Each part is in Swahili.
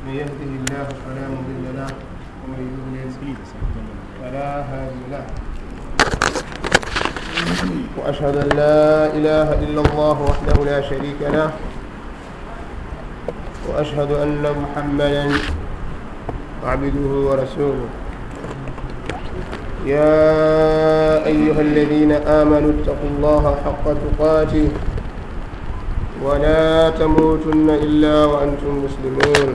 من يهده الله فلا مضل له ومن يضلل فلا هادي له وأشهد أن لا إله إلا الله وحده لا شريك له وأشهد أن محمدا عبده ورسوله يا أيها الذين آمنوا اتقوا الله حق تقاته ولا تموتن إلا وأنتم مسلمون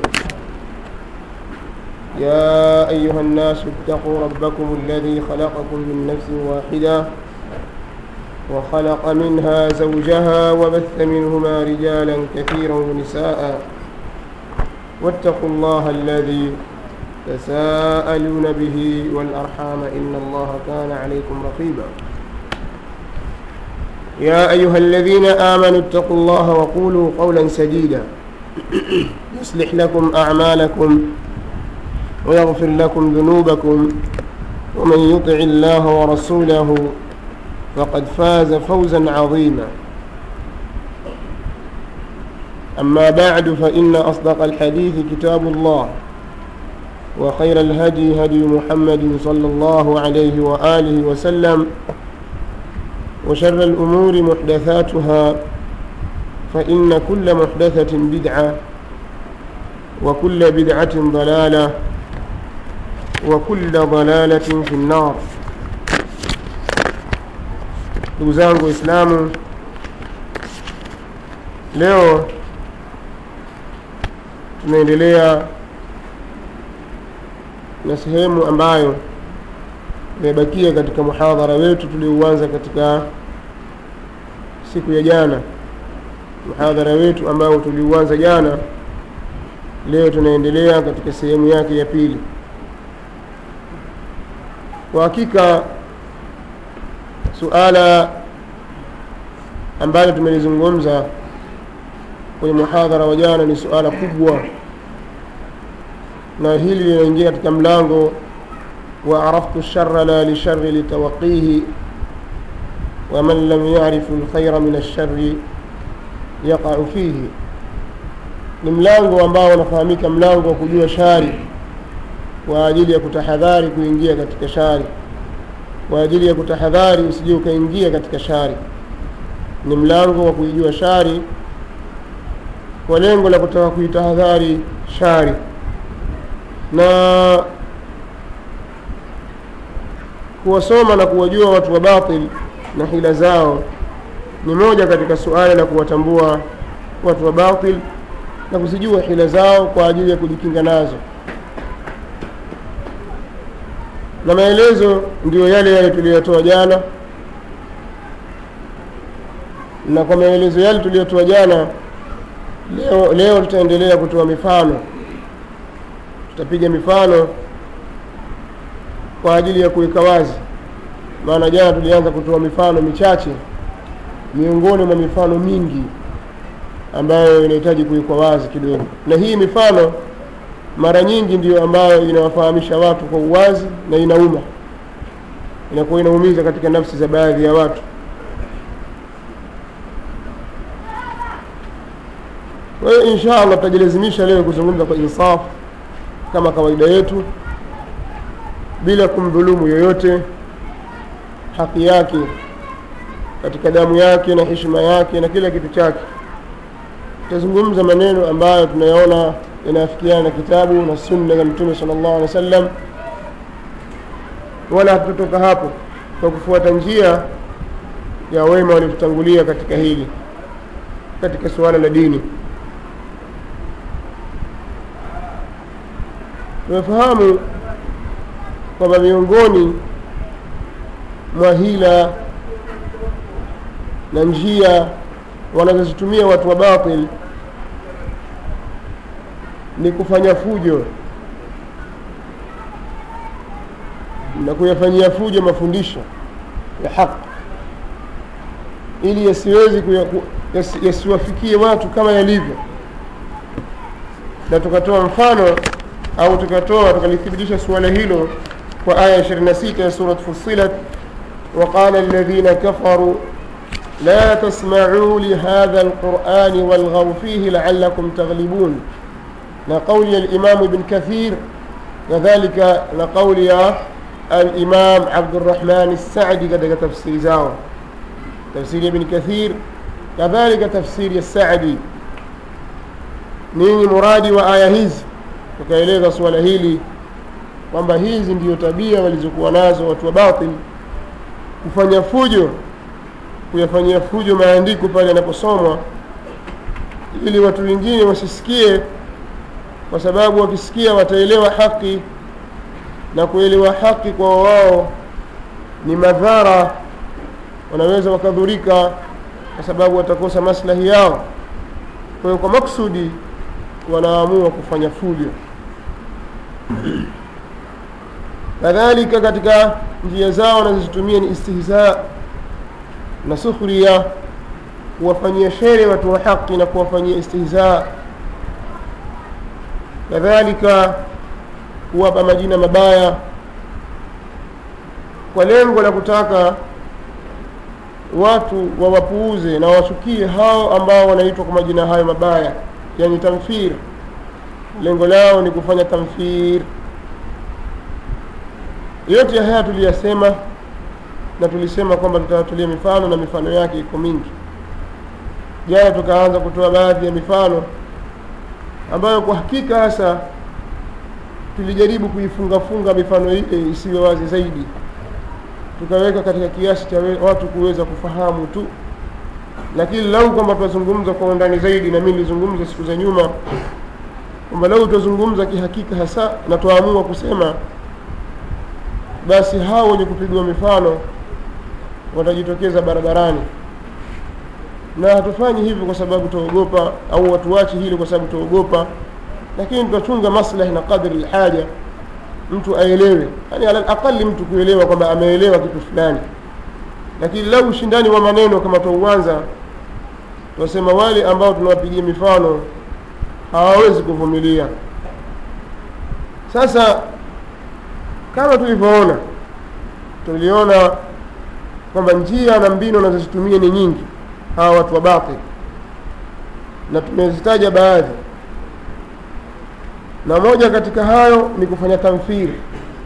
يا أيها الناس اتقوا ربكم الذي خلقكم من نفس واحدة وخلق منها زوجها وبث منهما رجالا كثيرا ونساء واتقوا الله الذي تساءلون به والأرحام إن الله كان عليكم رقيبا يا أيها الذين آمنوا اتقوا الله وقولوا قولا سديدا يصلح لكم أعمالكم ويغفر لكم ذنوبكم ومن يطع الله ورسوله فقد فاز فوزا عظيما أما بعد فإن أصدق الحديث كتاب الله وخير الهدي هدي محمد صلى الله عليه وآله وسلم وشر الأمور محدثاتها فإن كل محدثة بدعة وكل بدعة ضلالة وكل ضلالة في النار ndugu zangu waislamu leo tunaendelea na sehemu ambayo imebakia katika muhadhara wetu tuliouanza katika siku ya jana muhadhara wetu ambao tuliuanza jana leo tunaendelea katika sehemu yake ya pili kwa hakika suala ambalo tumelizungumza kwenye muhadhara wa jana ni suala kubwa na hili linaingia katika mlango wa araftu lshara la lishari litawaqihi waman lam yarifu lkhaira min alshari yaqau fihi ni mlango ambao unafahamika mlango wa kujua shari kwa ajili ya kutahadhari kuingia katika shari kwa ajili ya kutahadhari usije ukaingia katika shari ni mlango wa kuijua shari kwa lengo la kutaka kuitahadhari shari na kuwasoma na kuwajua watu wa batil na hila zao ni moja katika suala la kuwatambua watu wa batil na kuzijua hila zao kwa ajili ya kujikinga nazo na maelezo ndiyo yale yale tuliyotoa jana na kwa maelezo yale tuliyotoa jana leo, leo tutaendelea kutoa mifano tutapiga mifano kwa ajili ya kuweka wazi maana jana tulianza kutoa mifano michache miongoni mwa mifano mingi ambayo inahitaji kuwekwa wazi kidogo na hii mifano mara nyingi ndiyo ambayo inawafahamisha watu kwa uwazi na inauma inakuwa inaumiza katika nafsi za baadhi ya watu kwa hiyo insha allah tutajilazimisha leo kuzungumza kwa insaf kama kawaida yetu bila kumdhulumu yoyote haki yake katika damu yake na heshima yake na kila kitu chake tutazungumza maneno ambayo tunayaona yanayofikiana na kitabu na sunna za mtume sala llahu alehi wa sallam wala hatutotoka hapo kwa kufuata njia ya wema waliotutangulia katika hili katika suala la dini tumefahamu kwamba miongoni mwa hila na njia wanazozitumia watu wa batil ni kufanya fujo na kuyafanyia fujo mafundisho ya haki ili yasiwezi yasiwafikie watu kama yalivyo na tukatoa mfano au tukatoa tukalithibitisha suala hilo kwa aya 26 ya surat fusilat وقال الذين كفروا لا تسمعوا لهذا القرآن والغوا فيه لعلكم تغلبون na kauli ya limamu ibn kathir kadhalika na kauli ya alimam abdurahman sadi katika tafsiri zao tafsiri ya ibn kathir kadhalika tafsiri ya sadi nini muradi wa aya hizi tukaeleza suala hili kwamba hizi ndiyo tabia walizokuwa nazo watu wa batil kufanya fujo kuyafanyia fujo maandiko pale yanaposomwa ili watu wengine wasisikie kwa sababu wakisikia wataelewa haki na kuelewa haki kwa wao ni madhara wanaweza wakadhurika kwa sababu watakosa maslahi yao kwa hiyo kwa maksudi wanaamua kufanya fujo kadhalika katika njia zao wanazozitumia ni istihza na sukhria kuwafanyia shere watu wa haki na kuwafanyia istihza kadhalika kuwapa majina mabaya kwa lengo la kutaka watu wawapuuze na wachukie hao ambao wanaitwa kwa majina hayo mabaya yani tamfir lengo lao ni kufanya tamfir yote haya tuliyasema na tulisema kwamba tutawatulia mifano na mifano yake iko mingi jana tukaanza kutoa baadhi ya mifano ambayo kwa hakika hasa tulijaribu kuifungafunga mifano ile isiwe wazi zaidi tukaweka katika kiasi cha watu kuweza kufahamu tu lakini lau kwamba tutazungumza kwa undani zaidi na mimi nilizungumza siku za nyuma kwamba lau tutazungumza kihakika hasa na tuamua kusema basi hao wenye kupigwa mifano watajitokeza barabarani na hatufanyi hivyo kwa sababu tuogopa au watuachi hili kwa sababu tuogopa lakini tutachunga maslahi na qadri lhaja mtu aelewe yani ala aqali mtu kuelewa kwamba ameelewa kitu fulani lakini lau ushindani wa maneno kama tuuanza tunasema wale ambao tunawapigia mifano hawawezi kuvumilia sasa kama tulivyoona tuliona kwamba njia na mbinu wanazozitumia ni nyingi hawa watu wa batil na tumezitaja baadhi na moja katika hayo ni kufanya tamfiri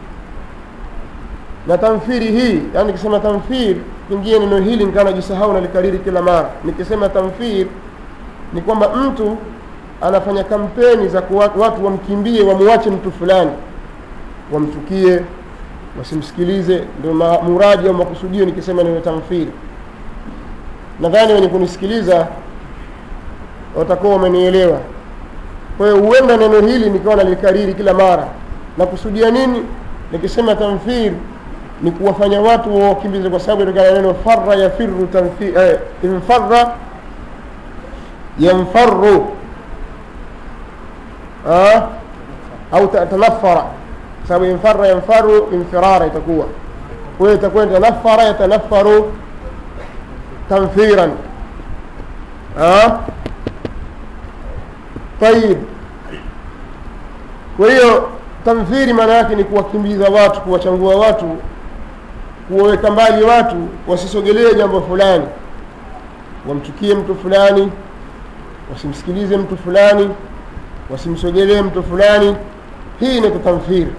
na tamfiri hii yani nikisema tamfiri pengine neno hili nikaa najisahau nalikariri kila mara nikisema tamfiri ni kwamba mtu anafanya kampeni za kuwa, watu wamkimbie wamuache mtu fulani wamchukie wasimsikilize ndio muradi au makusudio nikisema neno tamfiri nadhani wenye kunisikiliza watakuwa wamenielewa kwa hiyo huenda neno hili nikawa nalikariri kila mara na kusudia nini nikisema tamfir ni kuwafanya watu wawakimbize kwa sababu itokana neno farra yafiru tamfir eh, infarra yamfaru ah, au tanafara sababu infarra yamfaru infirara itakuwa kwa hiyo itakuwa tanafara yatanafaru tamfiran ah? tayib kwa hiyo tamfiri maana yake ni kuwakimbiza watu kuwachangua watu kuwaweka mbali watu wasisogelee jambo fulani wamchukie mtu fulani wasimsikilize mtu fulani wasimsogelee mtu fulani hii ni tamfiri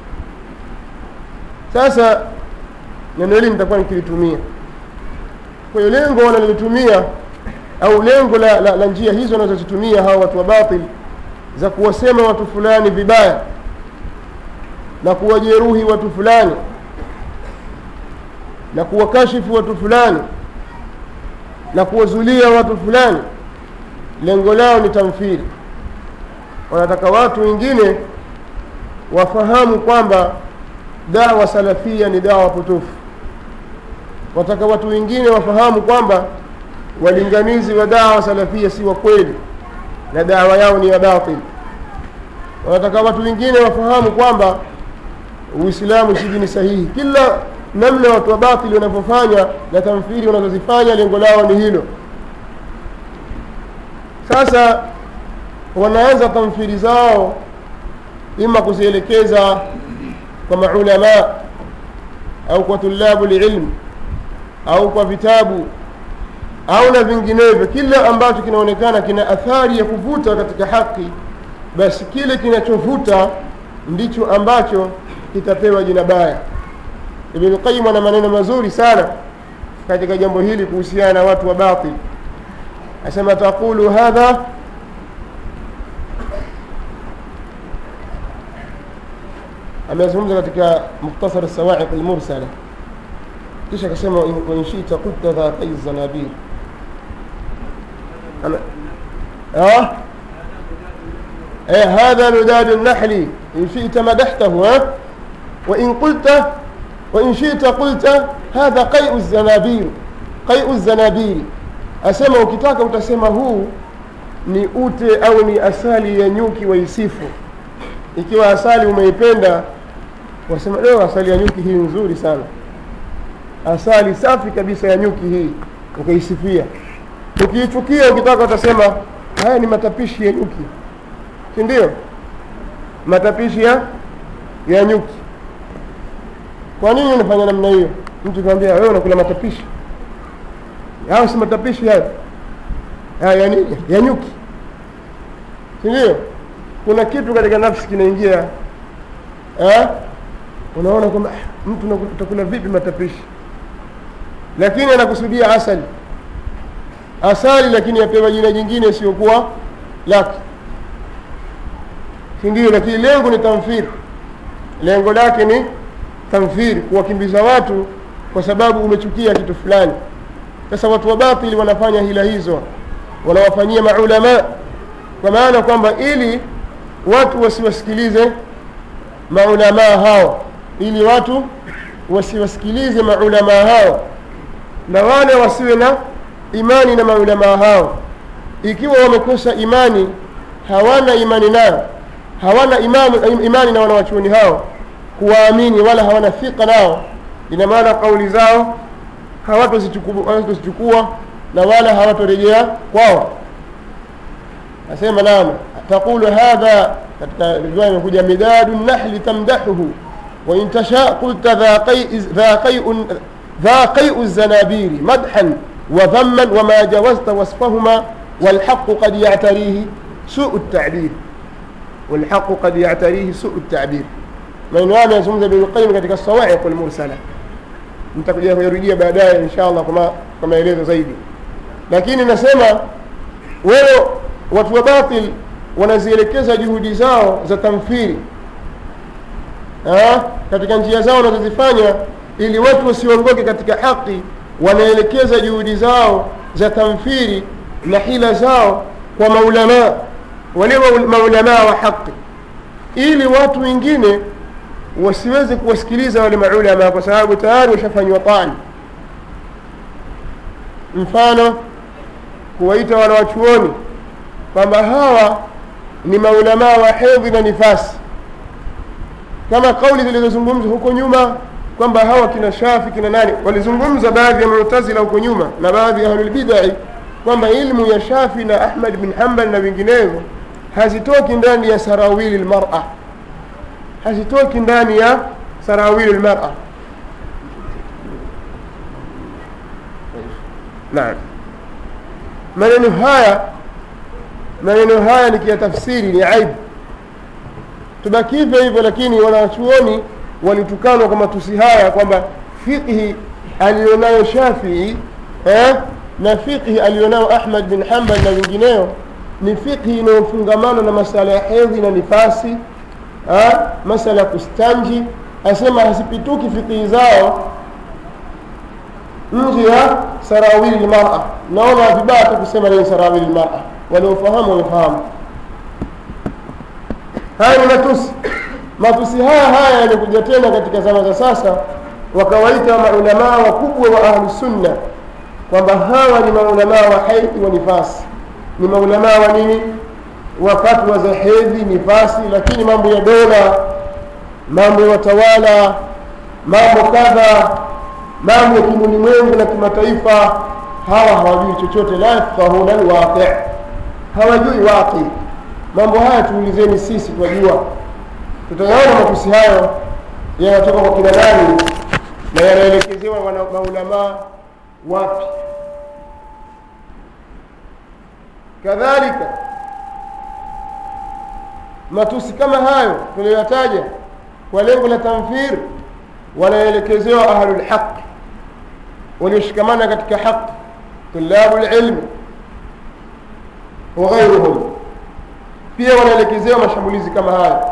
sasa neno hili nitakuwa nikilitumia kwa hiyo lengo wanalolitumia au lengo la, la, la njia hizo wanazozitumia hawa watu wa batil za kuwasema watu fulani vibaya na kuwajeruhi watu fulani na kuwakashifu watu fulani na kuwazulia watu fulani lengo lao ni tamfiri wanataka watu wengine wafahamu kwamba dawa salafia ni dawa potofu wataka watu wengine wafahamu kwamba walinganizi wa dawa salafia si wa kweli na dawa yao ni ya batil wanataka watu wengine wafahamu kwamba uislamu si dini sahihi kila namna watu wa batili wanavyofanya na tamfiri wanazozifanya lengo lao ni hilo sasa wanaanza tamfiri zao ima kuzielekeza kwa maulama au kwa tulabu lilm au kwa vitabu au na vinginevyo kila ambacho kinaonekana kina athari ya kuvuta katika haki basi kile kinachovuta ndicho ambacho kitapewa jina baya ibn qayyim ana maneno mazuri sana katika jambo hili kuhusiana na watu wa batil asema taqulu hadha amezungumza katika mukhtasar sawaiq almursala kisha akasema wa in shita qulta dhatai zanabir اه ايه هذا لداد النحل ان شئت مدحته ها وان قلت وان شئت قلت هذا قيء الزنابير قيء الزنابير asema ukitaka utasema huu ni ute au ni asali ya nyuki waisifu ikiwa asali umeipenda wasema leo asali ya nyuki hii nzuri sana asali safi kabisa ya nyuki hii ukaisifia ukiichukia ukitaka utasema haya ni matapishi ya nyuki si ndio matapishi ya ya nyuki kwa nini unafanya namna hiyo mtu kwambia wewe unakula matapishi hao si matapishi hayo haya ya nini ya nyuki si ndio kuna kitu katika nafsi kinaingia eh? unaona kwamba ah, mtu utakula vipi matapishi lakini anakusudia asali asali lakini apewa jina jingine isiyokuwa lake si ndio lakini lengo ni tamfiri lengo lake ni tamfiri kuwakimbiza watu kwa sababu umechukia kitu fulani sasa watu wa batili wanafanya hila hizo wanawafanyia maulama kwa maana kwamba ili watu wasiwasikilize maulamaa hao ili watu wasiwasikilize maulamaa hao na wale wasiwe na imani na maulamaa hao ikiwa wamekosa imani hawana imani nao hawana imani, imani na wanawachuoni hao kuwaamini wala hawana thika nao ina maana kauli zao hawatozichukua na wala hawatorejea kwao asema naam taqulu hadha katika riwaya imekuja midadu nahli tamdahuhu وإن تشاء قلت ذا قيء ذا قيء ذا قيء الزنابير مدحا وذما وما جوزت وصفهما والحق قد يعتريه سوء التعبير والحق قد يعتريه سوء التعبير maneno haya yanazungumza Ibn Qayyim katika Sawa'iq al-Mursala nitakuja kuyarudia baadaye inshallah kama kwa maelezo zaidi lakini nasema wewe watu wa batil wanazielekeza juhudi zao za tamthili ha? katika njia zao wanazozifanya ili watu wasiongoke katika haki wanaelekeza juhudi zao za tamthili na hila zao kwa maulamaa wale maulamaa wa haki ili watu wengine wasiweze kuwasikiliza wale maulama kwa sababu tayari washafanywa tani mfano kuwaita wanawachuoni kwamba hawa ni maulamaa wa hedhi na nifasi kama kauli zilizozungumzwa huko nyuma kwamba hawa kina shafi kina nani walizungumza baadhi ya mutazila huko nyuma na baadhi ya ahlulbidai kwamba ilmu ya shafi na ahmad bin hambal na vinginevyo hazitoki ndani ya sarawili lmara hazitoki ndani ya sarawili lmara naam maneno haya maneno haya nikiyatafsiri ni aibu tubaki hivyo hivyo lakini wanachuoni walitukanwa kwa matusi haya kwamba fiqhi aliyonayo shafii eh, na fiqhi aliyonayo ahmad bin hambal na wengineo ni fiqhi inayofungamana na masala ya hedhi na nifasi eh, masala ya kustanji asema hazipituki fiqhi zao nje ya sarawili lmara naona vibaya tu kusema ni sarawili lmara waliofahamu wamefahamu haya ni matusi matusi haya haya yamekuja tena katika zama za sasa wakawaita maulamaa wakubwa wa ahlusunna kwamba hawa ni maulamaa wa haidhi wa nifasi ni maulamaa wa nini wa fatwa za hedhi nifasi lakini mambo ya dola mambo ya watawala mambo kadha mambo ya kimulimwengu na kimataifa hawa hawajui chochote la yafqahuna lwaqi hawajui waqi mambo haya tuulizeni sisi twajua tutayaona matusi hayo yanatoka kwa kina nani na yanaelekezewa maulamaa wapi kadhalika matusi kama hayo tuliyoyataja kwa lengo la tamfir wanaelekezewa ahlulhaq walioshikamana katika haq tulabu lilmi wa ghairuhum pia wanaelekezewa mashambulizi kama haya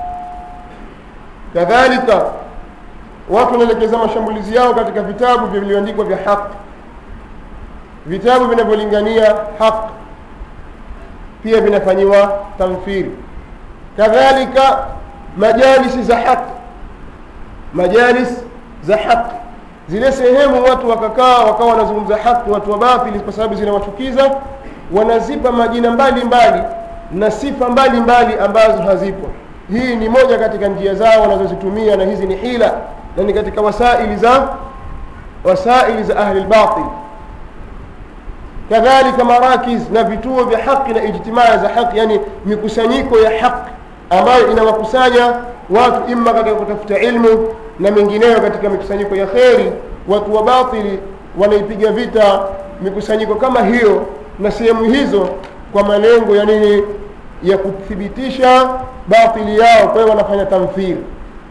kadhalika watu wanaelekeza mashambulizi yao katika vitabu vilivyoandikwa vya haq vitabu vinavyolingania haq pia vinafanyiwa tamfiri kadhalika majalisi za haq majalis za haq zile sehemu watu wakakaa wakawa wanazungumza haki watu wa batili kwa sababu zinawachukiza wanazipa majina mbalimbali mbali, na sifa mbalimbali mbali ambazo hazipo hii ni moja katika njia zao wanazozitumia na hizi ni hila na ni katika wasaili za wasaili za ahli lbatil kadhalika marakiz na vituo vya haki na ijtimaa za haki yani mikusanyiko ya haki ambayo inawakusanya watu imma katika kutafuta ilmu na mengineyo katika mikusanyiko ya kheri watu wa batili wanaipiga vita mikusanyiko kama hiyo na sehemu hizo kwa malengo ya nini ya kuthibitisha batili yao kwa hiyo wanafanya tamthili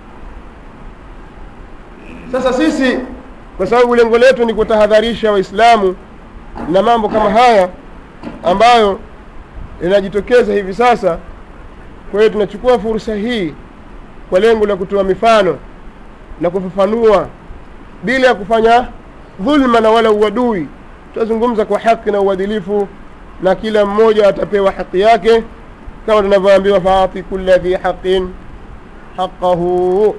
sasa sisi kwa sababu lengo letu ni kutahadharisha waislamu na mambo kama haya ambayo yanajitokeza hivi sasa kwa hiyo tunachukua fursa hii kwa lengo la kutoa mifano na kufafanua bila ya kufanya dhulma na wala uadui tutazungumza kwa haki na uadilifu na kila mmoja atapewa haki yake kama tunavyoambiwa faati kula dhi haqin haqahu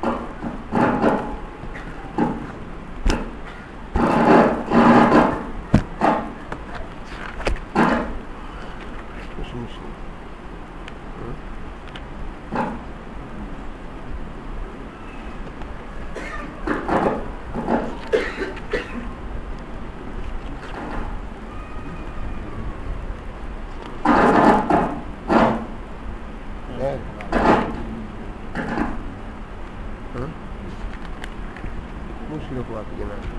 mushkila kwa wapi jamani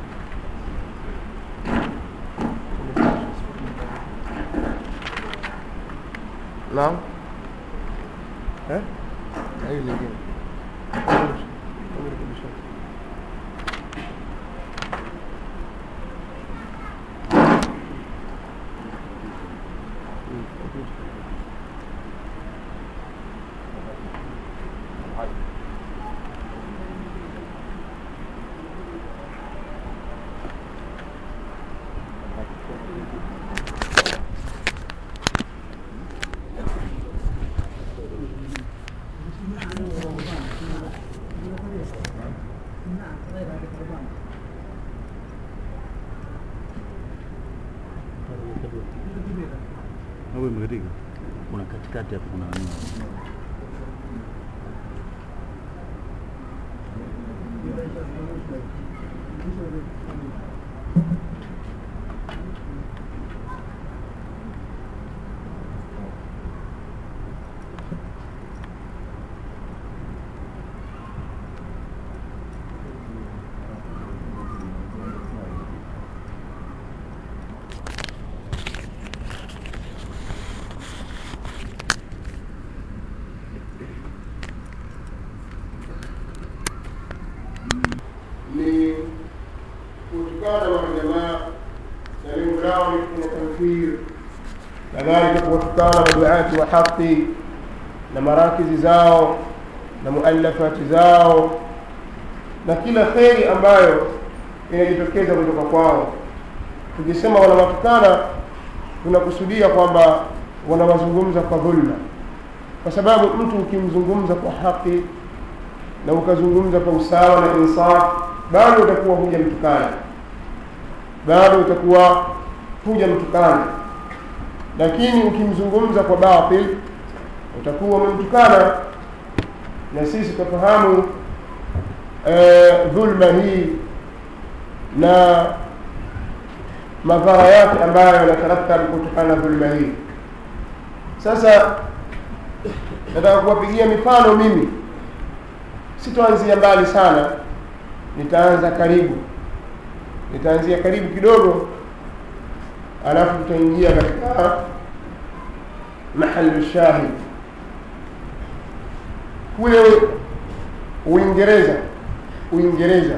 naam eh na hili lingine au imekatika? Kuna katikati hapo kuna nini? ni kutukana majamaa na lengo lao ni kufanya tamthir kadhalika kuwatukana maduati wa haqi na marakizi zao na muallafati zao na kila kheri ambayo inajitokeza kutoka kwao tukisema wanawatukana tunakusudia kwamba wanawazungumza kwa dhulma kwa sababu mtu ukimzungumza kwa haki na ukazungumza kwa usawa na insaf bado utakuwa huja mtukana bado utakuwa huja mtukana lakini ukimzungumza kwa batil utakuwa umemtukana na sisi tufahamu eh, dhulma hii na madhara yake ambayo yanatarattabu kutokana na dhulma hii sasa nataka kuwapigia mifano mimi sitoanzia mbali sana nitaanza karibu nitaanzia karibu kidogo alafu tutaingia katika mahalu shahid kule uingereza uingereza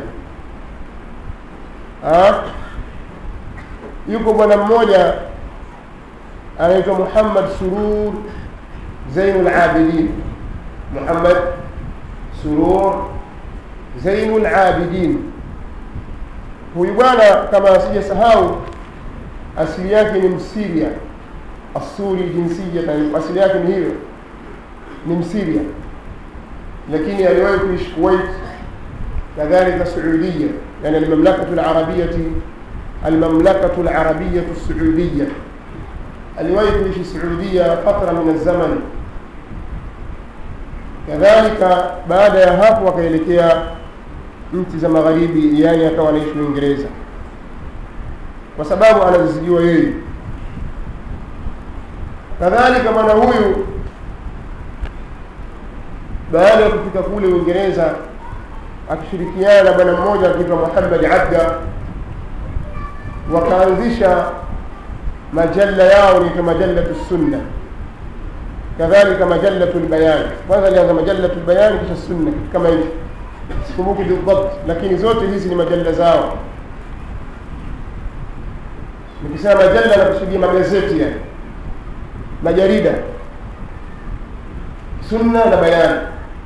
Ah, yuko bwana mmoja anaitwa muhammad surur zainul abidin muhammad surur zainul abidin huyu bwana kama sijasahau asili yake ni msiria asuri jinsia asili yake ni hiyo ni msiria lakini aliwahi kuishi kuwait kadhalika saudia yani almamlakatu larabiyati almamlakatu larabiyatu saudia aliwahi kuishi saudia fatra min alzaman kadhalika baada ya hapo akaelekea nchi za magharibi yani akawa anaishi uingereza kwa sababu anazizijua yeye kadhalika bwana huyu baada ya kufika kule uingereza akishirikiana na bwana mmoja akiitwa muhammad abda wakaanzisha majalla yao niitwa majallatu sunna kadhalika majallatu lbayani kwanza alianza majallatu lbayani kisha sunna kitu kama hivi sikumbuki bildabt lakini zote hizi ni majalla zao nikisema majalla nakusudia magazeti yani majarida sunna na bayani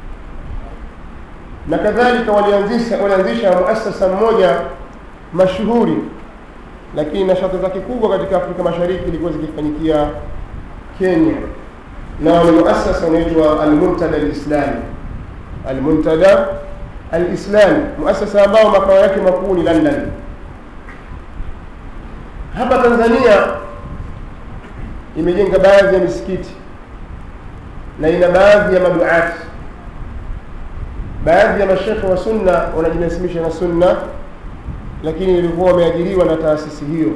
na kadhalika walianzisha walianzisha muasasa mmoja mashuhuri lakini nashati zake kubwa katika afrika mashariki ilikuwa zikifanyikia kenya na ni muasasa unaitwa almuntada alislami almuntada alislami muasasa ambao makao yake makuu ni london hapa tanzania imejenga baadhi ya misikiti na ina baadhi ya maduati baadhi ya mashekhe wa sunna wanajinasimisha na sunna lakini ilikuwa wameajiriwa na taasisi hiyo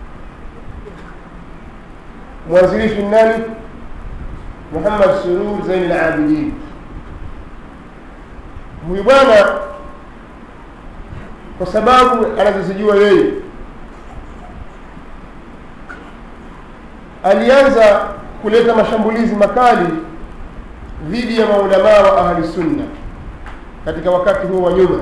mwanzilishi nani muhammad surur zain labidin huyu bwana kwa sababu anazozijua yeye alianza kuleta mashambulizi makali dhidi ya maulamaa wa ahli sunna katika wakati huo wa nyuma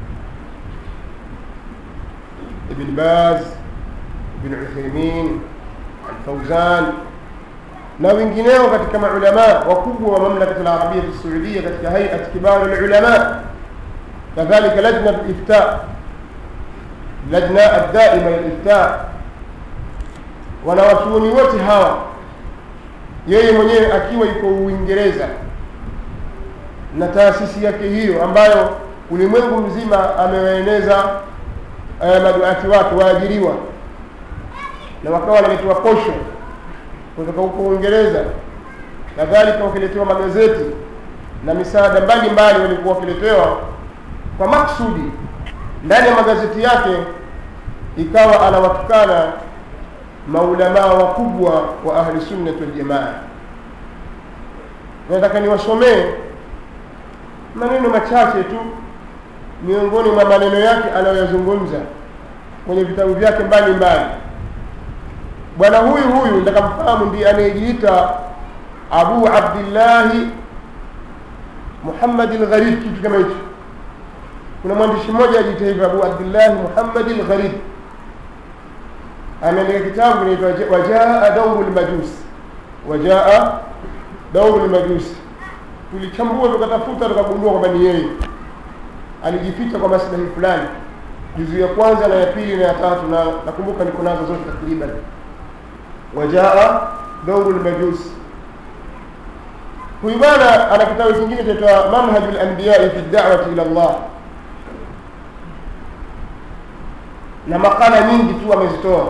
ibn baz ibn uthaimin alfauzan na wengineo katika maulamaa wakubwa wa mamlakat alarabia saudia katika hayat kibar lulama kadhalika lajna lifta lajna addaima lilifta wanawachuoni wote hawa yeye mwenyewe akiwa yuko uingereza na taasisi yake hiyo ambayo ulimwengu mzima amewaeneza eh, maduati wake waajiriwa na wakawa wanaletewa posho kutoka huko uingereza kadhalika wakiletewa magazeti na misaada mbalimbali walikuwa wakiletewa kwa maksudi ndani ya magazeti yake ikawa anawatukana maulamaa wakubwa wa ahli sunnati waljamaa nataka niwasomee maneno machache tu miongoni mwa maneno yake anayoyazungumza kwenye vitabu vyake mbalimbali bwana huyu huyu ndakamfahamu ndiye anayejiita abu abdillahi muhammadi lgharib kitu kama hicho kuna mwandishi mmoja ajiita hivyo abu abdillahi muhammadi lgharib ameandika kitabu inaitwa wajaa dauru lmajusi wajaa dauru lmajusi tulichambua tukatafuta tukagundua kwamba ni yeye alijificha kwa maslahi fulani juzu ya kwanza na ya pili na ya tatu na nakumbuka niko nazo zote takriban wajaa dauru lmajusi huyu bwana ana kitabu kingine chaitwa manhaju lambiyai fi dawati ila llah na makala nyingi tu amezitoa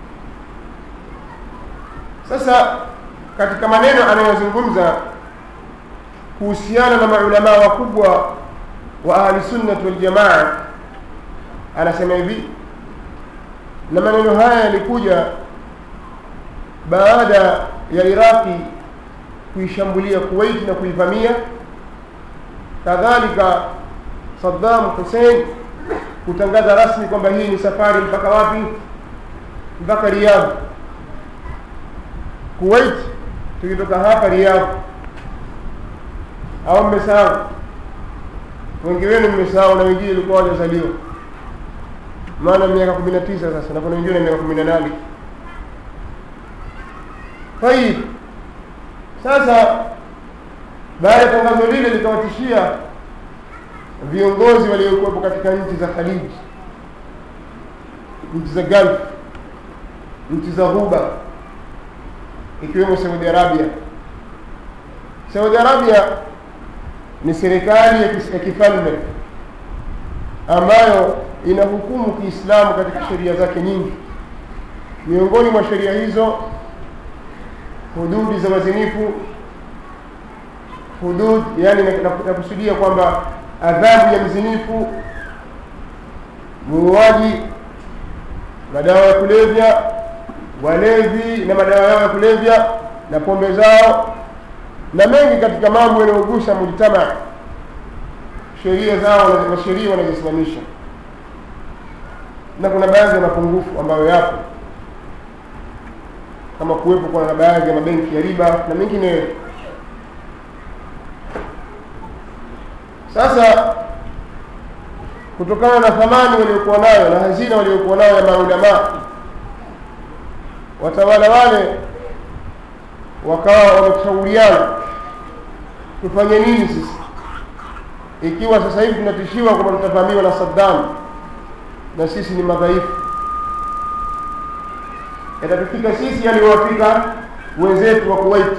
sasa katika maneno anayozungumza kuhusiana na maulamaa wakubwa wa ahli sunnati waljamaa anasema hivi na maneno haya yalikuja baada ya iraqi kuishambulia kuwait na kuivamia kadhalika saddam hussein kutangaza rasmi kwamba hii ni safari mpaka wapi mpaka riyadh kuwait tukitoka hapa riyadh au mmesahau wengi wenu mmesahau na wengine ilikuwa hawajazaliwa maana miaka kumi na tisa sasa na kuna wengine miaka kumi na nane tayib sasa baada ya tangazo lile likawatishia viongozi waliokuwepo katika nchi za khaliji nchi za gulf nchi za ghuba ikiwemo saudi arabia saudi arabia ni serikali ya kis- ya kifalme ambayo inahukumu kiislamu katika sheria zake nyingi miongoni mwa sheria hizo hududi za wazinifu hudud yani nakusudia kwamba adhabu ya mzinifu muuaji madawa ya kulevya walevi na madawa yao ya kulevya na pombe zao na mengi katika mambo yanayogusa mujtama sheria zao na na sheria wanazosimamisha na kuna baadhi ya mapungufu ambayo yapo kama kuwepo kwa na baadhi ya mabenki ya riba na mengineyo sasa kutokana na thamani waliokuwa nayo na hazina waliokuwa nayo ya maulamaa watawala wale wakawa wameshauriana tufanye nini sisi ikiwa sasa hivi tunatishiwa kwamba tutavamiwa na Saddam na sisi ni madhaifu yatatufika sisi yaliyowafika wenzetu wa Kuwait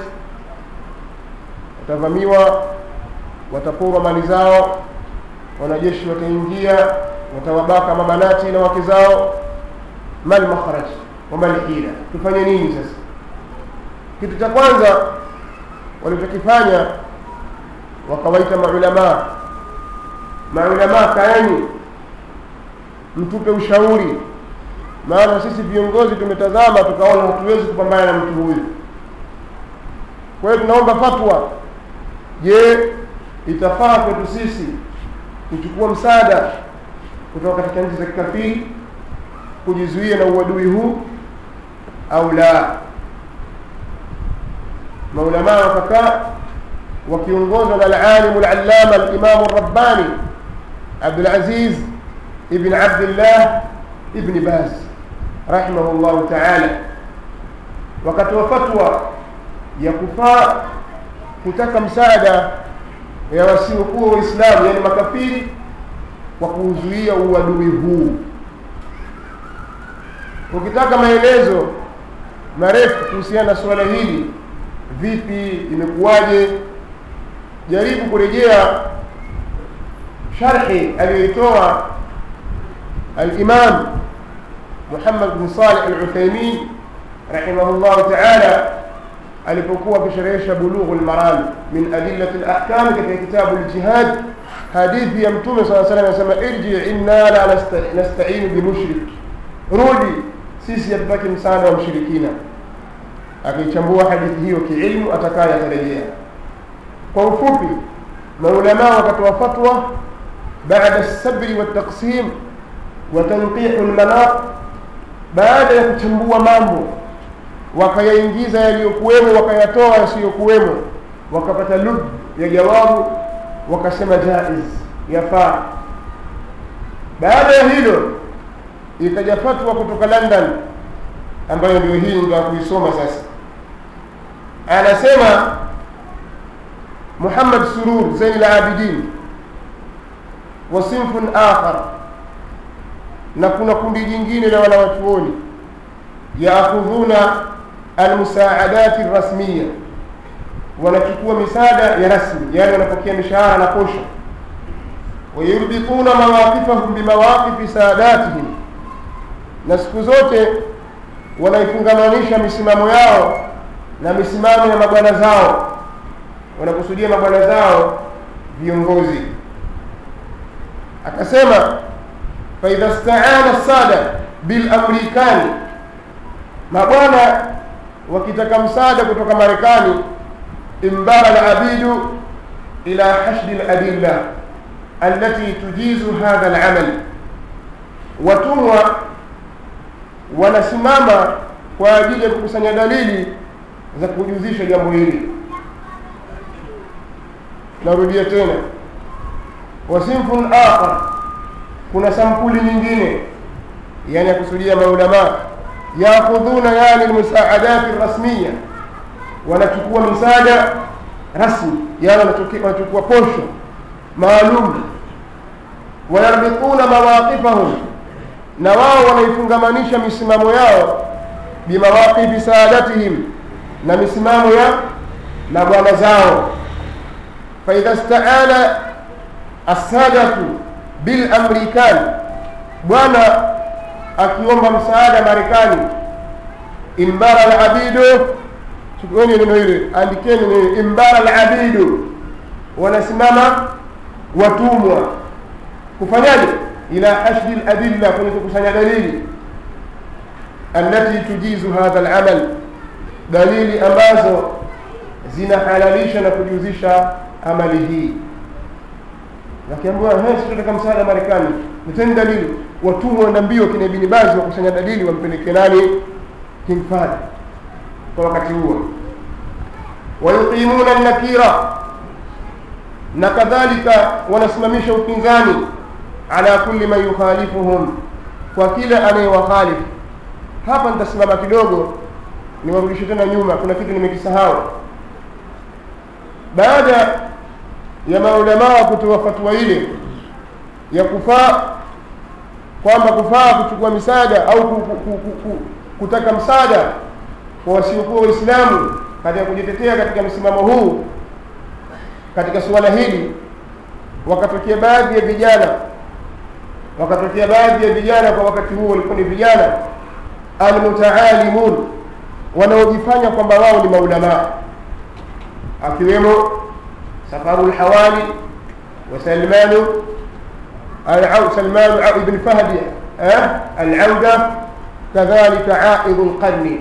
watavamiwa wataporwa mali zao wanajeshi wataingia watawabaka mabanati na wake zao mal makhraj wa mal hila tufanye nini sasa kitu cha kwanza walichokifanya wakawaita maulamaa maulamaa kaeni mtupe ushauri maana sisi viongozi tumetazama tukaona hatuwezi kupambana na mtu huyu kwa hiyo tunaomba fatwa je itafaa kwetu sisi kuchukua msaada kutoka katika nchi za kikafiri kujizuia na uadui huu au la maulamaa wakakaa wakiongozwa na alalimu alallama alimamu rabbani abdulaziz ibn abdillah ibni baz rahimahu llahu taala wakatoa fatwa ya kufaa kutaka msaada ya wasiokuwa waislamu yani makafiri kwa kuuzuia uadui huu ukitaka maelezo marefu kuhusiana na suala hili vipi imekuwaje jaribu kurejea sharhi aliyoitoa alimam muhammad bin salih aluthaimin rahimahullahu taala alipokuwa akisherehesha bulughu lmaram min adillati lahkam katika kitabu ljihad hadithi ya mtume saa salam anasema irji inna la nasta- nastainu bimushrik rudi sisi hatutaki msaada wa mshirikina akichambua hadithi hiyo kiilmu atakaye atarejea kwa ufupi maulamaa wakatoa fatwa baada lsabri waltaqsim wa tanqihu lmanaq baada ya kuchambua mambo wakayaingiza yaliyokuwemo wakayatoa yasiyokuwemo wakapata lub ya jawabu wakasema jaiz yafaa baada ya hilo ikaja fatwa kutoka london ambayo ndio hii ndio kuisoma sasa anasema muhammad surur zain labidin wa sinfun akhar na kuna kundi jingine la wanawachuoni yaakhudhuna almusaadat rasmiya wanachukua misaada ya rasmi yani wanapokea mishahara na posha wayurbituna mawaqifahum bimawaqifi saadatihim na siku zote wanaifungamanisha misimamo yao na misimamo ya mabwana zao wanakusudia mabwana zao viongozi akasema faidha staana sada bilamrikani mabwana wakitaka msaada kutoka marekani imbara labidu ila hashdi ladilla alati tujizu hadha lamal watumwa wanasimama kwa ajili ya kukusanya dalili za kujuzisha jambo hili narudia tena wasinfun akhar kuna sampuli nyingine yani yakusudia maulamaa yakhudhuna yani lmusaadati rasmiya wanachukua misaada rasmi yani wanachukua posho maalum wayarbituna mawaqifahum na wao wanaifungamanisha misimamo yao bimawaqifi saadatihim na misimamo ya na bwana zao faidha staana assadatu bilamrikan bwana akiomba msaada marekani imbara labidu chukueni neno hili andikeni neno imbara labidu wanasimama watumwa kufanyaje ila hashdi ladilla kwenye kukusanya dalili allati tujizu hadha alamal dalili ambazo zinahalalisha na kujuzisha amali hii wakiambiwa tunataka msaada marekani leteni dalili watumwa na mbio kina ibni bazi wakusanya dalili wampeleke nani king fahd kwa wakati huo wayuqimuna nakira na kadhalika wanasimamisha upinzani ala kulli man yukhalifuhum kwa kila anayewakhalifu hapa nitasimama kidogo niwarudishe tena nyuma kuna kitu nimekisahau baada ya maulamaa kutoa fatwa ile ya kufaa kwamba kufaa kuchukua misaada au ku, ku, ku, ku, kutaka msaada kwa wasiokuwa waislamu katika kujitetea katika msimamo huu katika suala hili wakatokea baadhi ya vijana wakatokea baadhi ya vijana kwa wakati huo walikuwa ni vijana almutaalimun wanaojifanya kwamba wao ni maulamaa akiwemo safaru lhawali wa salmanu salmanu ibn fahdi alauda kadhalika aidu lqarni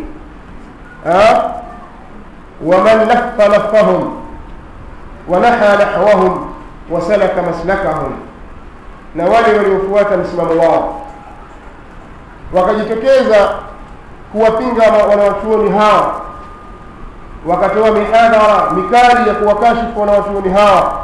ومن لف لفهم ونحى نحوهم وسلك مسلكهم na wale waliofuata msimamo wao wakajitokeza kuwapinga wanawachuoni hawa wakatoa mihadhara mikali ya kuwakashifu wanawachuoni hawa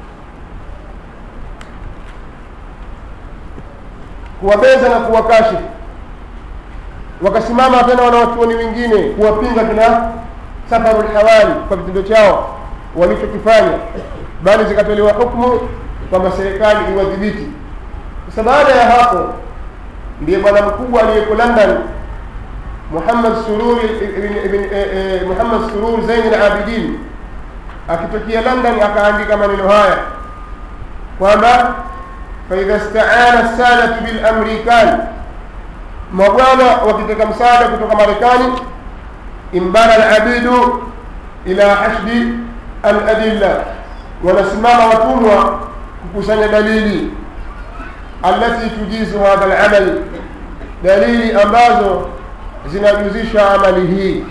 kuwabeza na kuwakashifu wakasimama tena wanawachuoni wengine kuwapinga kina safaru lhawali kwa vitendo chao walichokifanya bali zikatolewa hukmu kwamba serikali iwadhibiti sasa baada ya hapo ndiye bwana mkubwa aliyeko london muhammad sururi muhammad surur zain labidin akitokea london akaandika maneno haya kwamba faidha staana sadatu bilamrikan mabwana wakitaka msaada kutoka marekani imbara alabidu ila hashdi aladilla wanasimama watumwa kukusanya dalili allati tujizu hadha alamal dalili ambazo zinajuzisha amali hii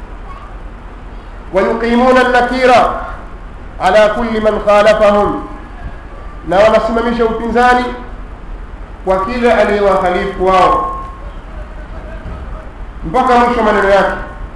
wayuqimuna nakira ala kulli man khalafahum na wanasimamisha upinzani kwa kila aliyewakhalifu wao mpaka mwisho maneno yake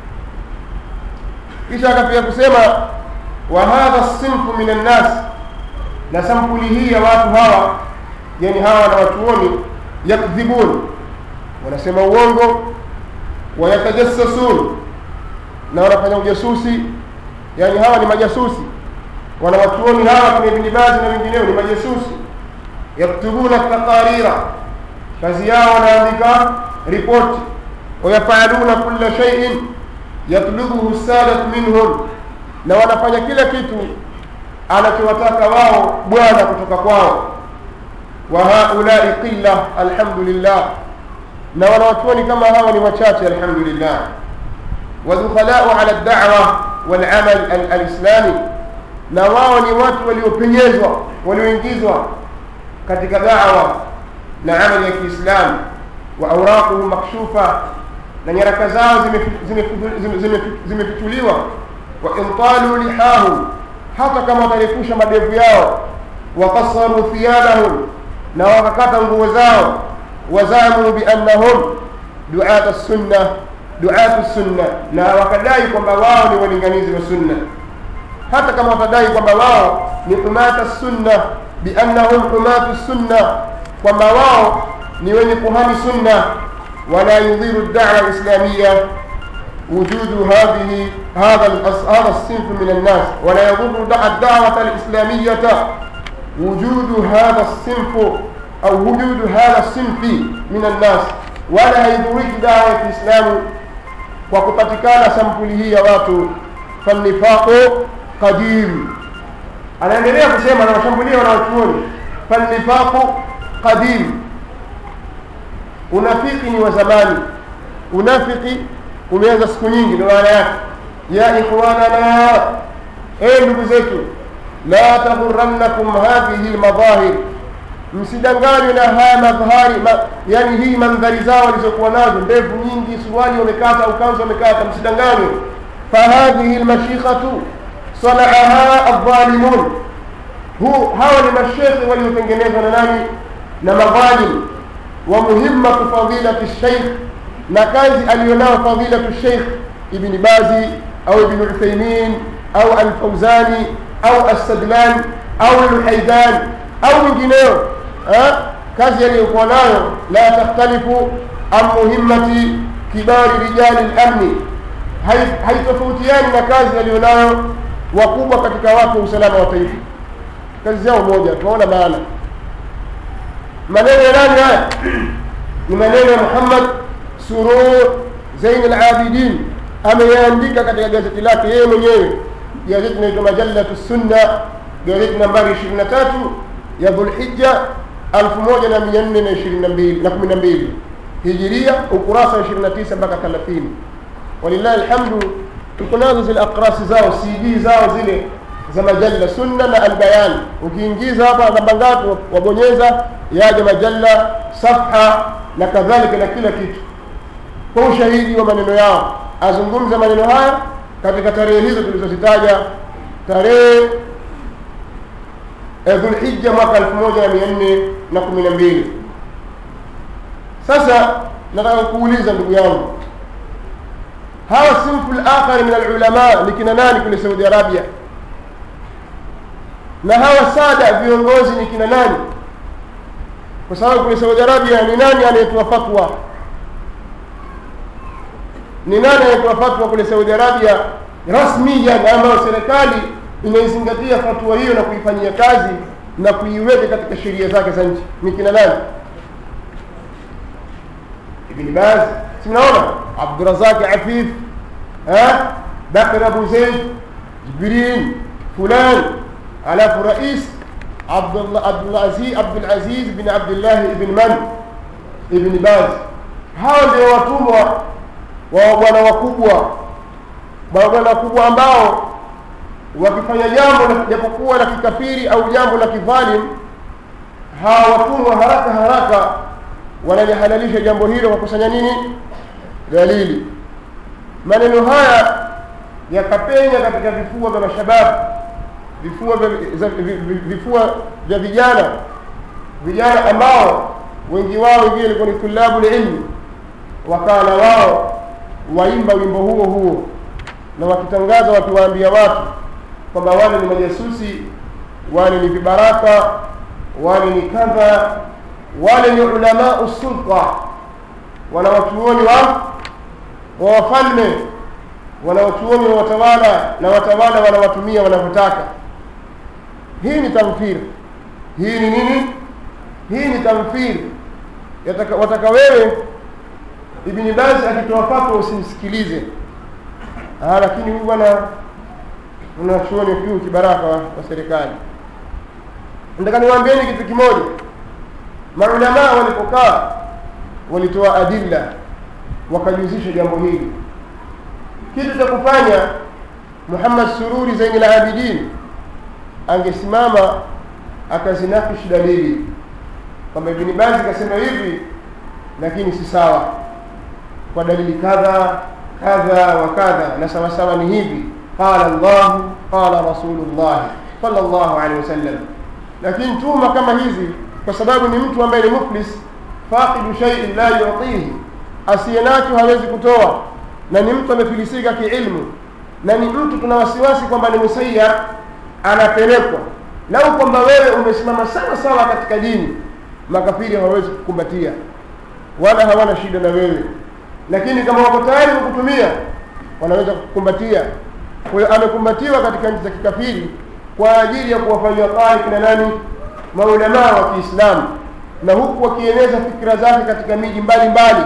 kisha akafika kusema wa hadha sinfu min annas na sampuli hii ya watu hawa yani hawa na watuoni yakdhibun wanasema uongo wayatajassasun na wanafanya ujasusi yani hawa ni majasusi wanawatuoni hawa kina ibni bazi na wengineo ni majasusi yaktubuna taqarira kazi yao wanaandika ripoti wayafaluna kula shaiin yatlubuhu sadat minhum na wanafanya kila kitu anachowataka wao bwana kutoka kwao wa haulai qilla alhamdulillah na wanawachuoni kama hawa ni wachache alhamdulillah wadhukhalau ala dawa walamal alislami na wao ni watu waliopenyezwa walioingizwa katika dawa na amali ya kiislamu wa auraquhu makshufa na nyaraka zao zimefichuliwa wa intalu lihahum hata kama watarefusha madevu yao wakasaru thiyabahum na wakakata nguo zao wazamu biannahum duata sunna duatu sunna na wakadai kwamba wao ni walinganizi wa sunna hata kama watadai kwamba wao ni humata sunna biannahum humatu sunna kwamba wao ni wenye kuhami sunna wala yudhiru dawa islamia وجود هذه هذا الأص- هذا الصنف من الناس ولا يضر دع الدعوة الإسلامية وجود هذا الصنف أو وجود هذا الصنف من الناس ولا يضرك دعوة الإسلام وكتتكان سمبله يا watu فالنفاق قديم anaendelea kusema na washambulia wanawachuoni falnifaqu qadim unafiki ni wa zamani unafiki umeanza siku nyingi ndio maana yake ya ikhwanana ee ndugu zetu la taghurrannakum hadhihi lmadhahir msidanganywe na haya madhahari ma, yani hii mandhari zao walizokuwa nazo ndevu nyingi suruali wamekata au kanzu wamekata msidanganywe fahadhihi lmashikhatu sanaaha aldhalimun hu hawa ni mashekhe waliotengenezwa na nani na madhalim wa muhimmatu fadilati sheikh na kazi aliyonao fadilatu sheikh ibni bazi au ibni uthaimin au alfauzani au assadlan au lhaidan au mwingineo eh? kazi aliyokuwa nayo la takhtalifu an muhimmati kibari rijali lamni Hai- haitofautiani na kazi aliyonayo wakubwa katika watu wa usalama wa taifa kazi yao moja tunaona maana maneno ya nani haya ni maneno ya muhammad surur zain alabidin ameyaandika katika gazeti lake yeye mwenyewe gazeti inaitwa majallatu sunna gazeti nambari 23 ya dhulhija 1422 hijiria ukurasa wa 29 mpaka 30 walillahi alhamdu tuko nazo zile akrasi zao cd zao zile za majalla sunna na albayan ukiingiza hapa namba ngapi wabonyeza yaja majalla safha na kadhalika na kila kitu kwa ushahidi wa maneno yao azungumza maneno haya katika tarehe hizo tulizozitaja tarehe eh, dhulhija mwaka elfu moja na mia nne na kumi na mbili sasa nataka kuuliza ndugu yangu hawa sinfu lakhari min alulama ni kina nani kule saudi arabia na hawa sada viongozi ni kina nani kwa sababu kule saudi arabia ni nani anayetoa fatwa ni nani anayetoa fatwa kule saudi arabia rasmiyan ambayo serikali inaizingatia fatwa hiyo na kuifanyia kazi na kuiweka katika sheria zake za nchi ni kina nani ibn baz si mnaona abdurazaq afif ha bakr abu zaid jibrin fulan alafu rais Abdullah- abdulaziz abdulaziz bin abdullah ibn man ibn baz hao ndio watumwa wa bwana wakubwa mabwana wakubwa ambao wakifanya jambo la- japokuwa la kikafiri au jambo la kidhalim hawa watumwa haraka haraka wanalihalalisha jambo hilo kwa kusanya nini dalili maneno haya yakapenya katika vifua vya mashababu vifua vya, za- vi- vi- vifua vya vijana vijana ambao wengi wao wengine walikuwa ni tulabu lilmi wakawa na wao waimba wimbo huo huo na wakitangaza wakiwaambia watu kwamba wale ni majasusi wale ni vibaraka wale ni kadha wale ni ulamau sulta wanawachuoni wa wa wafalme wanawachuoni wa watawala na watawala wanawatumia wanavyotaka hii ni tamthir hii ni nini hii ni tamthir Yataka- wataka wewe ibni bazi akitoa fatwa usimsikilize Ah, lakini huyu bwana unachuoni huyu kibaraka wa, wa serikali nataka niwaambieni kitu kimoja maulamaa walipokaa walitoa adilla wakajuzisha jambo hili kitu cha kufanya muhammad sururi zaini labidin angesimama akazinakish dalili kwamba ibni bazi kasema hivi lakini si sawa kwa dalili kadha kadha wa kadha na sawasawa ni hivi qala llahu qala rasulullahi sala llahu alehi wasallam lakini tuma kama hizi kwa sababu ni mtu ambaye ni muflis faqidu shaiin la yutihi asiye nacho hawezi kutoa na ni mtu amefilisika kiilmu na ni mtu tuna wasiwasi kwamba ni musayar anapelekwa lau kwamba wewe umesimama sawa sawa katika dini makafiri hawawezi kukumbatia wala hawana shida na wewe lakini kama wako tayari kukutumia wanaweza kukumbatia kwa hiyo amekumbatiwa katika nchi za kikafiri kwa ajili ya kuwafanyia qari kina nani maulamaa wa kiislamu na huku wakieneza fikra zake katika miji mbalimbali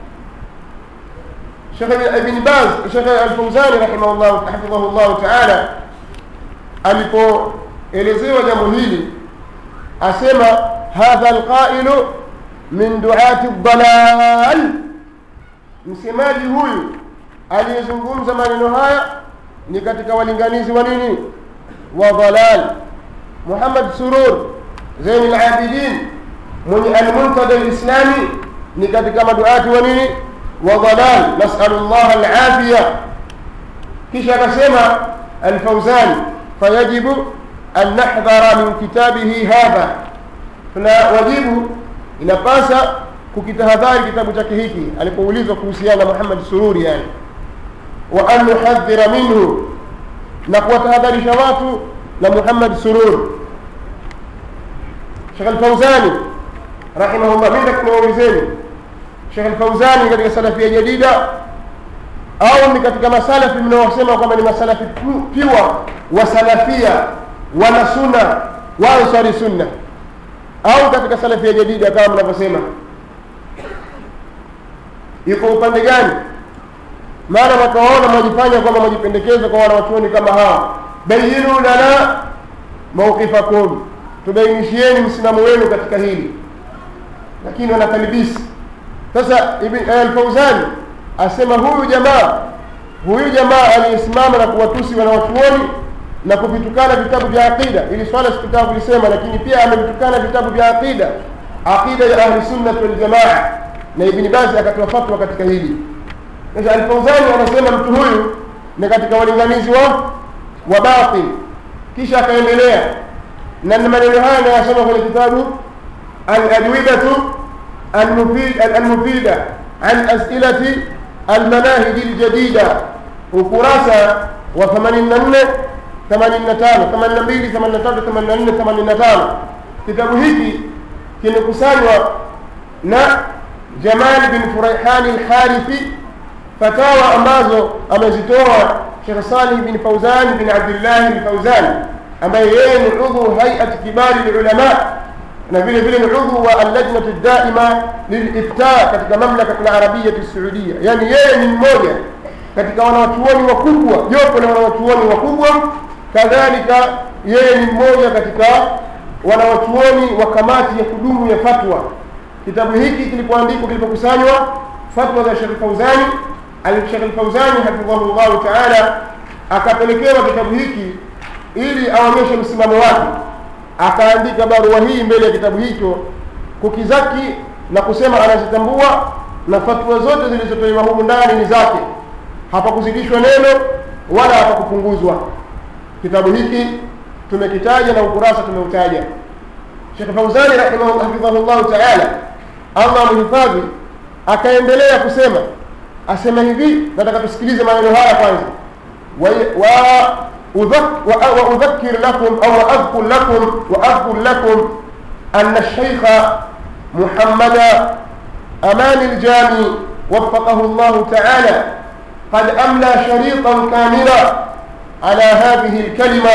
Sheikh Ibn Baz Sheikh Al-Fawzani rahimahullah hafidhahullah ta'ala alipoelezewa jambo hili asema hadha alqailu min duati dalal msemaji huyu aliyezungumza maneno haya ni katika walinganizi wa nini wa dalal Muhammad Surur Zain al-Abidin mwenye al-Muntada al-Islami ni katika maduati wa nini wa dalal nas'alu Allah al-afiya kisha akasema al-Fawzan fayajibu an nahdhara min kitabihi hadha tuna wajibu inapasa kukitahadhari kitabu chake hiki alipoulizwa kuhusiana na Muhammad Sururi yani wa an nuhadhira minhu na kuwatahadharisha watu na Muhammad Surur Sheikh Al-Fawzani rahimahullah mimi nakuwaulizeni Sheikh Al-Fawzani katika salafia jadida au ni katika masalafi mnaosema kwamba ni masalafi piwa wa salafia wana sunna wa ansari sunna au katika salafia jadida kama mnavyosema yuko upande gani maana wakaona mwajifanya kwamba mwajipendekeza kwa wanawachuoni kama hawa bayinu lana mawqifakum tubainishieni msimamo wenu katika hili lakini wanatalibisi sasa al-Fawzani asema huyu jamaa huyu jamaa aliyesimama na kuwatusi wanawachuoni na kuvitukana vitabu vya aqida ili swala sikutaka kulisema lakini pia amevitukana vitabu vya aqida aqida ya ahli sunnah wal jamaa na ibn Baz akatoa fatwa katika hili sasa al-Fawzani anasema mtu huyu ni katika walinganizi wa wa batil kisha akaendelea na maneno haya anayasoma kwenye kitabu al-adwibatu al-mufida an as'ilati al-manahij al-jadida ukurasa wa 84 85 82 83 84 85 kitabu hiki kimekusanywa na Jamal bin Furaihan al-Harithi fatawa ambazo amezitoa Sheikh Salih bin Fauzan bin Abdullah al-Fauzan ambaye yeye ni udhu hay'at kibari ulama na vile vile ni udhu wa al-lajnah ad-daima lil-ifta katika mamlaka al-arabiyya as-saudiya yani yeye ni mmoja katika wanawachuoni wakubwa jopo la wanawachuoni wakubwa kadhalika yeye ni mmoja katika wanawachuoni wa kamati ya kudumu ya fatwa kitabu hiki kilipoandikwa kilipokusanywa fatwa za Sheikh Fauzani al-Sheikh al-Fauzani hafidhahullah ta'ala akapelekewa kitabu hiki ili aonyeshe msimamo wake akaandika barua hii mbele ya kitabu hicho kukizaki na kusema anazitambua na fatwa zote zilizotolewa humu ndani ni zake hapakuzidishwa neno wala hapakupunguzwa kitabu hiki tumekitaja na ukurasa tumeutaja Sheikh Fauzani rahimahullah ta'ala Allah amhifadhi akaendelea kusema asema hivi nataka tusikilize maneno haya kwanza wa وأذكر لكم أو أذكر لكم وأذكر لكم أن الشيخ محمد أمان الجامي وفقه الله تعالى قد أملى شريطا كاملا على هذه الكلمة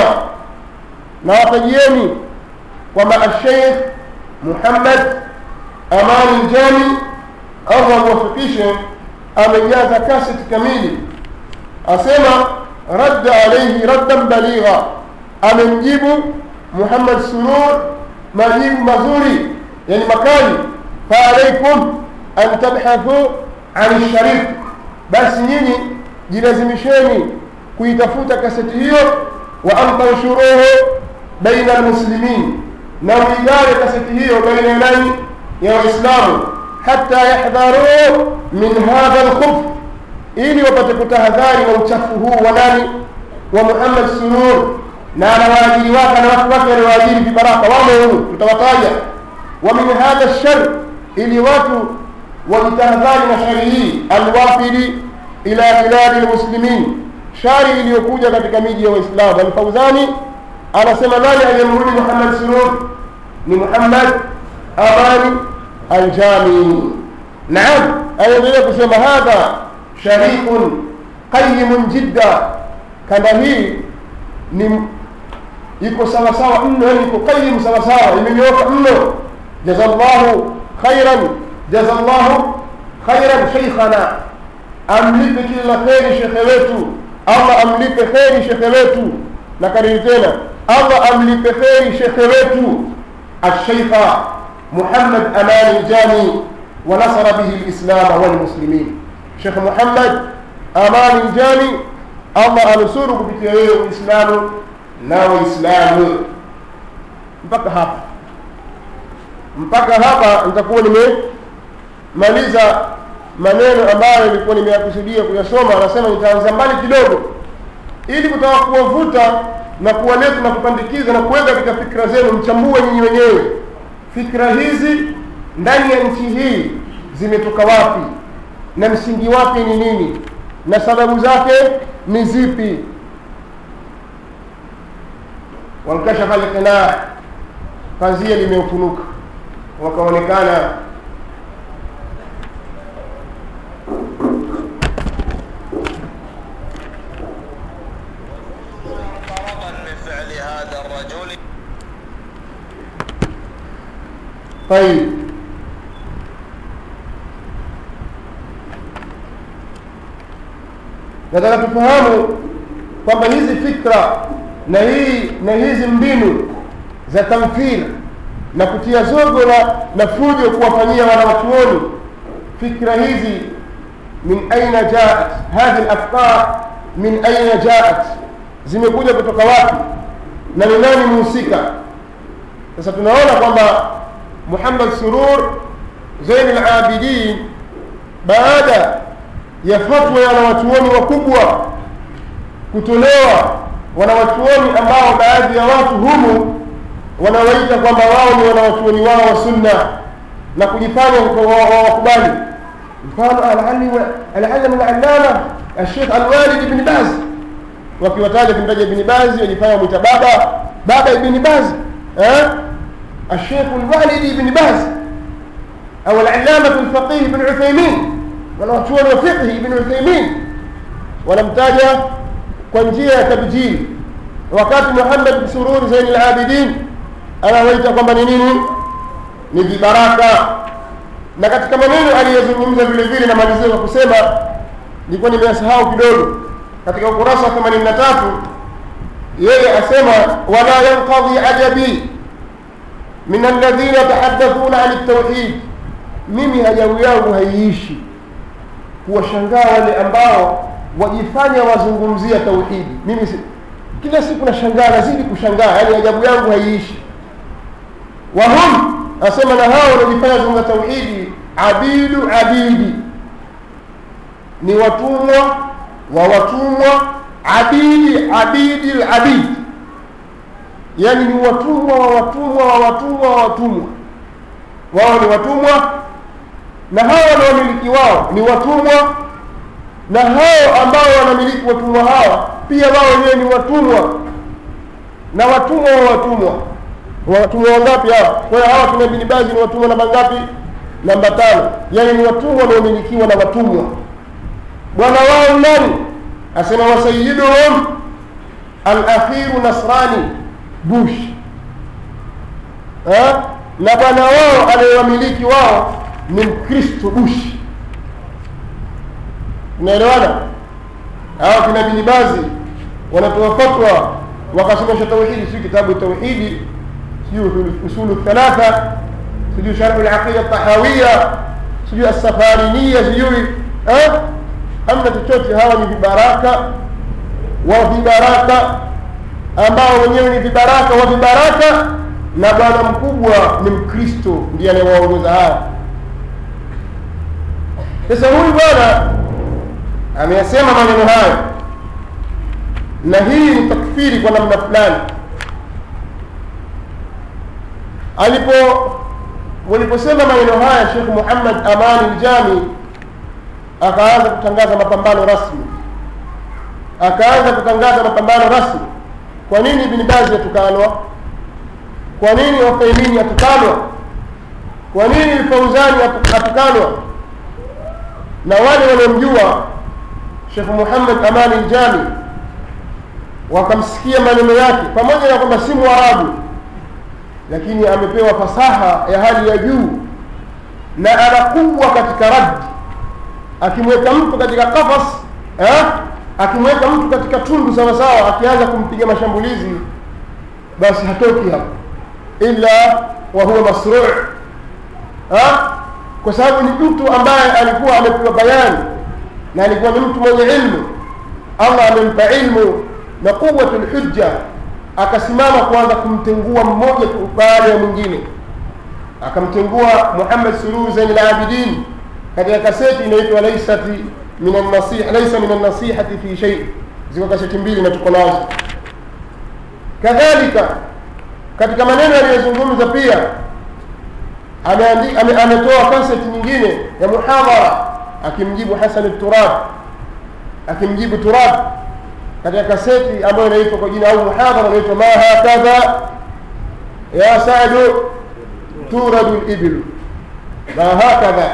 ناطيني ومع الشيخ محمد أمان الجامي الله وفقيشه أمياز كاسة كميلي أسمع رد عليه ردا بليغا أمنجيب محمد سرور مجيب مزوري يعني مكاني فعليكم أن تبحثوا عن الشريف بس نيني جلازمشيني kuitafuta kaseti hiyo wa an tanshuruhu baina almuslimin na uigawe kaseti hiyo baina ya nani ya waislamu hata yahdharu min hadha alkhubth ili wapate kutahadhari na uchafu huu wa nani wa Muhammad Surur na na waajiri wake na watu wake walioajiri vibaraka wamo huu tutawataja wa min hadha shar ili watu wajitahadhari na shari hii alwafili ila biladi almuslimin shari iliyokuja katika miji ya waislamu alfauzani anasema nani aliyemrudi muhammad surur ni muhammad amani aljami naam anaendelea kusema hadha shariqun qayimun jidda kanda hii ni iko sawasawa mno yani iko qayim sawasawa imenyooka mno jazallahu khairan jazallahu khairan sheikhana amlipe kila la kheri shekhe wetu allah amlipe kheri shekhe wetu na kariri tena allah amlipe kheri shekhe wetu alsheikha muhammad amani ljami ونصر به الإسلام والمسلمين شيخ محمد أمان الجامي الله أنصره بكيه الإسلام ناو إسلام mpaka hapa mpaka hapa nitakuwa nimemaliza maneno ambayo nilikuwa nimeyakusudia kuyasoma anasema nitaanza mbali kidogo ili kutaka kuwavuta na kuwaleta na kupandikiza na kuweka katika fikra zenu mchambue nyinyi wenyewe fikra hizi ndani ya nchi hii zimetoka wapi na msingi wake ni nini na sababu zake ni zipi wankashafa lqinaa pazia limeufunuka wakaonekana فرضا من فعل هذا الرجل طيب nataka tufahamu kwamba hizi fikra na hii na hizi mbinu za tamthil na kutia zogo na, na fujo kuwafanyia wanawachuoni fikra hizi min aina jaat hadhi lafkar min aina jaat zimekuja kutoka wapi na ni nani muhusika sasa tunaona kwamba muhammad surur zain labidin baada ya fatwa ya wanawachuoni wakubwa kutolewa wanawachuoni ambao baadhi ya watu humu wanawaita kwamba wao ni wanawachuoni wao wa sunna na kujifanya wakubali mfano alalimu alalama alshekh alwalid ibni baz wakiwataja kumtaja ibni bazi wajifanya mwita baba baba ibni bazi eh? الشيخ الوالد بن باز أو العلامة الفقيه بن عثيمين wanawachuoni wa fiqhi ibn uthaimin wanamtaja kwa njia ya tabjili wakati muhammad sururi zaini labidin anawaita kwamba ni nini ni vibaraka na katika maneno aliyozungumza vile vile namalizia kwa kusema nilikuwa nimeyasahau kidogo katika ukurasa wa themanini na tatu yeye asema wala yanqadhi ajabi min alladhina yatahaddathuna ani ltauhid mimi hajabu yangu haiishi kuwashangaa wale ambao wajifanya wazungumzia tauhidi mimi si, kila siku nashangaa nazidi kushangaa yani ajabu yangu haiishi wahum asema na hao wanaojifanya zungumza tauhidi abidu abidi ni watumwa wa watumwa abidi abidi labidi yani ni watumwa wa watumwa wa watumwa wa watumwa wao ni watumwa na hao na wamiliki wao ni watumwa na hao ambao wanamiliki watumwa hawa pia wao wenyewe ni watumwa na watumwa wa watumwa watumwa wangapi hawa kwa hiyo hawa kina Ibn Baz ni watumwa namba ngapi namba tano yaani ni watumwa wanaomilikiwa na watumwa bwana wao nani asema wasayiduhum alakhiru nasrani bush eh? na bwana wao anayewamiliki wao ni mkristo bush unaelewana hawa kina binibazi wanatoa fatwa wakasomesha tauhidi sijui kitabu tauhidi sijui usulu thalatha sijui sharhu laqida tahawiya sijui assafariniya sijui eh? hamna chochote hawa ni vibaraka wa vibaraka ambao wenyewe ni vibaraka wa vibaraka na bwana mkubwa ni mkristo ndiye anayewaongoza haya sasa huyu bwana ameyasema maneno hayo na hii ni takfiri kwa namna fulani alipo waliposema maneno haya shekh muhammad amani ljami akaanza kutangaza mapambano rasmi akaanza kutangaza mapambano rasmi kwa nini ibn bazi atukanwa kwa nini wafaimini atukanwa kwa nini lfauzani atu- atukanwa na wale waliomjua shekh muhammad amani ljami wakamsikia maneno yake pamoja na kwamba si mwarabu lakini amepewa fasaha ya hali ya juu na ana kubwa katika raddi akimweka mtu katika kafas eh? akimweka mtu katika tundu sawasawa akianza kumpiga mashambulizi basi hatoki hapo illa wa huwa masruu eh? kwa sababu ni mtu ambaye alikuwa amepewa bayani na alikuwa ni mtu mwenye ilmu allah amempa ilmu na quwatu lhujja akasimama kuanza kumtengua mmoja baada ya mwingine akamtengua muhammad suluhu zain labidin katika kaseti inaitwa laisati min annasiha laisa min annasihati fi shei ziko kaseti mbili na tuko nazo kadhalika katika maneno aliyozungumza pia ameandi- ame- ametoa kaseti nyingine ya muhadhara akimjibu hasan turab akimjibu turab katika kaseti ambayo inaitwa kwa jina au muhadhara inaitwa ma hakadha ya sadu turadu libilu ma hakadha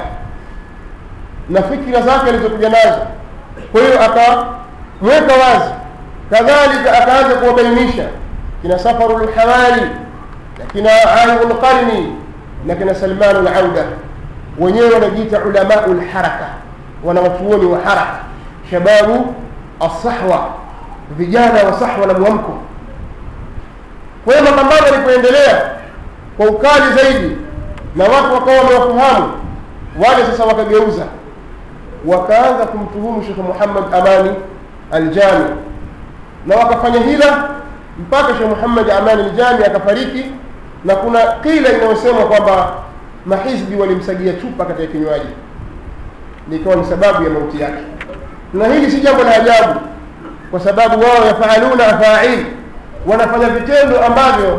na fikira zake alizokuja nazo kwa hiyo akamweka wazi kadhalika akaanza kuwabainisha kina safaru lhawali na kina alimu lqarni na kina salmanu lauda wenyewe wanajiita ulamau lharaka wanawachuoni wa haraka shababu alsahwa vijana wa sahwa na mwamko kwa hiyo mapambano yalipoendelea kwa ukali zaidi na watu wakawa wamewafahamu wale sasa wakageuza wakaanza kumtuhumu shekhe muhammad amani aljami na wakafanya hila mpaka shekhe muhammad amani aljami akafariki na kuna kila inayosema kwamba mahizbi walimsagia chupa katika kinywaji likawa ni sababu ya mauti yake na hili si jambo la ajabu kwa sababu wao yafaaluna afail wanafanya vitendo ambavyo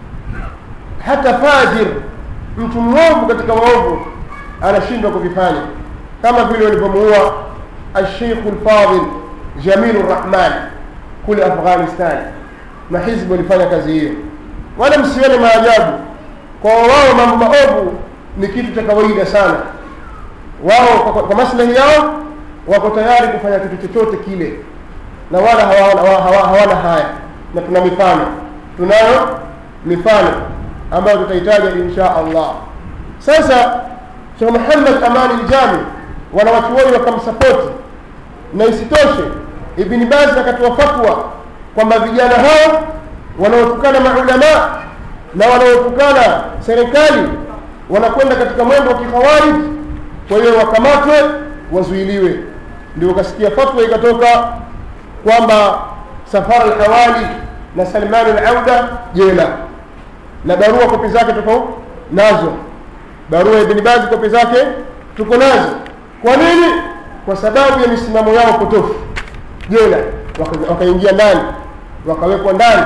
hata fajir mtu mwovu katika waovu anashindwa kuvifanya kama vile walivyomuua alsheikhu lfadil jamilu rrahman kule afghanistan na hizbi walifanya kazi hiyo wala msione maajabu kwa wao mambo maovu ni kitu cha kawaida sana wao kwa, kwa, kwa maslahi yao wako tayari kufanya kitu chochote kile na wala hawana, hawana, hawana, hawana haya na tuna mifano tunayo mifano ambayo tutahitaja insha allah sasa shekh muhammad amani ljami wanawachuoni wakamsapoti na isitoshe ibni bazi akatoa fatwa kwamba vijana hao wanaotukana maulamaa na wanaotukana serikali wanakwenda katika mwendo wa kikhawarij kwa hiyo wakamatwe wazuiliwe ndio ukasikia fatwa ikatoka kwamba safar alhawali na salman alauda jela na barua kopi zake tuko nazo barua ibni bazi kopi zake tuko nazo kwa nini kwa sababu ya misimamo yao potofu jela waka- wakaingia ndani wakawekwa ndani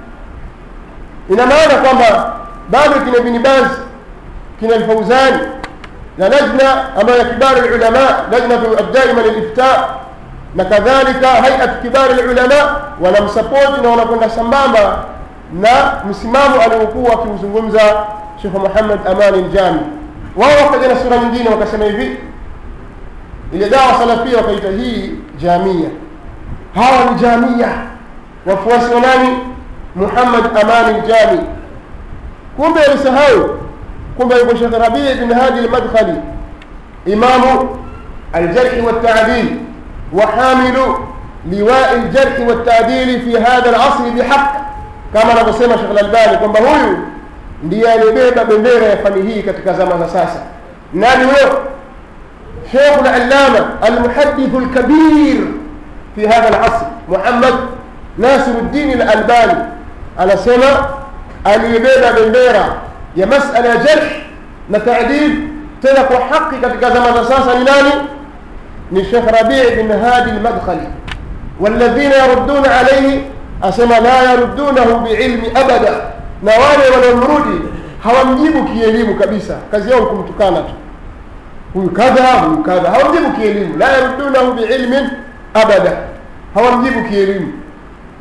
ina maana kwamba bado kina ibni bazi kina alfauzani na lajna ambayo ya kibari lulama lajnatu addaima lilifta na kadhalika hayat kibari lulama wanamsapoti na wanakwenda sambamba na msimamo aliokuwa akiuzungumza shekh muhammad amani ljami wao wakaja na sura nyingine wakasema hivi ile dawa salafia wakaita hii jamia hawa ni jamia wafuasi wa nani muhammad amani ljami kumbe alisahau kumbe yuko shekh rabii bin hadi lmadkhali imamu aljarhi waltadil وحامل لواء الجرح والتعديل في هذا العصر بحق كما anavyosema Sheikh Al-Albani kwamba huyu ndiye aliyebeba bendera ya fani hii katika zama za sasa nani huyo Sheikh Al-Allama Al-Muhaddith Al-Kabir في هذا العصر محمد ناصر الدين الألباني anasema aliyebeba bendera ya masala ya jarh na taadil tena kwa haki katika zama za sasa ni nani ni Sheikh Rabi' bin Hadi al-Madkhali walladhina yarudduna alayhi asema la yaruddunahu biilmi abada na wale wanaomrudi hawamjibu kielimu kabisa kazi yao kumtukana tu huyu kadha huyu kadha hawamjibu kielimu la yaruddunahu biilmin abada hawamjibu kielimu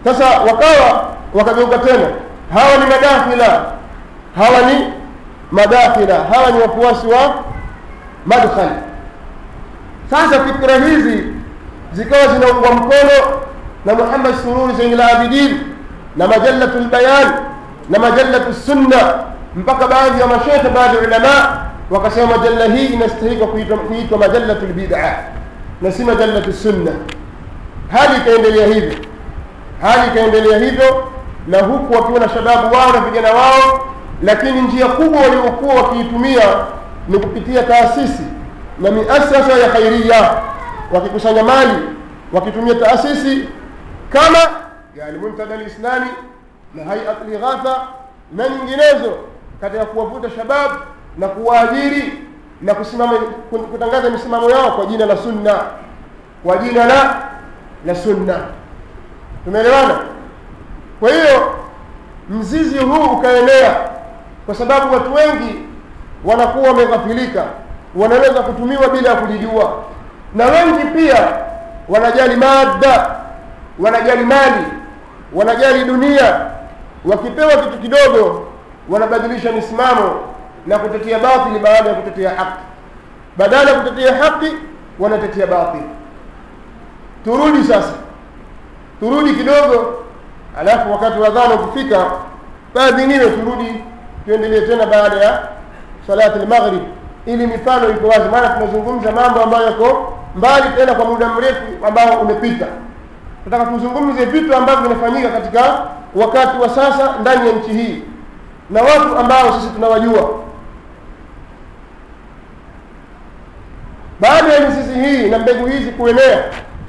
sasa wakawa wakageuka tena hawa ni madakhila hawa ni madakhila hawa ni wafuasi wa madkhal sasa fikra hizi zikawa zinaungwa mkono na muhammad sururi zain labidin na majalatu lbayan na majalatu sunna mpaka baadhi ya mashekhe baadhi ya ulama wakasema majalla hii inastahika kuitwa kuitwa majalatu lbida na si majalatu sunna hali ikaendelea hivyo hali ikaendelea hivyo na huku wakiwa na shababu wao na vijana wao lakini njia kubwa waliokuwa wakiitumia ni kupitia taasisi na miasasa ya khairia wakikusanya mali wakitumia taasisi kama yani muntada lislami na hayat lighatha na nyinginezo katika kuwavuta shabab na kuwaajiri na kusimama kutangaza misimamo yao kwa jina la sunna kwa jina la la sunna tumeelewana kwa hiyo mzizi huu ukaenea kwa sababu watu wengi wanakuwa wameghafilika wanaweza kutumiwa bila ya kujijua na wengi pia wanajali mada wanajali mali wanajali dunia wakipewa kitu kidogo wanabadilisha misimamo na kutetea batili baada ya kutetea haki badala ya kutetea haki wanatetea batili turudi sasa turudi kidogo alafu wakati wa dhana ukifika baadhiniwe turudi tuendelee tena baada ya salati lmaghrib ili mifano iko wazi maana tunazungumza mambo ambayo yako mbali tena kwa muda mrefu ambao umepita tunataka tuzungumze vitu ambavyo vinafanyika katika wakati wa sasa ndani ya nchi hii na watu ambao sisi tunawajua baada ya mizizi hii na mbegu hizi kuenea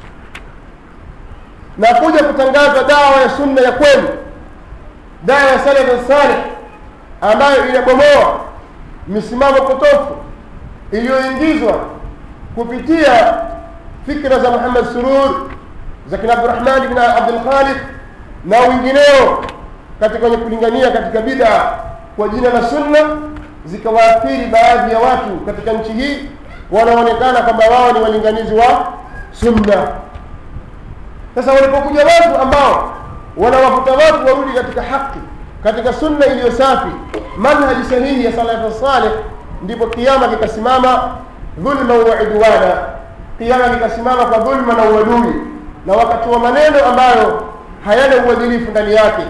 na kuja kutangaza dawa ya sunna ya kweli dawa ya salaf salih ambayo inabomoa misimamo potofu iliyoingizwa kupitia fikra za Muhammad Surur za kina Abdurrahman ibn Abdul Khaliq na wengineo katika wenye kulingania katika bid'a kwa jina la sunna zikawaathiri baadhi ya watu katika nchi hii wanaonekana kwamba wao ni walinganizi wa sunna sasa walipokuja watu ambao wanawavuta watu warudi katika haki katika sunna iliyo safi manhaji sahihi ya salafu salih ndipo kiama kikasimama dhulma wa idwana kiama kikasimama kwa dhulma na uadui na wakatoa maneno ambayo hayana uadilifu ndani yake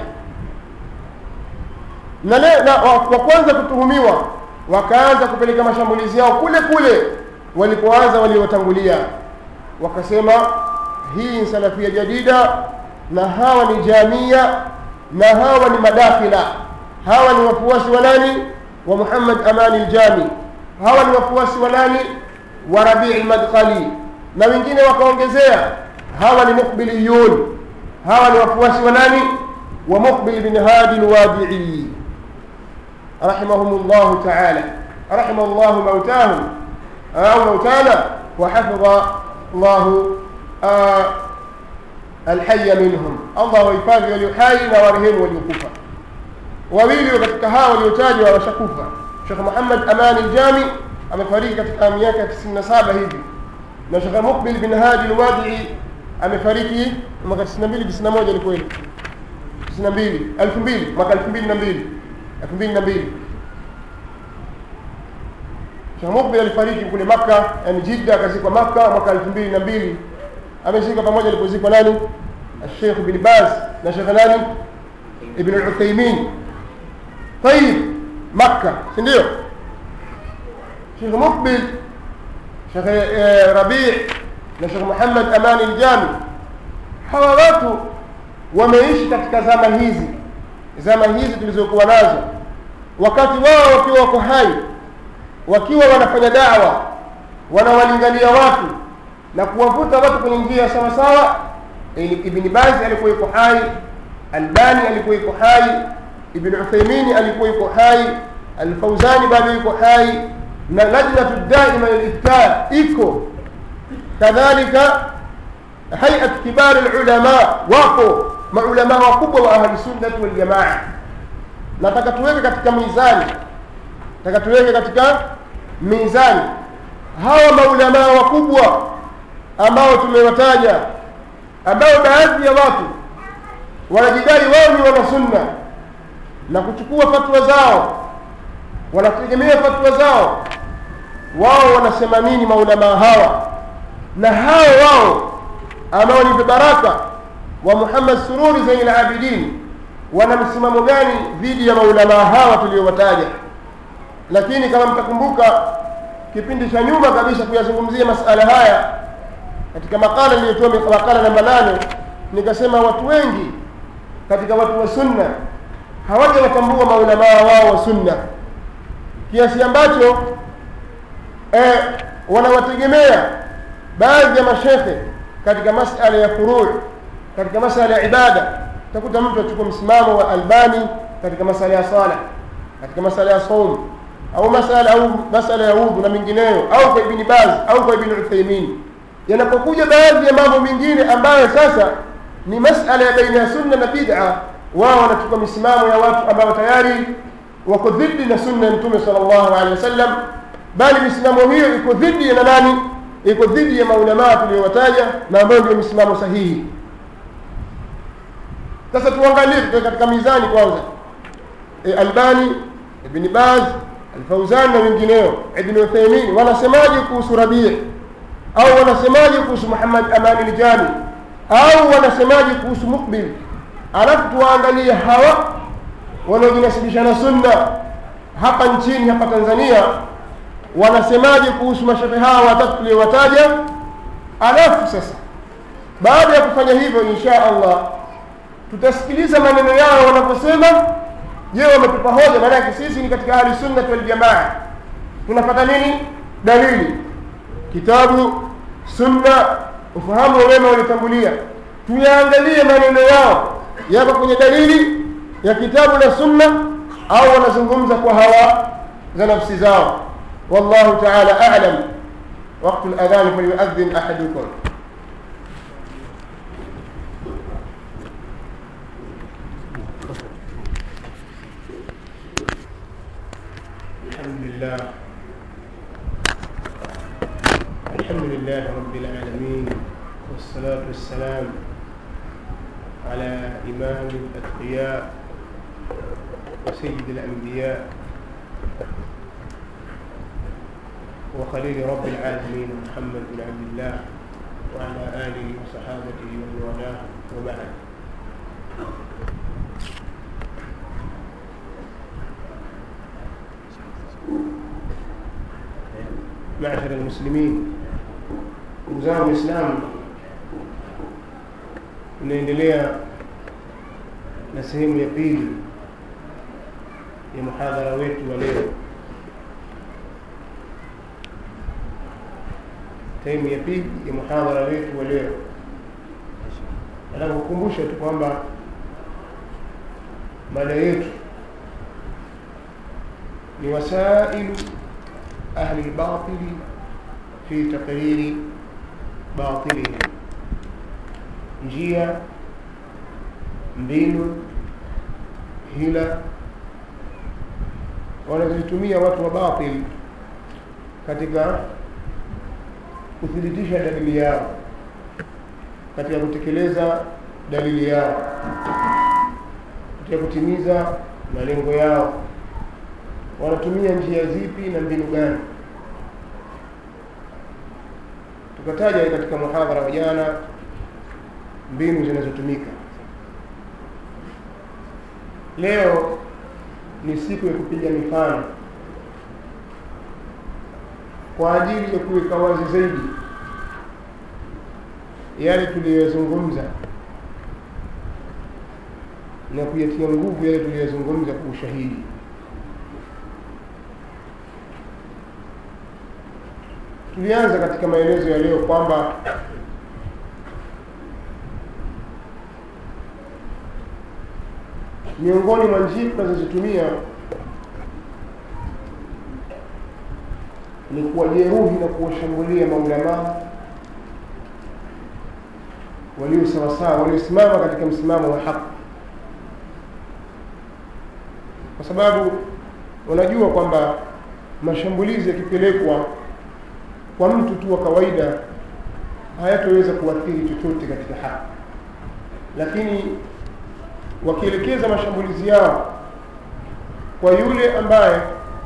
na, le, na wa, wa kwanza kutuhumiwa wakaanza kupeleka mashambulizi yao kule kule walipoanza waliotangulia wakasema hii ni salafia jadida na hawa ni jamia na hawa ni madakhila hawa ni wafuasi wa nani wa Muhammad Amani Aljami hawa ni wafuasi wa nani wa Rabii Madkhali na wengine wakaongezea hawa ni muqbiliyun hawa ni wafuasi wa nani wa Muqbil bin Hadi Alwadi'i rahimahumullah ta'ala rahimallahu mautahum au mautana wa hafidha Allah alhaya minhum allah wahifadhi walio hai na warehemu waliokufa wawili katika hawa waliotajwa washakufa shekh muhammad amani ljami amefariki katika miaka ya 97 hivi na shekh mukbil bin hadi lwadii amefariki mwaka 92 91 ni kweli 92 2000 mwaka 2002 2002 shekh mukbil alifariki kule makka yani jidda akazikwa makka mwaka 2002 amezikwa pamoja alipozikwa nani الشيخ بن باز na Sheikh nani Ibn al-Uthaymeen طيب مكة si ndio Sheikh Mukbil Sheikh Rabi' na Sheikh Muhammad Amani al-Jami hawa watu wameishi katika zama hizi zama hizi tulizokuwa nazo wakati wao wakiwa wako hai wakiwa wanafanya dawa wanawalingania watu na kuwavuta watu kwenye njia sawa sawa ibn Baz alikuwa yuko hai Albani alikuwa yuko hai Ibn Uthaymeen alikuwa yuko hai Al-Fawzani bado yuko hai na lajnatu daima lil-ifta iko kadhalika hay'at kibar al-ulama wako maulama wakubwa wa ahli sunnah wal jamaa nataka tuweke katika mizani nataka tuweke katika mizani hawa maulama wakubwa ambao tumewataja ambao baadhi ya watu wanajidai wao ni wana sunna na kuchukua fatwa zao wanategemea fatwa zao wao wanasema nini maulamaa hawa na hao wao ambao ni vibaraka wa muhammad sururi zain labidin wana msimamo gani dhidi ya maulamaa hawa tuliowataja lakini kama mtakumbuka kipindi cha nyuma kabisa kuyazungumzia masala haya katika makala niliyotoa makala namba nane nikasema watu wengi katika watu wa sunna hawajawatambua maulamaa wao wa sunna kiasi ambacho eh, wanawategemea baadhi ya mashekhe katika masala ya furuu katika masala ya ibada utakuta mtu achukua msimamo wa albani katika masala ya sala katika masala ya saum au masala au masala ya udhu na mengineyo au kwa ibni baz au kwa ibni uthaimin yanapokuja baadhi ya mambo mengine ambayo sasa ni masala ya baina ya sunna na bid'a wao wanachukua misimamo ya watu ambao tayari wako dhidi na sunna ya mtume sallallahu alaihi wasallam bali misimamo hiyo iko dhidi ya nani iko dhidi ya maulamaa tuliyowataja na ambayo ndio misimamo sahihi sasa tuangalie katika mizani kwanza e, albani ibni baz alfauzan na wengineo ibni uthaimin wanasemaje kuhusu rabii au wanasemaje kuhusu muhammad amani ljami au wanasemaje kuhusu mukbil alafu tuwaangalie hawa wanaojinasibisha na sunna hapa nchini hapa tanzania wanasemaje kuhusu mashehe hawa watatu tuliowataja alafu sasa baada ya kufanya hivyo insha allah tutasikiliza maneno yao wanaposema je wametupa hoja maanake sisi ni katika ahli sunnati waljamaa tunapata nini dalili kitabu sunna ufahamu wa wema waliotangulia tuyaangalie maneno yao yako kwenye dalili ya kitabu na sunna au wanazungumza kwa hawa za nafsi zao wallahu taala alam waktu ladhani falyuadhin ahadukum الحمد لله الحمد لله رب العالمين والصلاة والسلام على إمام الأتقياء وسيد الأنبياء وخليل رب العالمين محمد بن عبد الله وعلى آله وصحابته ومن والاه وبعد معشر المسلمين وزارة الإسلام tunaendelea na sehemu ya pili ya muhadhara wetu wa leo sehemu ya pili ya muhadhara wetu wa leo nataka kukumbusha tu kwamba mada yetu ni wasailu ahli lbatili fi taqriri batilihim njia mbinu hila wanazozitumia watu wa batil katika kuthibitisha dalili yao katika kutekeleza dalili yao katika kutimiza malengo yao wanatumia njia zipi na mbinu gani tukataja katika muhadhara wa jana mbinu zinazotumika leo ni siku ya kupiga mifano kwa ajili ya kuweka wazi zaidi yale tuliyoyazungumza na kuyatia nguvu yale tuliyoyazungumza kwa ushahidi tulianza katika maelezo ya leo kwamba miongoni mwa njia tunazozitumia ni kuwajeruhi na kuwashambulia maulamaa walio sawasawa waliosimama katika msimamo wa haki kwa sababu wanajua kwamba mashambulizi yakipelekwa kwa mtu tu wa kawaida hayatoweza kuathiri chochote katika haki lakini wakielekeza mashambulizi yao kwa yule ambaye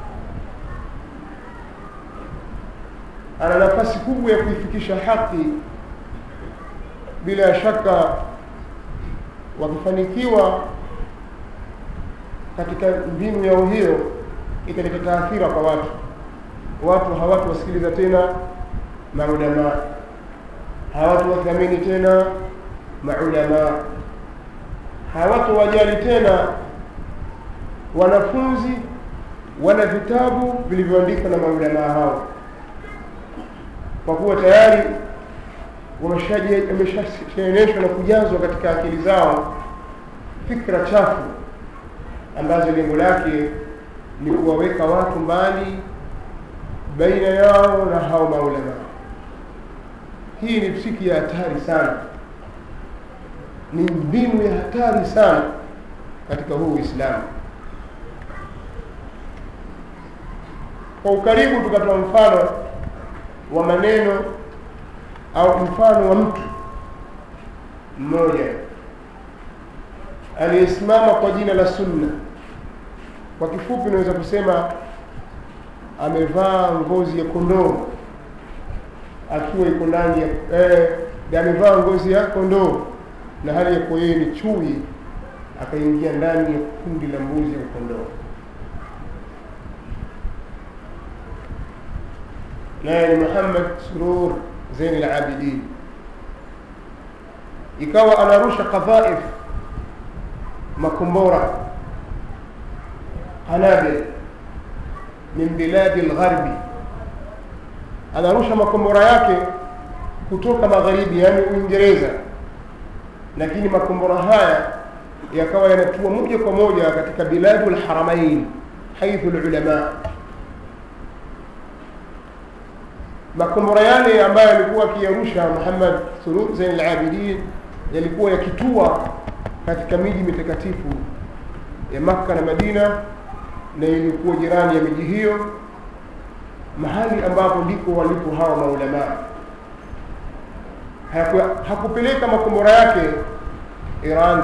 ana nafasi kubwa ya kuifikisha haki bila shaka wakifanikiwa katika mbinu yao hiyo italeta taathira kwa watu watu hawatu wasikiliza tena maulamaa hawatu wathamini tena maulamaa hawatu wajali tena wanafunzi wana vitabu vilivyoandikwa na maulamaa hao kwa kuwa tayari wameshaeneshwa na kujazwa katika akili zao fikra chafu ambazo lengo lake ni kuwaweka watu mbali baina yao na hao maulama hii ni msiki ya hatari sana ni mbinu ya hatari sana katika huu uislamu kwa ukaribu tukatoa mfano wa maneno au mfano wa mtu mmoja aliyesimama kwa jina la sunna kwa kifupi unaweza kusema amevaa ngozi ya kondoo akiwa iko ndani ya eh, amevaa ngozi ya kondoo na hali ya kuwa yeye ni chui akaingia ndani ya kundi la mbuzi ya kondoo naye ni Muhammad Surur Zain al-Abidin ikawa anarusha kadhaif makombora qanabil min biladi lgharbi anarusha makombora yake kutoka magharibi yani uingereza lakini makombora haya yakawa yanatua moja kwa moja katika biladu lharamain haithu lulama makombora yale ambayo alikuwa akiyarusha muhammad surur zain alabidin yalikuwa yakitua katika miji mitakatifu ya makka na madina na ilikuwa jirani ya miji hiyo mahali ambapo ndipo walipo hawa maulamaa hakupeleka makombora yake iran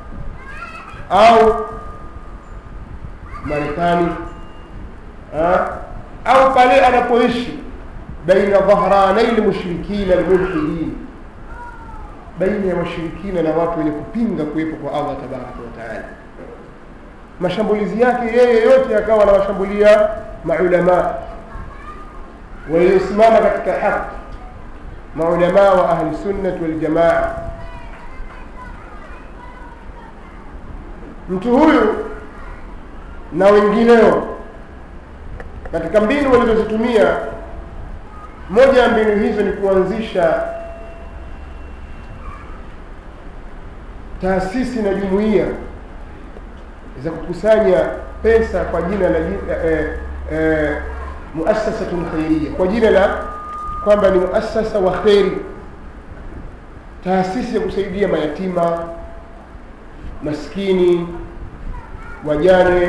au marekani au pale anapoishi baina dhahranai lmushrikina lmulhidin baina ya washirikina na watu wenye kupinga kuwepo kwa allah tabaraka wataala mashambulizi yake yeye yote akawa anawashambulia maulamaa waliosimama katika haki maulamaa wa ahli sunnati waljamaa mtu huyu na wengineo katika mbinu walizozitumia moja ya mbinu hizo ni kuanzisha taasisi na jumuiya za kukusanya pesa kwa jina la eh, eh, muasasatun khairia kwa jina la kwamba ni muasasa wa kheri taasisi ya kusaidia mayatima maskini wajane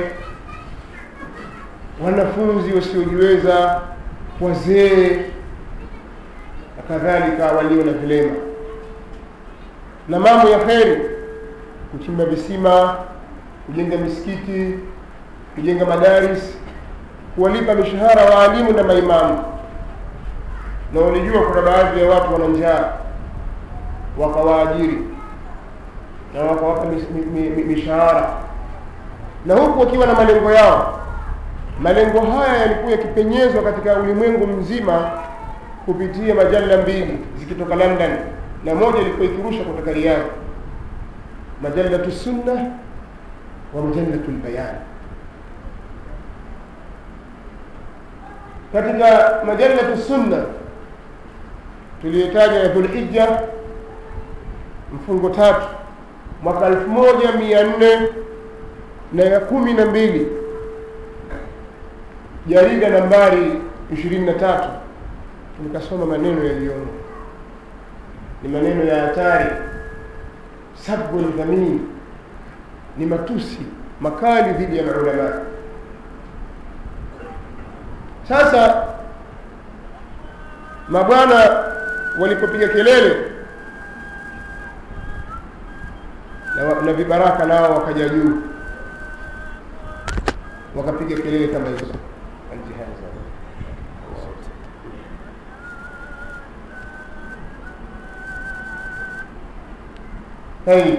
wanafunzi wasiojiweza wazee na kadhalika walio na vilema na mambo ya kheri kuchimba visima kujenga misikiti kujenga madaris kuwalipa mishahara waalimu na maimamu na walijua kuna baadhi ya watu wana njaa wakawaajiri na wakawapa mishahara na huku wakiwa na malengo yao malengo haya yalikuwa yakipenyezwa katika ulimwengu mzima kupitia majalla mbili zikitoka london na moja ilikuwa ikirusha kutoka riyadh majallatu sunna wa majallatu lbayan katika majallatu sunna tuliyotaja ya dhulhija mfungo tatu mwaka elfu moja mia nne na ya kumi na mbili jarida nambari ishirini na tatu nikasoma maneno yaliyomo ni maneno ya hatari sabu ldhamini ni matusi makali dhidi ya maulamaa sasa mabwana walipopiga kelele na, wa- na vibaraka nao wakaja juu wakapiga kelele kama hizo Aljihaza. طيب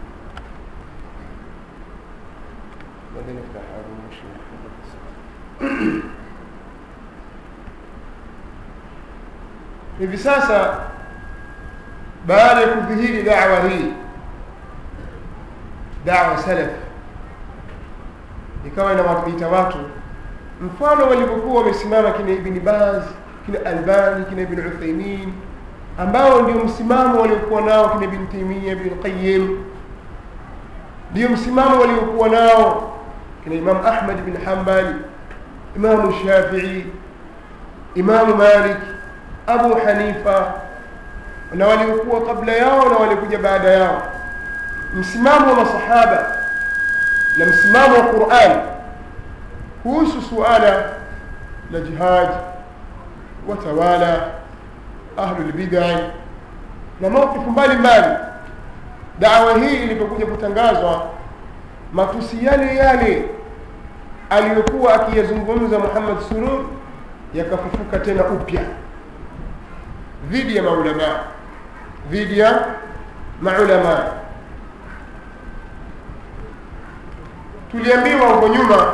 بعدين نفتح هذا المشكلة hivi sasa baada ya kudhihiri dawa hii dawa salaf ikawa inawaita watu mfano walivyokuwa wamesimama kina ibni baz kina albani kina ibn uthaimin ambao ndio msimamo waliokuwa nao kina ibn taimia ibn qayim ndio msimamo waliokuwa nao kina imam ahmad bin hambali imamu shafii imamu malik abu hanifa na waliokuwa kabla yao na waliokuja baada yao msimamo wa masahaba na msimamo wa quran kuhusu suala la jihad watawala ahlulbidai na mawkifu mbalimbali dawa hii ilipokuja kutangazwa matusi yale yale aliyokuwa akiyazungumza muhammad surur yakafufuka tena upya dhidi ya maulamaa dhidi ya maulamaa tuliambiwa huko nyuma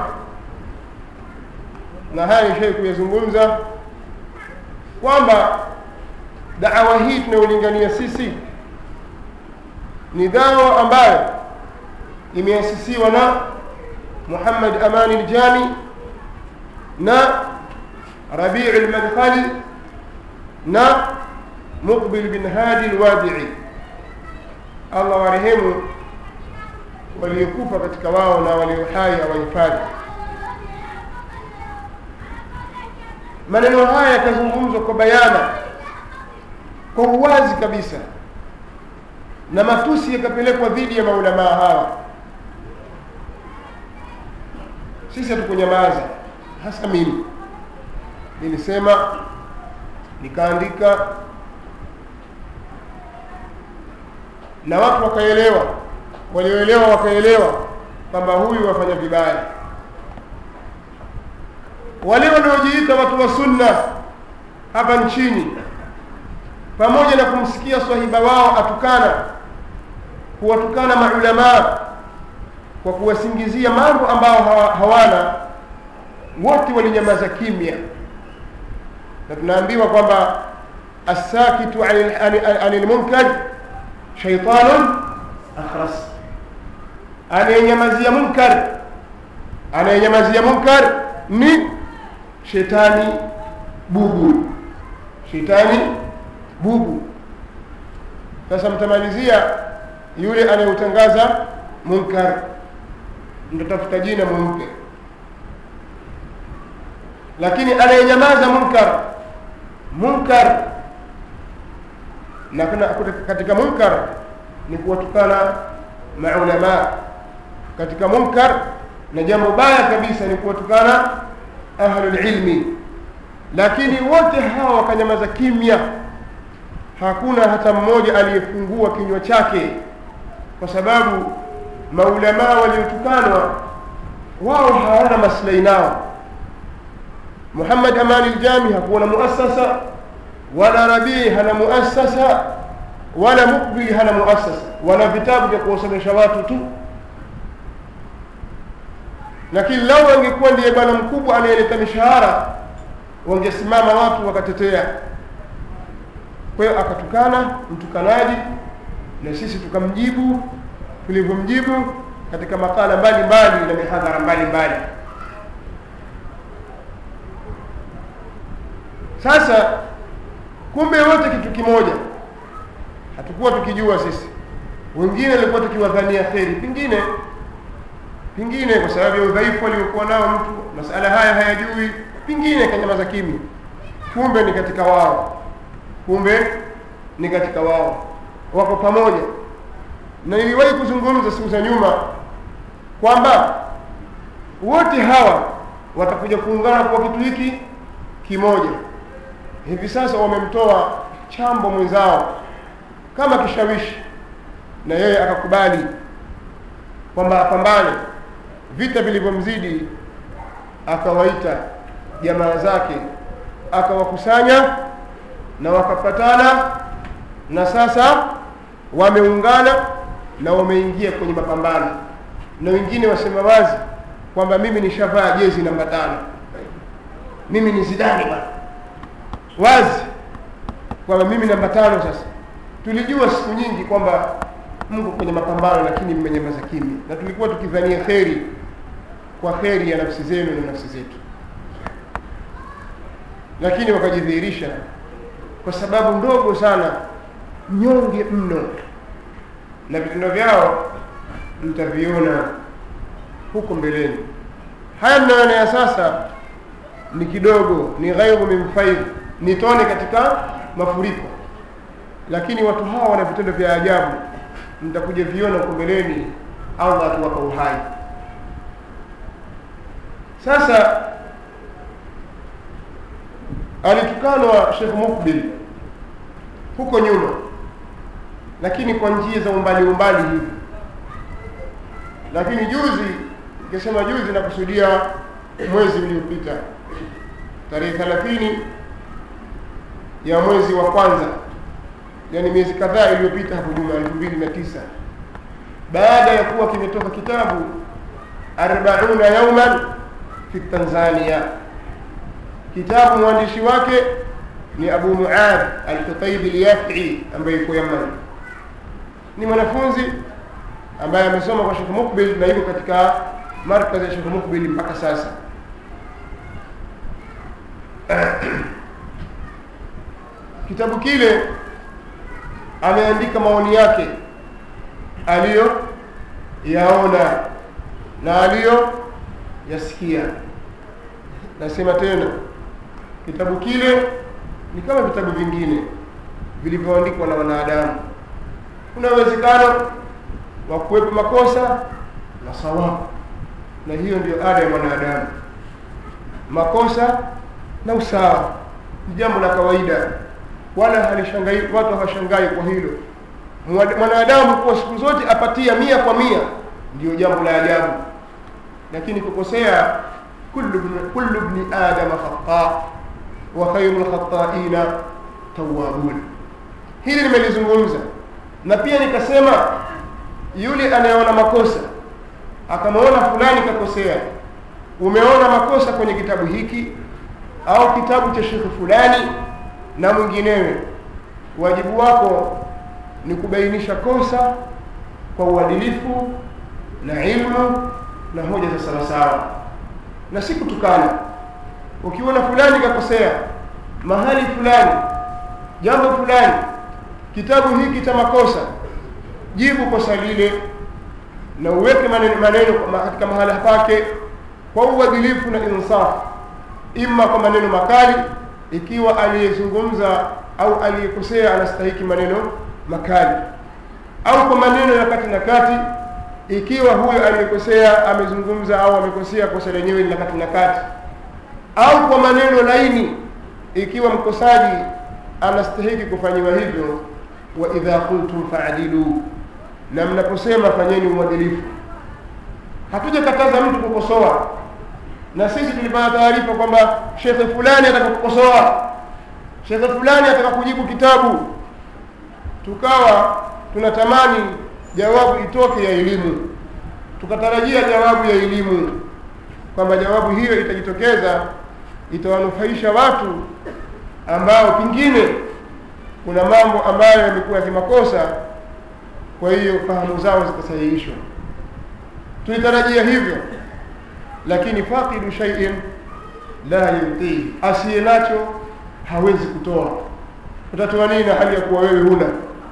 na haya nishai kuyazungumza kwamba dawa hii tunayolingania sisi ni dawa ambayo imeasisiwa na muhammad amani ljami na rabii lmadkhali na muqbil bin hadi lwadii allah warehemu waliokufa katika wao na walio hai awahifadhi maneno haya yakazungumzwa kwa bayana kwa uwazi kabisa na matusi yakapelekwa dhidi ya maulamaa hawa sisi hatukunyamaza hasa mimi nilisema nikaandika na watu wakaelewa walioelewa wakaelewa kwamba huyu wafanya vibaya wale wanaojiita watu wa sunna hapa nchini pamoja na kumsikia swahiba wao atukana kuwatukana maulamaa kwa kuwasingizia mambo ambao hawa- hawana wote walinyamaza kimya na tunaambiwa kwamba assakitu anil- anil anil munkar shaitanun akhras anayenyamazia munkar anayenyamazia munkar ni shetani bubu shetani bubu sasa mtamalizia yule anayeutangaza munkar mtatafuta jina mumpe lakini anayenyamaza munkar munkar na kuna katika munkar ni kuwatukana maulamaa katika munkar na jambo baya kabisa ni kuwatukana ahlulilmi lakini wote hawa wakanyamaza kimya hakuna hata mmoja aliyefungua kinywa chake kwa sababu maulamaa waliotukanwa wao hawana maslahi nao muhammad amani ljami hakuwa na muasasa wala rabii hana muasasa wala mukbili hana muasasa wana vitabu vya kuwasomesha watu tu lakini lau angekuwa ndiye bwana mkubwa anayeleta mishahara wangesimama watu wakatetea kwa hiyo akatukana mtukanaji na sisi tukamjibu tulivyomjibu katika makala mbalimbali na mihadhara mbalimbali sasa kumbe wote kitu kimoja hatukuwa tukijua sisi wengine walikuwa tukiwadhania kheri pengine pengine kwa sababu ya udhaifu aliokuwa nao mtu masala haya hayajui pengine kanyamaza kimya kumbe ni katika wao kumbe ni katika wao wako pamoja na niliwahi kuzungumza siku za nyuma kwamba wote hawa watakuja kuungana kwa kitu hiki kimoja hivi sasa wamemtoa chambo mwenzao kama kishawishi na yeye akakubali kwamba apambane vita vilivyomzidi akawaita jamaa zake akawakusanya na wakapatana na sasa wameungana na wameingia kwenye mapambano na wengine wasema wazi kwamba mimi nishavaa jezi namba tano mimi ni zidani bwana wazi kwamba mimi namba tano sasa tulijua siku nyingi kwamba mko kwenye mapambano lakini mmenyamaza kimya na tulikuwa tukidhania kheri kwa kheri ya nafsi zenu na nafsi zetu lakini wakajidhihirisha kwa sababu ndogo sana nyonge mno na vitendo vyao mtaviona huko mbeleni haya mnayoona ya sasa ni kidogo ni ghairu min faidh ni tone katika mafuriko lakini watu hawa wana vitendo vya ajabu mtakuja viona huko mbeleni allah akiwapa uhai sasa alitukanwa shekh mukbil huko nyuma lakini kwa njia za umbali umbali hivi lakini juzi ikisema juzi nakusudia mwezi uliopita tarehe thelathini ya mwezi wa kwanza yani miezi kadhaa iliyopita hapo nyuma elfu mbili na tisa baada ya kuwa kimetoka kitabu arbauna yauman fi tanzania kitabu mwandishi wake ni abu muad alkhutaibi lyafii ambaye yuko yaman ni mwanafunzi ambaye amesoma kwa shekh mukbil na yuko katika markazi ya shekh mukbil mpaka sasa kitabu kile ameandika maoni yake aliyo yaona na aliyo yasikia nasema tena kitabu kile ni kama vitabu vingine vilivyoandikwa na wanadamu kuna uwezekano wa kuwepo makosa na sawabu na hiyo ndio ada ya mwanadamu makosa na usawa ni jambo la kawaida wala halishangai watu hawashangai kwa hilo mwanadamu kuwa siku zote apatia mia kwa mia ndio jambo la ajabu lakini kukosea kullu bni adama khata wa khairu lkhataina tawabun hili nimelizungumza na pia nikasema yule anayeona makosa akamwona fulani kakosea umeona makosa kwenye kitabu hiki au kitabu cha shekhe fulani na mwinginewe wajibu wako ni kubainisha kosa kwa uadilifu na ilmu na hoja za sawasawa na si kutukana ukiona fulani kakosea mahali fulani jambo fulani kitabu hiki cha makosa jibu kosa lile na uweke maneno, maneno katika mahala pake kwa uadilifu na insafu ima kwa maneno makali ikiwa aliyezungumza au aliyekosea anastahiki maneno makali au kwa maneno ya kati na kati ikiwa huyo aliyekosea amezungumza au amekosea kosa lenyewe ni la kati na kati au kwa maneno laini ikiwa mkosaji anastahiki kufanyiwa hivyo wa idha qultum faadilu na mnaposema fanyeni uadilifu hatujakataza mtu kukosoa na sisi tulipata taarifa kwamba shekhe fulani ataka kukosoa shekhe fulani ataka kujibu kitabu tukawa tunatamani jawabu itoke ya elimu tukatarajia jawabu ya elimu kwamba jawabu hiyo itajitokeza itawanufaisha watu ambao pengine kuna mambo ambayo yamekuwa ya kimakosa kwa hiyo fahamu zao zikasahihishwa tulitarajia hivyo lakini faqidu shay'in la yutihi asiye nacho hawezi kutoa utatoa nini na hali ya kuwa wewe huna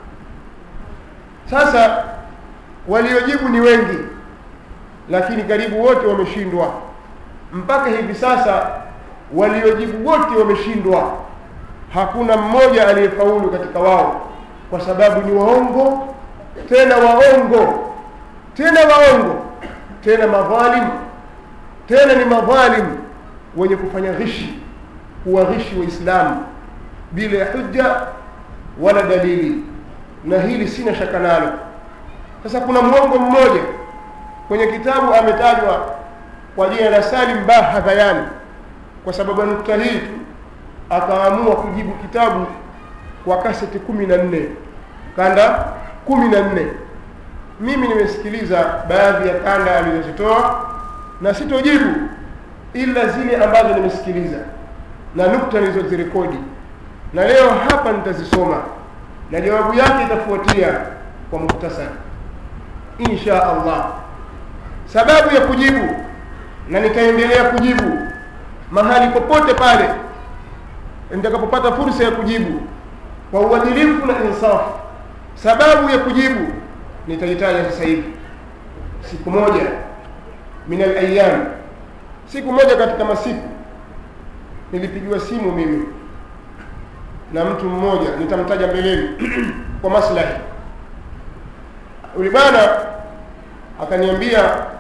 sasa waliojibu ni wengi lakini karibu wote wameshindwa mpaka hivi sasa waliojibu wote wameshindwa hakuna mmoja aliyefaulu katika wao kwa sababu ni waongo tena waongo tena waongo tena madhalimu tena ni madhalimu wenye kufanya ghishi kuwaghishi waislamu bila ya hujja wala dalili na hili sina shaka nalo sasa kuna mwongo mmoja kwenye kitabu ametajwa kwa jina la Salim Bah Hadhayani kwa sababu ya nukta hii tu akaamua kujibu kitabu kwa kaseti kumi na nne kanda kumi na nne mimi nimesikiliza baadhi ya kanda alizozitoa na sitojibu ila zile ambazo nimesikiliza na nukta nilizozirekodi na leo hapa nitazisoma na jawabu yake itafuatia kwa muhtasari insha allah sababu ya kujibu na nitaendelea kujibu mahali popote pale nitakapopata fursa ya kujibu kwa uadilifu na insafu sababu ya kujibu nitaitaja sasa hivi siku moja min alayam siku moja katika masiku nilipigiwa simu mimi na mtu mmoja nitamtaja mbeleni kwa maslahi yule bwana akaniambia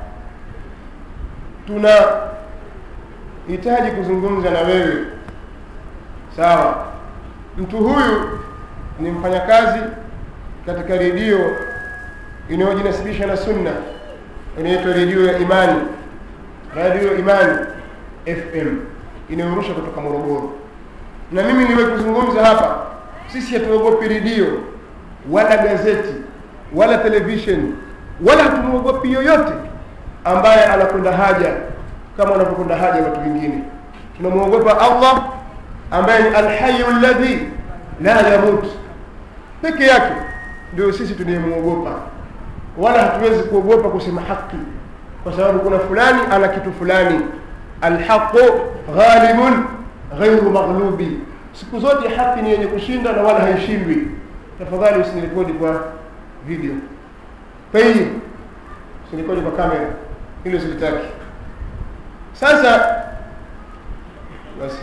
tuna hitaji kuzungumza na wewe sawa mtu huyu ni mfanyakazi katika redio inayojinasibisha na sunna inaitwa redio ya imani radio imani fm inayorusha kutoka morogoro na mimi niliwahi kuzungumza hapa sisi hatuogopi redio wala gazeti wala television wala hatumwogopi yoyote ambaye anakwenda haja kama wanavyokwenda haja watu wengine tunamwogopa allah ambaye ni alhayu ladhi la yamut peke yake ndio sisi tunayemwogopa wala hatuwezi kuogopa kusema haki kwa sababu kuna fulani ana kitu fulani alhaqu ghalibun ghairu maghlubi siku zote haki ni yenye kushinda na wala haishindwi tafadhali usinirekodi kwa video tayib usinirekodi kwa kamera hilo silitaki sasa basi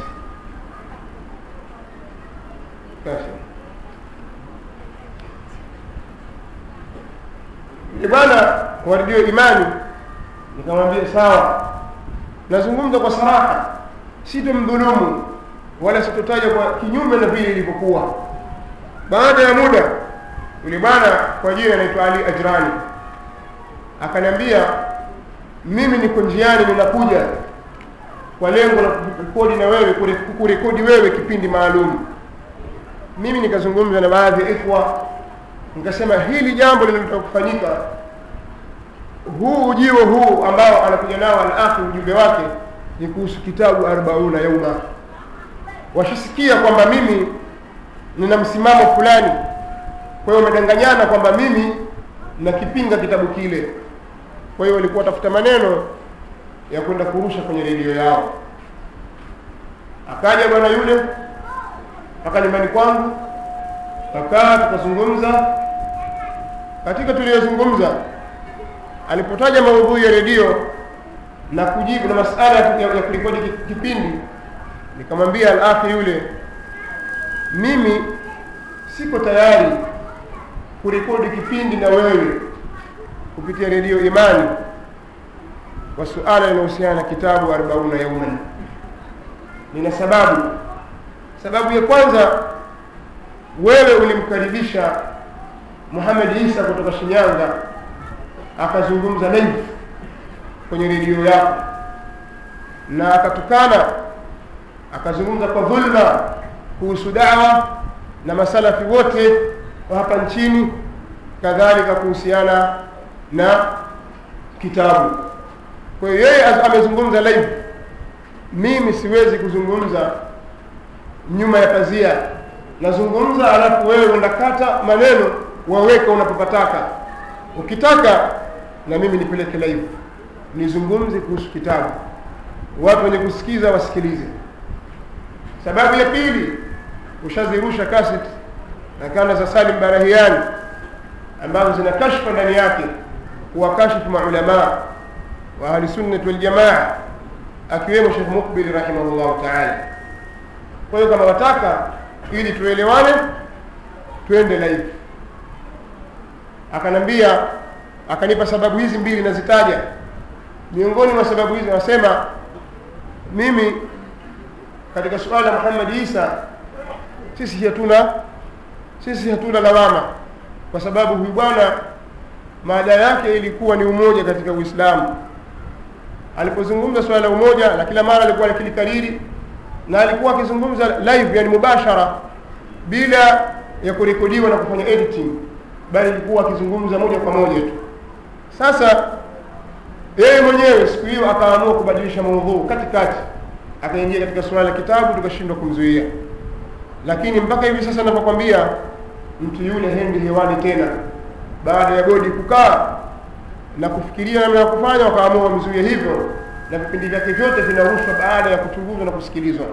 basi bwana kwa redio imani nikamwambia sawa nazungumza kwa saraha sitomdhulumu wala sitotaja kwa kinyume na vile ilivyokuwa baada ya muda yule bwana kwa jina anaitwa ali ajrani akaniambia mimi niko njiani ninakuja kwa lengo la kurekodi na wewe kurekodi wewe kipindi maalum mimi nikazungumza na baadhi ya ikhwa nikasema hili jambo linalotaka kufanyika huu ujio huu ambao anakuja nao alakhi ujumbe wake ni kuhusu kitabu arbauna yauma washasikia kwamba mimi nina msimamo fulani kwa hiyo wamedanganyana kwamba mimi nakipinga kitabu kile kwa hiyo walikuwa watafuta maneno ya kwenda kurusha kwenye redio yao akaja bwana yule mpaka nyumbani kwangu kakaa tukazungumza katika tuliyozungumza alipotaja maudhui ya redio na kujibu na masala ya, ya kurekodi kipindi nikamwambia alakhi yule mimi siko tayari kurekodi kipindi na wewe kupitia redio imani kwa suala linahusiana na kitabu arbauna yauman nina sababu sababu ya kwanza wewe ulimkaribisha Muhammad Isa kutoka Shinyanga akazungumza live kwenye redio yako na akatukana akazungumza kwa dhulma kuhusu dawa na masalafi wote wa hapa nchini kadhalika kuhusiana na kitabu kwa hiyo yeye amezungumza live mimi siwezi kuzungumza nyuma ya pazia nazungumza alafu wewe unakata maneno waweka unapopataka ukitaka na mimi nipeleke live nizungumze kuhusu kitabu watu wenye kusikiza wasikilize sababu ya pili ushazirusha kaseti na kanda za salim barahiani ambazo zina kashfa ndani yake kuwakashifu maulamaa wa ahlisunnati waljamaa akiwemo shekh mukbil rahimahullahu taala kwa hiyo kama wataka ili tuelewane twende live akanambia akanipa sababu hizi mbili nazitaja miongoni mwa sababu hizi anasema mimi katika suala la Muhammad Isa sisi hatuna sisi hatuna lawama kwa sababu huyu bwana mada yake ilikuwa ni umoja katika uislamu alipozungumza swala la umoja na kila mara alikuwa akilikariri na alikuwa akizungumza live yani mubashara bila ya kurekodiwa na kufanya editing bali alikuwa akizungumza moja kwa moja tu sasa yeye mwenyewe siku hiyo akaamua kubadilisha maudhuu katikati akaingia katika suala la kitabu tukashindwa kumzuia lakini mpaka hivi sasa ninapokwambia mtu yule hendi hewani tena baada ya bodi kukaa na kufikiria namna ya kufanya wakaamua wamzuie hivyo na vipindi vyake vyote vinarushwa baada ya kuchunguzwa na kusikilizwa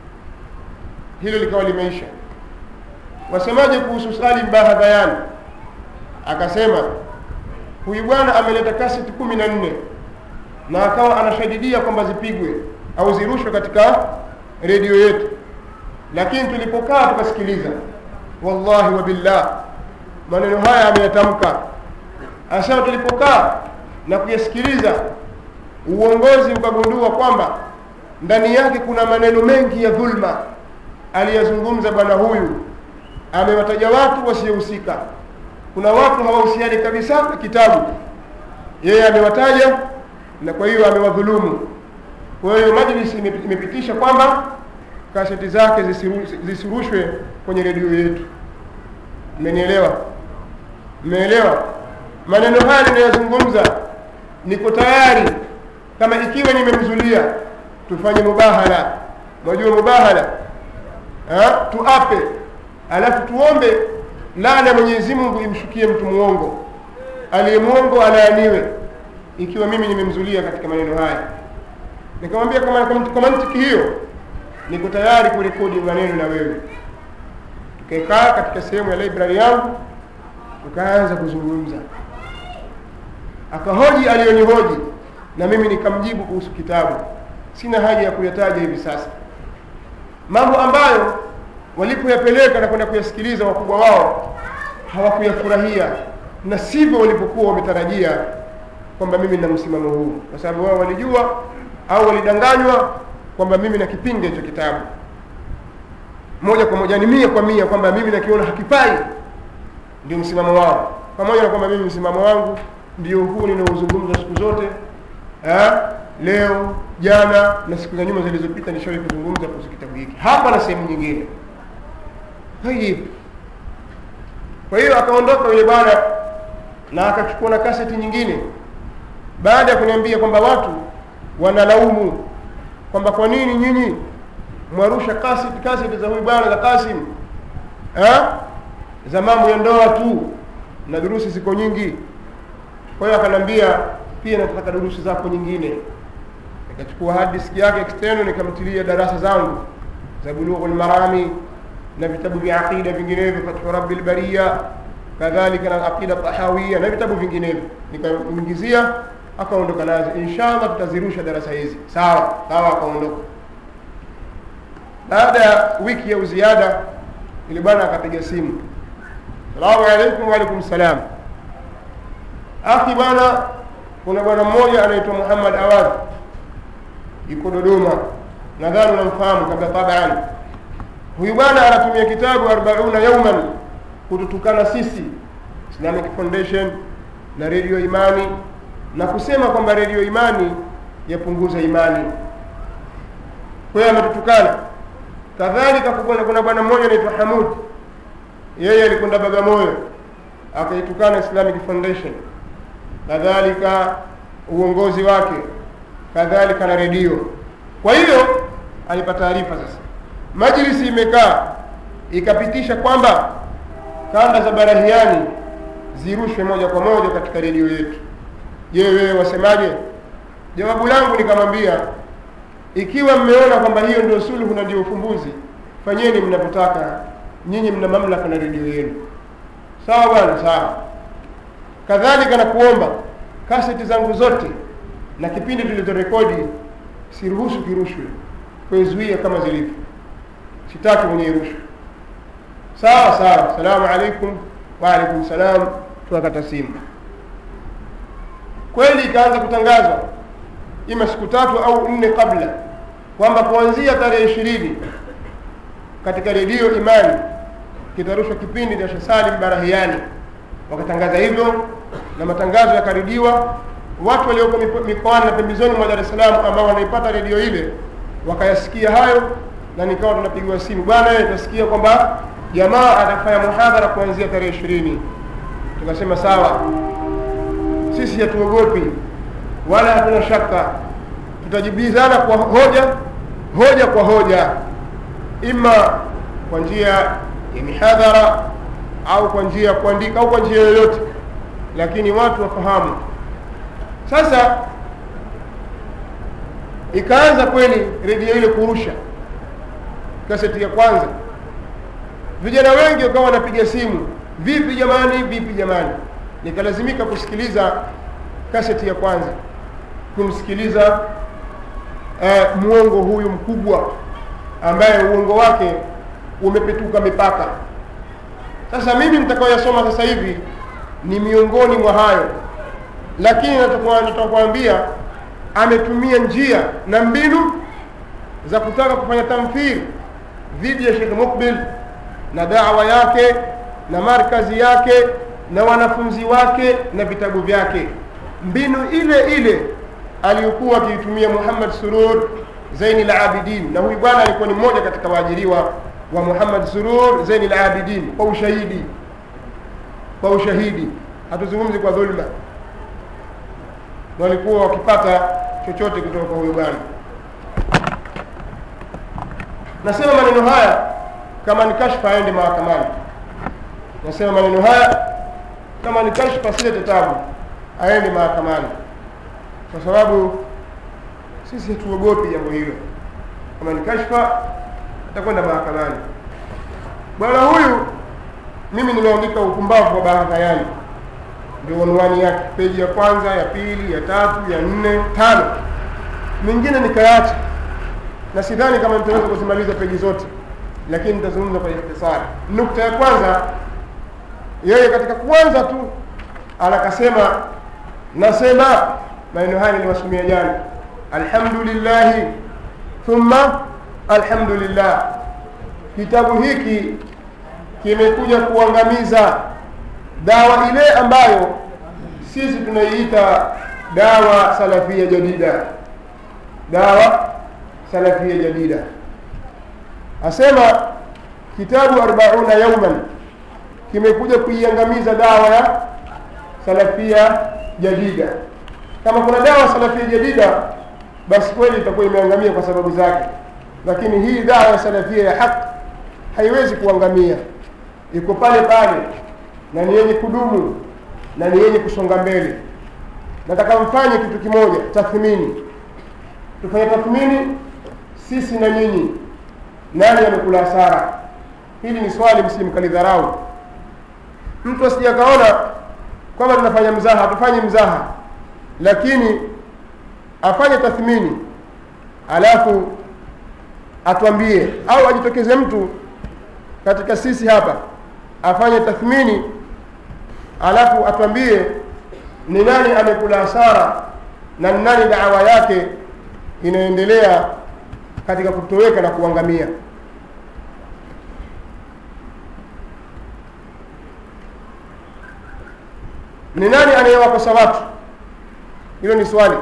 hilo likawa limeisha wasemaje kuhusu salim bahadhayan akasema huyu bwana ameleta kaseti kumi na nne na akawa anashadidia kwamba zipigwe au zirushwe katika redio yetu lakini tulipokaa tukasikiliza wallahi wa billah maneno haya ameyatamka asema tulipokaa na kuyasikiliza uongozi ukagundua kwamba ndani yake kuna maneno mengi ya dhulma aliyazungumza bwana huyu amewataja watu wasiohusika kuna watu hawahusiani kabisa na kitabu yeye amewataja na kwa hiyo amewadhulumu kwa hiyo majlisi imepitisha kwamba kaseti zake zisiru- zisirushwe kwenye redio yetu mmenielewa mmeelewa maneno haya ninayozungumza niko tayari kama ikiwa nimemzulia tufanye mubahala mwajua mubahala ha? tuape alafu tuombe laana ya mwenyezi mungu imshukie mtu mwongo aliye mwongo alaaniwe ikiwa mimi nimemzulia katika maneno haya nikamwambia kama kwa mantiki hiyo niko tayari kurekodi maneno na wewe tukaekaa katika sehemu ya library yangu tukaanza kuzungumza akahoji aliyonihoji na mimi nikamjibu kuhusu kitabu sina haja ya kuyataja hivi sasa mambo ambayo walipoyapeleka na kwenda kuyasikiliza wakubwa wao hawakuyafurahia na sivyo walipokuwa wametarajia kwamba mimi nina msimamo huu kwa sababu wao walijua au walidanganywa kwamba mimi nakipinga hicho kitabu moja kwa moja ni mia kwa mia kwamba mimi nakiona hakifai ndio msimamo wao pamoja na kwamba mimi msimamo wangu ndio huu ninaozungumza siku zote ha? leo jana na siku za nyuma zilizopita nishawahi kuzungumza kuhusu kitabu hiki hapa na sehemu nyingine tayib kwa hiyo akaondoka yule bwana na akachukua na kaseti nyingine baada ya kuniambia kwamba watu wanalaumu kwamba kwa nini nyinyi mwarusha kaseti kaseti za huyu bwana za Kasim ha? za mambo ya ndoa tu na durusi ziko nyingi kwa hiyo akanambia pia nataka durusi zako nyingine nikachukua hard disk yake external nikamtilia darasa zangu za bulughul marami na vitabu vya aqida vinginevyo fathu rabbil bariya kadhalika na aqida tahawia na vitabu vinginevyo nikamuingizia akaondoka nazo inshallah tutazirusha darasa hizi sawa sawa akaondoka baada ya wiki ya uziada ile bwana akapiga simu salamu alaikum waalaikum salam akhi bwana kuna bwana mmoja anaitwa muhammad awad yuko dodoma nadhani unamfahamu kabla taban huyu bwana anatumia kitabu arbauna yauman kututukana sisi islamic foundation na redio imani na kusema kwamba redio imani yapunguza imani kwa hiyo ametutukana kadhalika kuna kuna bwana mmoja anaitwa hamud yeye alikwenda bagamoyo akaitukana islamic foundation kadhalika uongozi wake kadhalika na redio kwa hiyo alipata taarifa sasa majlisi imekaa ikapitisha kwamba kanda za barahiani zirushwe moja kwa moja katika redio yetu je wewe wasemaje jawabu langu nikamwambia ikiwa mmeona kwamba hiyo ndio suluhu na ndio ufumbuzi fanyeni mnavyotaka nyinyi mna mamlaka na redio yenu sawa bwana sawa kadhalika na kuomba kaseti zangu zote na kipindi tulizorekodi siruhusu kirushwe kuizuia kama zilivyo sitaki mwenye irushwe sawa sawa salamu alaikum waalaikum salam tukakata simu kweli ikaanza kutangazwa ima siku tatu au nne kabla kwamba kuanzia tarehe ishirini katika redio imani kitarushwa kipindi cha Sheikh Salim Barahiani wakatangaza hivyo na matangazo yakaridiwa watu walioko mipo- mikoani na pembezoni mwa dar es salaam ambao wanaipata redio ile wakayasikia hayo na nikawa tunapigiwa simu bwana eh, tunasikia kwamba jamaa atafanya muhadhara kuanzia tarehe ishirini tukasema sawa sisi hatuogopi wala hatuna shaka tutajibizana kwa hoja hoja kwa hoja ima kwa njia ya mihadhara au kwa njia ya kuandika au kwa njia yoyote lakini watu wafahamu sasa ikaanza kweli redio ile kurusha kaseti ya kwanza vijana wengi wakawa wanapiga simu vipi jamani vipi jamani nikalazimika kusikiliza kaseti ya kwanza kumsikiliza uh, mwongo huyu mkubwa ambaye uongo wake umepetuka mipaka sasa mimi nitakaoyasoma sasa hivi ni miongoni mwa hayo lakini natakuwa- natakuambia ametumia njia na mbinu za kutaka kufanya tamthili dhidi ya Sheikh Mukbil na dawa yake na markazi yake na wanafunzi wake na vitabu vyake mbinu ile ile aliyokuwa akiitumia Muhammad Surur Zaini al-Abidin na huyu bwana alikuwa ni mmoja katika waajiriwa wa Muhammad Surur Zaini al-Abidin kwa ushahidi kwa ushahidi hatuzungumzi kwa dhulma walikuwa wakipata chochote kutoka kwa huyo bwana nasema maneno haya kama ni kashfa aende mahakamani nasema maneno haya kama ni kashfa silete tabu aende mahakamani kwa sababu sisi hatuogopi jambo hilo kama ni kashfa atakwenda mahakamani bwana huyu mimi nimeandika upumbavu wa bahadhayani ndio unwani yake peji ya kwanza ya pili ya tatu ya nne tano mingine nikayaacha na sidhani kama nitaweza kuzimaliza peji zote lakini nitazungumza kwa ikhtisari nukta ya kwanza yeye katika kwanza tu anakasema nasema maneno haya niliwasomia jana alhamdulillahi thumma alhamdulillah kitabu hiki kimekuja kuangamiza dawa ile ambayo sisi tunaiita dawa salafia jadida dawa salafia jadida asema kitabu arbauna yauman kimekuja kuiangamiza dawa ya salafia jadida kama kuna dawa salafia jadida basi kweli itakuwa imeangamia kwa sababu zake lakini hii dawa ya salafia ya haki haiwezi kuangamia iko pale pale na ni yenye kudumu na ni yenye kusonga mbele nataka mfanye kitu kimoja tathmini tufanye tathmini sisi na nyinyi nani amekula hasara hili ni swali msimkalidharau mtu asije akaona kwamba tunafanya mzaha hatufanyi mzaha lakini afanye tathmini alafu atuambie au ajitokeze mtu katika sisi hapa afanye tathmini alafu atuambie ni nani amekula hasara na ni nani dawa yake inaendelea katika kutoweka na kuangamia ni nani anayewakosa watu hilo ni swali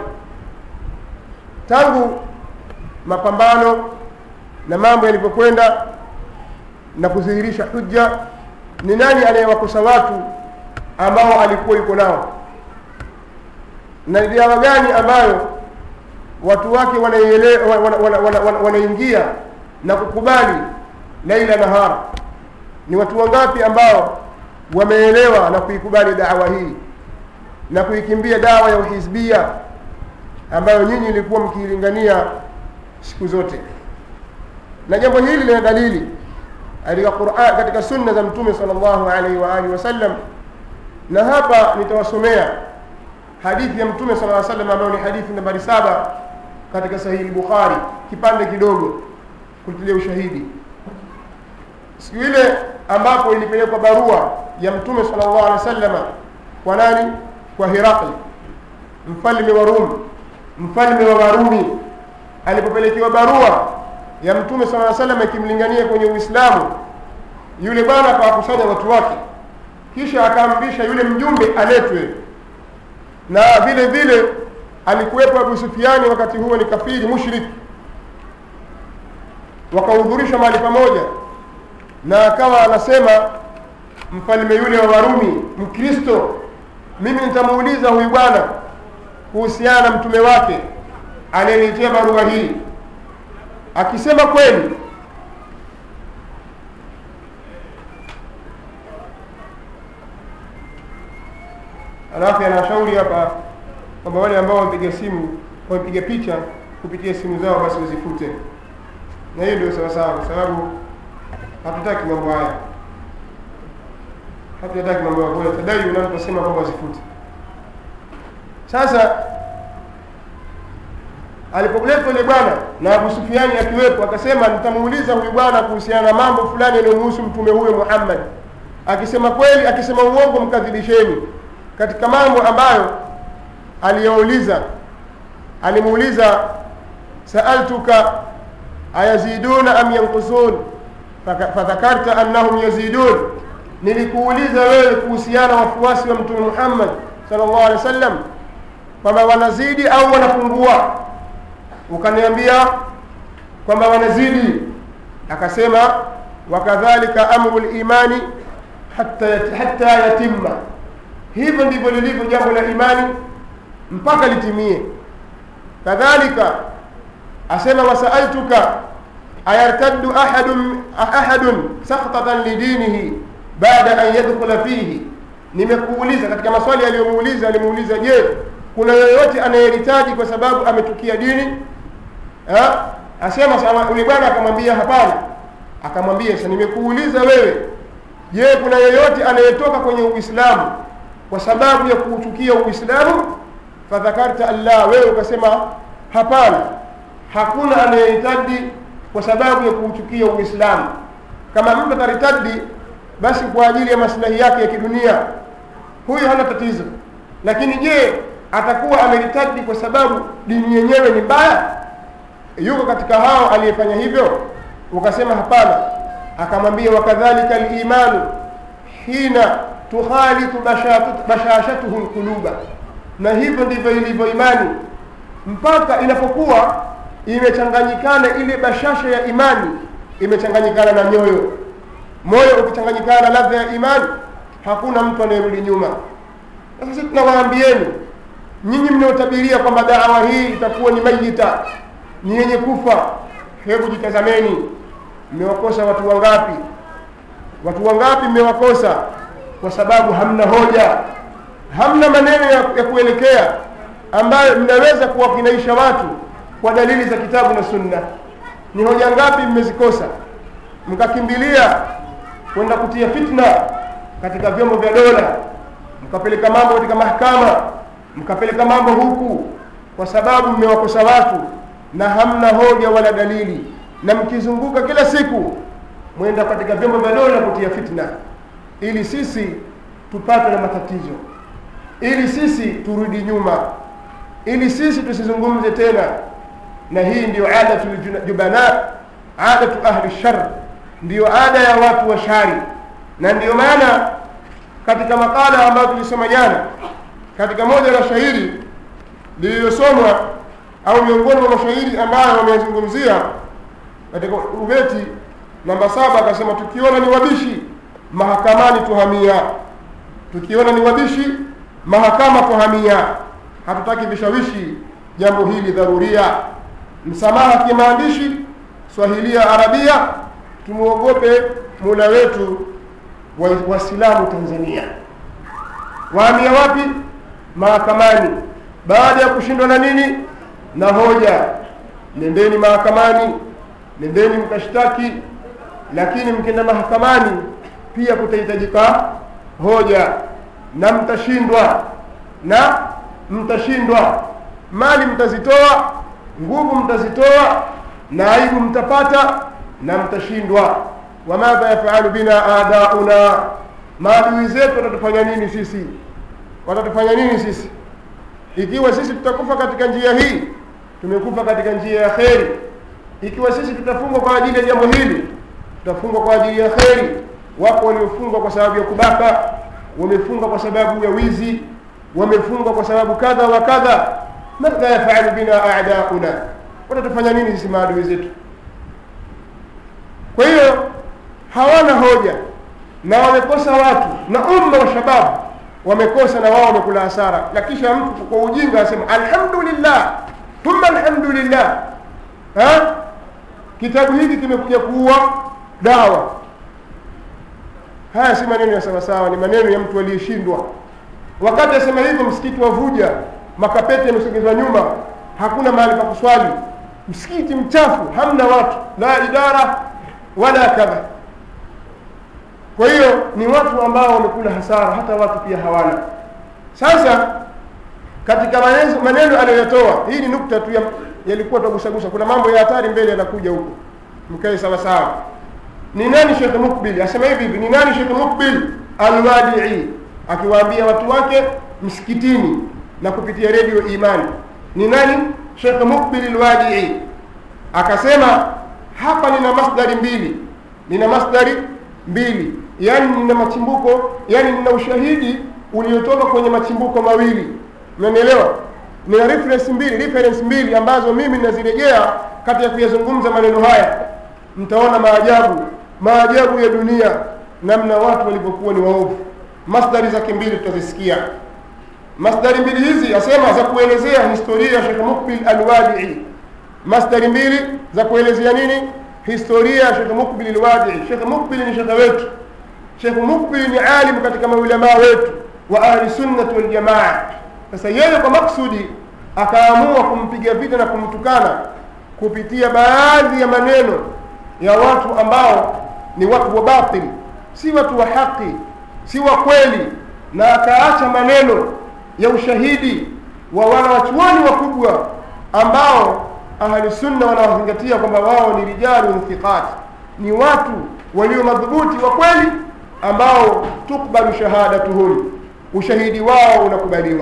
tangu mapambano na mambo yalivyokwenda na kudhihirisha hujja ni nani anayewakosa watu ambao alikuwa yuko nao na ni dawa gani ambayo watu wake wanaingia wana, wana, wana, wana, wana, wanaingia na kukubali laila nahara ni watu wangapi ambao wameelewa na kuikubali dawa hii na kuikimbia dawa ya uhizbia ambayo nyinyi ilikuwa mkiilingania siku zote na jambo hili lina dalili katika Qur'an katika sunna za mtume sallallahu alaihi wa alihi wasallam na hapa nitawasomea hadithi ya mtume sallallahu alaihi wasallam ambayo ni hadithi nambari saba katika sahihi Bukhari kipande kidogo kutilia ushahidi siku ile ambapo ilipelekwa barua ya mtume sallallahu alaihi wasallam kwa nani kwa Herakli mfalme wa Rumi mfalme wa Warumi alipopelekewa barua ya mtume sallallahu alaihi wasallam ikimlingania kwenye Uislamu yule bwana akawakusanya watu wake kisha akaamrisha yule mjumbe aletwe na vile vile alikuwepo abu sufiani wakati huo ni kafiri mushrik wakahudhurishwa mahali pamoja na akawa anasema mfalme yule wa warumi mkristo mimi nitamuuliza huyu bwana kuhusiana na mtume wake aliyenitia barua hii akisema kweli alafu anashauri hapa kwamba wale ambao wamepiga simu wamepiga picha kupitia simu zao basi wazifute na hiyo ndio sawasawa kwa sababu hatutaki mambo haya hatutaki mambo ya kwa tadai unaposema kwamba wazifute sasa alipoletwa yule bwana na Abu Sufiani akiwepo akasema nitamuuliza huyu bwana kuhusiana na mambo fulani yanayomhusu mtume huyo Muhammad akisema kweli akisema uongo mkadhibisheni katika mambo ambayo aliyouliza alimuuliza saaltuka ayaziduna am yankusun fadhakarta annahum yazidun nilikuuliza wewe kuhusiana wafuasi wa mtume Muhammad sallallahu alaihi wasallam kwamba wanazidi au wanapungua ukaniambia kwamba wanazidi akasema wakadhalika amru limani hatta, hatta yatimma hivyo ndivyo lilivyo jambo la imani mpaka litimie kadhalika asema wasaaltuka ayartaddu ahadun ahadun sakhtatan lidinihi baada an yadkhula fihi nimekuuliza katika maswali aliyomuuliza alimuuliza je kuna yoyote anayehitaji kwa sababu ametukia dini ha? asema yule bwana akamwambia hapana akamwambia sasa nimekuuliza wewe je kuna yeyote anayetoka kwenye uislamu kwa sababu ya kuuchukia uislamu fadhakarta allah wewe ukasema hapana hakuna anayehitaji kwa sababu ya kuuchukia uislamu kama mtu ataritadi basi kwa ajili ya maslahi yake ya kidunia huyo hana tatizo lakini je atakuwa ameritadi kwa sababu dini yenyewe ni mbaya yuko katika hao aliyefanya hivyo ukasema hapana akamwambia wakadhalika limanu hina tukhalitu bashashatuhu lquluba na hivyo ndivyo ilivyo imani mpaka inapokuwa imechanganyikana ile bashasha ya imani imechanganyikana na nyoyo moyo ukichanganyikana na ladha ya imani hakuna mtu anayerudi nyuma sasa sisi tunawaambieni nyinyi mnaotabiria kwamba dawa hii itakuwa ni mayita ni yenye kufa hebu jitazameni mmewakosa watu wangapi watu wangapi mmewakosa kwa sababu hamna hoja hamna maneno ya, ya kuelekea ambayo mnaweza kuwakinaisha watu kwa dalili za kitabu na sunna ni hoja ngapi mmezikosa mkakimbilia kwenda kutia fitna katika vyombo vya dola mkapeleka mambo katika mahakama mkapeleka mambo huku kwa sababu mmewakosa watu na hamna hoja wala dalili na mkizunguka kila siku mwenda katika vyombo vya dola kutia fitna ili sisi tupatwe na matatizo ili sisi turudi nyuma ili sisi tusizungumze tena na hii ndiyo adatu jubana adatu ahli shar ndiyo ada ya watu wa shari na ndiyo maana katika makala ambayo tulisoma jana katika moja la shairi lililosomwa au miongoni mwa mashairi ambayo wamezungumzia katika ubeti namba saba akasema tukiona ni wabishi mahakamani tuhamia tukiona ni wabishi mahakama tuhamia hatutaki vishawishi jambo hili dharuria msamaha kimaandishi swahilia arabia tumwogope mula wetu waislamu wa tanzania wahamia wapi mahakamani baada ya kushindwa na nini na hoja nendeni mahakamani nendeni mkashtaki lakini mkienda mahakamani pia kutahitajika hoja na mtashindwa na mtashindwa mali mtazitoa nguvu mtazitoa na aibu mtapata na mtashindwa wamadha yafalu bina adauna maadui zetu watatufanya nini sisi watatufanya nini sisi ikiwa sisi tutakufa katika njia hii tumekufa katika njia ya kheri ikiwa sisi tutafungwa kwa ajili ya jambo hili tutafungwa kwa ajili ya kheri wako waliofungwa kwa sababu ya kubaka wamefungwa kwa sababu ya wizi wamefungwa kwa sababu kadha wa kadha madha yafalu bina adauna watatufanya nini sisi maadui zetu kwa hiyo hawana hoja na wamekosa watu na umma wa shababu wamekosa na wao wamekula hasara na kisha mtu kwa ujinga asema alhamdulillah thumma alhamdulillah ha? kitabu hiki kimekuja kuua dawa haya si maneno ya sawasawa ni maneno ya mtu aliyeshindwa wakati asema hivyo msikiti wa vuja makapeti yamesogezwa nyuma hakuna mahali pa kuswali msikiti mchafu hamna watu la idara wala kadha kwa hiyo ni watu ambao wamekula hasara hata watu pia hawana sasa katika maneno, maneno aliyotoa hii ni nukta tu ya- yalikuwa tagusagusa kuna mambo ya hatari mbele yanakuja huko mkae sawa sawa ni nani shekh mukbil asema hivi hivi ni nani shekh mukbil alwadii akiwaambia watu wake msikitini na kupitia redio imani ni nani shekh mukbil alwadii akasema hapa nina masdari mbili nina masdari mbili yani nina machimbuko yani nina ushahidi uliotoka kwenye machimbuko mawili unanielewa nina reference mbili reference mbili ambazo mimi ninazirejea kati ya kuyazungumza maneno haya mtaona maajabu maajabu ya dunia namna watu walivyokuwa ni waovu masdari zake mbili tutazisikia masdari mbili hizi asema za kuelezea historia ya Sheikh Mukbil Alwadii masdari mbili za kuelezea nini historia ya Sheikh Mukbil Alwadii Sheikh Mukbil ni shekhe wetu Sheikh Mukbil ni alim katika maulamaa wetu wa ahli sunnati wal jamaa sasa yeye kwa maksudi akaamua kumpiga vita na kumtukana kupitia baadhi ya maneno ya watu ambao ni watu wa batil si watu wa haki si wa kweli na akaacha maneno ya ushahidi wa wanawachuoni wakubwa ambao ahli sunna wanawazingatia kwamba wao ni rijalu thiqat ni watu walio madhubuti wa kweli ambao tukbalu shahadatuhum ushahidi wao unakubaliwa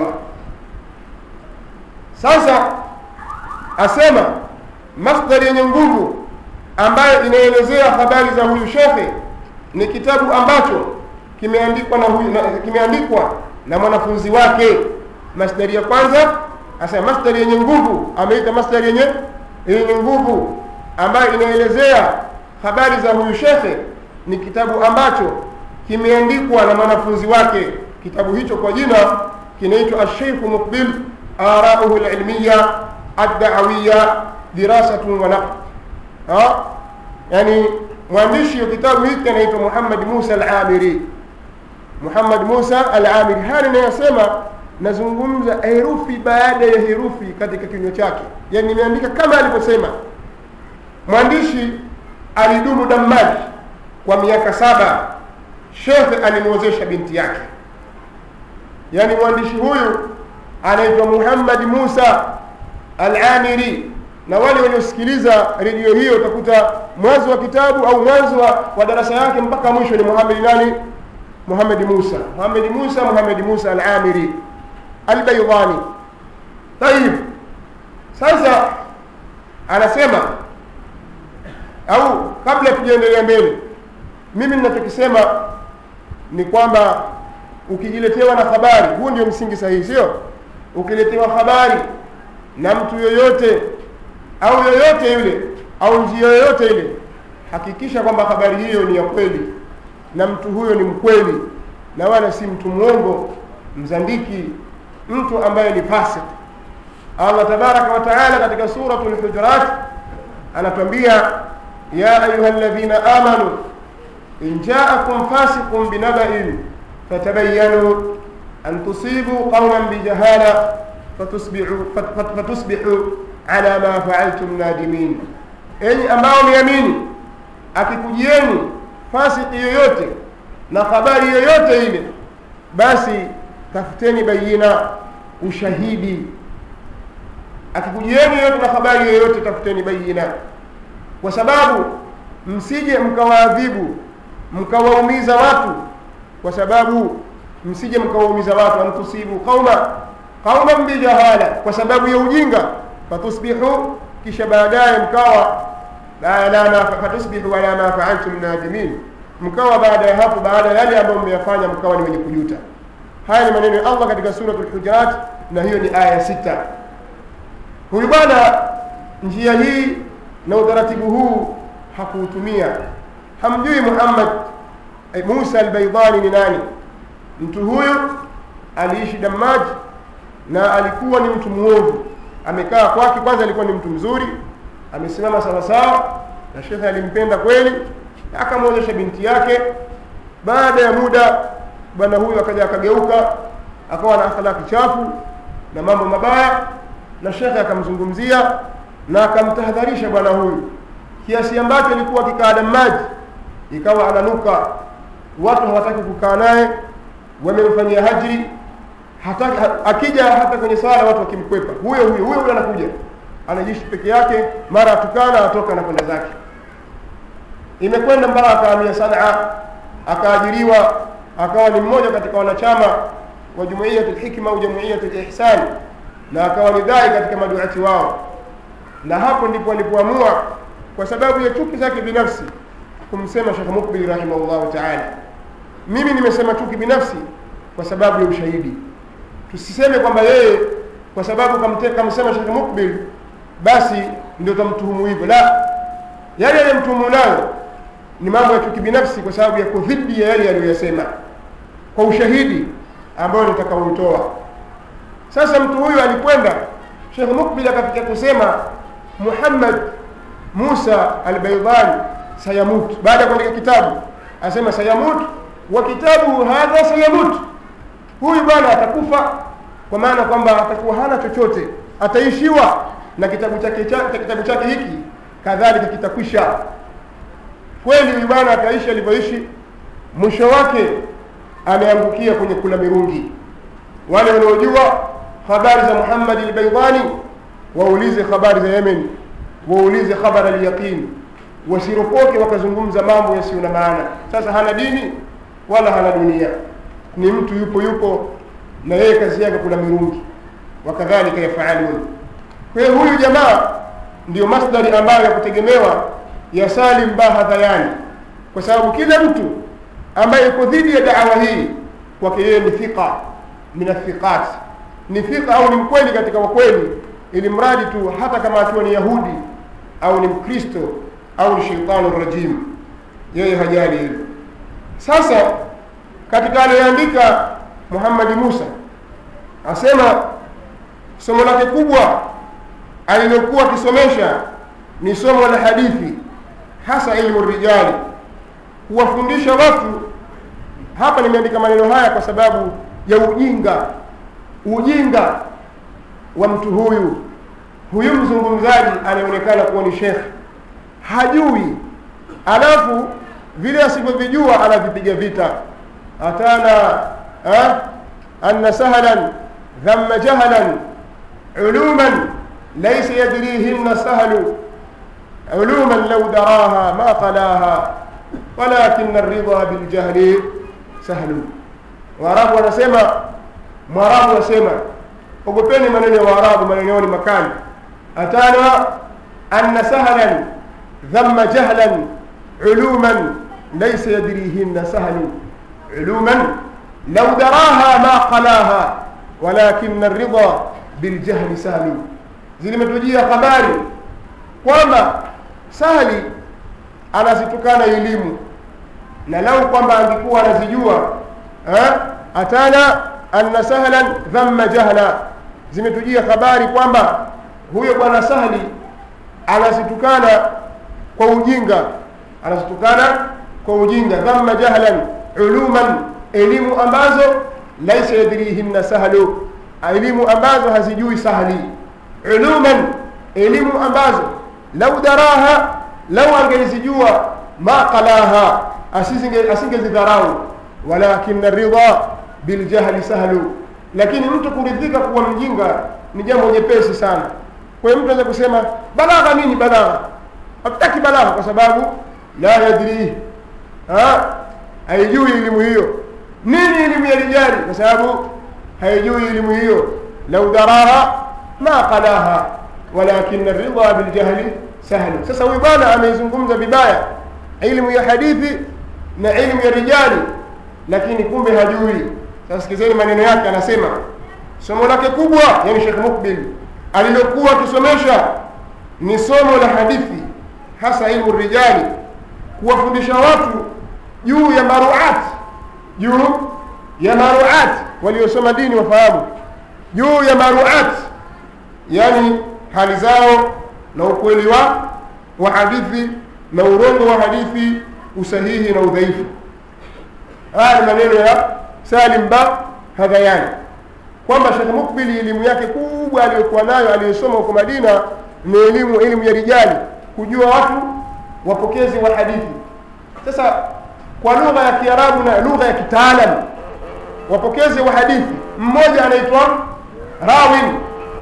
sasa asema masdari yenye nguvu ambayo inaelezea habari za huyu shekhe ni kitabu ambacho kimeandikwa na huyu na, kimeandikwa na mwanafunzi wake masdari ya kwanza asema masdari yenye nguvu ameita masdari yenye yenye nguvu ambayo inaelezea habari za huyu shekhe ni kitabu ambacho kimeandikwa na mwanafunzi wake kitabu hicho kwa jina kinaitwa asheikhu muqbil arauhu lilmiya addawiya dirasatun wa naqd ha yani mwandishi wa kitabu hiki anaitwa Muhammad Musa al-Amiri Muhammad Musa al-Amiri hali inayosema nazungumza herufi baada ya herufi katika kinywa chake yani nimeandika kama alivyosema mwandishi alidumu Dammaj kwa miaka saba shekhe alimwozesha binti yake yani mwandishi huyu anaitwa Muhammad Musa al-Amiri na wale waliosikiliza redio hiyo utakuta mwanzo wa kitabu au mwanzo wa, wa darasa yake mpaka mwisho ni Muhammad nani Muhammad Musa Muhammad Musa Muhammad Musa al-Amiri al-Baydani طيب sasa anasema au kabla tujaendelea mbele mimi ninachokisema ni kwamba ukijiletewa na habari huu ndio msingi sahihi sio ukiletewa habari na mtu yoyote au yoyote yule au njia yoyote ile hakikisha kwamba habari hiyo ni ya kweli na mtu huyo ni mkweli na wala si mtu mwongo mzandiki mtu ambaye ni fasik Allah tabaraka wa taala katika suratul hujurat anatuambia ya ayuha alladhina amanu in ja'akum fasiqun binaba'in fatabayyanu an tusibu qauman bijahala fatusbihu fat- fatusbihu ala ma fa'altum nadimin enyi ambao miamini akikujieni fasiki yoyote na habari yoyote ile basi tafuteni bayina ushahidi akikujieni yoyote na habari yoyote tafuteni bayina kwa sababu msije mkawaadhibu mkawaumiza watu kwa sababu msije mkawaumiza watu antusibu qauma qauman bijahala kwa sababu ya ujinga fatusbihu kisha baadaye mkawa ala ma fatusbihu ala ma fa'altum nadimin mkawa baada ya hapo baada ya yale ambayo mmeyafanya mkawa ni wenye kujuta haya ni maneno ya allah katika suratul hujurat na hiyo ni aya ya sita huyu bwana njia hii na utaratibu huu hakuutumia hamjui muhammad eh, musa albaidani ni nani mtu huyu aliishi damaji na alikuwa ni mtu mwovu amekaa kwake kwanza alikuwa ni mtu mzuri amesimama sawasawa na shekhe alimpenda kweli na akamwozesha binti yake baada ya muda bwana huyu akaja akageuka akawa na akhlaki chafu na mambo mabaya na shekhe akamzungumzia na akamtahadharisha bwana huyu kiasi ambacho alikuwa akikaa damaji ikawa ananuka watu hawataki kukaa naye wamemfanyia hajri hataki, ha, akija hata kwenye sala watu wakimkwepa huyo huyo huyo huyo anakuja anajishi peke yake mara atukana atoka na kwenda zake imekwenda mpaka akahamia sanaa akaajiriwa akawa ni mmoja katika wanachama wa jumuiyat lhikma au jumuiyat lihsan na akawa ni dai katika maduati wao na hapo ndipo alipoamua kwa sababu ya chuki zake binafsi kumsema shekh mukbil rahimahullahu taala mimi nimesema chuki binafsi kwa sababu ya ushahidi tusiseme kwamba yeye kwa sababu kamte, kamsema shekh mukbil basi ndio tamtuhumu hivyo la yale yaliyemtuhumu nayo ni mambo ya chuki binafsi kwa sababu yako dhidi ya yale aliyoyasema kwa ushahidi ambayo nitakaoutoa sasa mtu huyu alikwenda shekh mukbil akafikia kusema muhammad musa albaidani sayamut baada ya kuandika kitabu asema sayamut wa kitabuhu hadha sayamut huyu bwana atakufa kwa maana kwamba atakuwa hana chochote ataishiwa na kitabu chake cha, kitabu chake hiki kadhalika kitakwisha kweli huyu bwana ataishi alivyoishi mwisho wake ameangukia kwenye kula mirungi wale wanaojua habari za muhammadi lbaidani waulize habari za yemen waulize khabara alyaqin wasiropoke wakazungumza mambo yasiyo na maana sasa hana dini wala hana dunia ni mtu yupo yupo na yeye kazi yake kula mirungi wakadhalika yafaalun kwa hiyo huyu jamaa ndiyo masdari ambayo ya kutegemewa ya salim bahadhayani kwa sababu kila mtu ambaye yuko dhidi ya dawa hii kwake yeye ni thiqa min athiqat ni thiqa au ni mkweli katika wakweli ili mradi tu hata kama akiwa ni yahudi au ni mkristo au ni sheitanu rajim yeye hajali hilo sasa katika aliyoandika muhammadi musa asema somo lake kubwa alilokuwa akisomesha ni somo la hadithi hasa ilmu rijali kuwafundisha watu hapa nimeandika maneno haya kwa sababu ya ujinga ujinga wa mtu huyu huyu mzungumzaji anaonekana kuwa ni shekhe hajui alafu vile asivyovijua anavipiga vita atana ha? anna sahlan dhamma jahlan uluman laysa yadrihinna sahlu uluman law daraha ma qalaha walakin الرضا بالجهل sahlu waarabu wanasema mwarabu wanasema ogopeni maneno ya waarabu maneno yao ni makali atana anna sahlan dhamma jahlan uluman laysa yadrihinna sahlu uluman law daraha ma qalaha walakin الرضا biljahli sahlu zilimetujia habari kwamba sahli anazitukana elimu na lau kwamba angekuwa anazijua atana anna sahlan dhamma jahla zimetujia habari kwamba huyo bwana sahli anazitukana kwa ujinga anazitukana kwa ujinga dhamma jahlan uluman elimu ambazo laisa yadrihinna sahlu elimu ambazo hazijui sahli uluman elimu ambazo lau daraha lau angelizijua ma qalaha asingezidharau walakin ridha biljahli sahlu lakini mtu kuridhika kuwa mjinga ni jambo nyepesi sana kwa hiyo mtu anaweza kusema balagha nini balagha hatutaki balagha kwa sababu la yadrihi haijui elimu hiyo nini elimu ya rijali kwa sababu haijui elimu hiyo lau daraha ma qalaha walakin ridha biljahli sahlu sasa huyu bwana ameizungumza vibaya ilmu ya hadithi na ilmu ya rijali lakini kumbe hajui sasa sikizeni maneno yake anasema somo lake kubwa yani shekh mukbil alilokuwa akisomesha ni somo la hadithi hasa ilmu rijali kuwafundisha watu juu ya maruat juu ya maruat waliosoma dini wafahamu juu ya maruat yani hali zao na ukweli wa wa hadithi na urongo wa hadithi usahihi na udhaifu haya ni maneno ya salim ba hadhayani kwamba shekh mukbili elimu yake kubwa aliyokuwa nayo aliyosoma huko madina ni elimu elimu ya rijali kujua watu wapokezi wa hadithi sasa kwa lugha ya kiarabu na lugha ya kitaalam wapokezi wa hadithi mmoja anaitwa rawin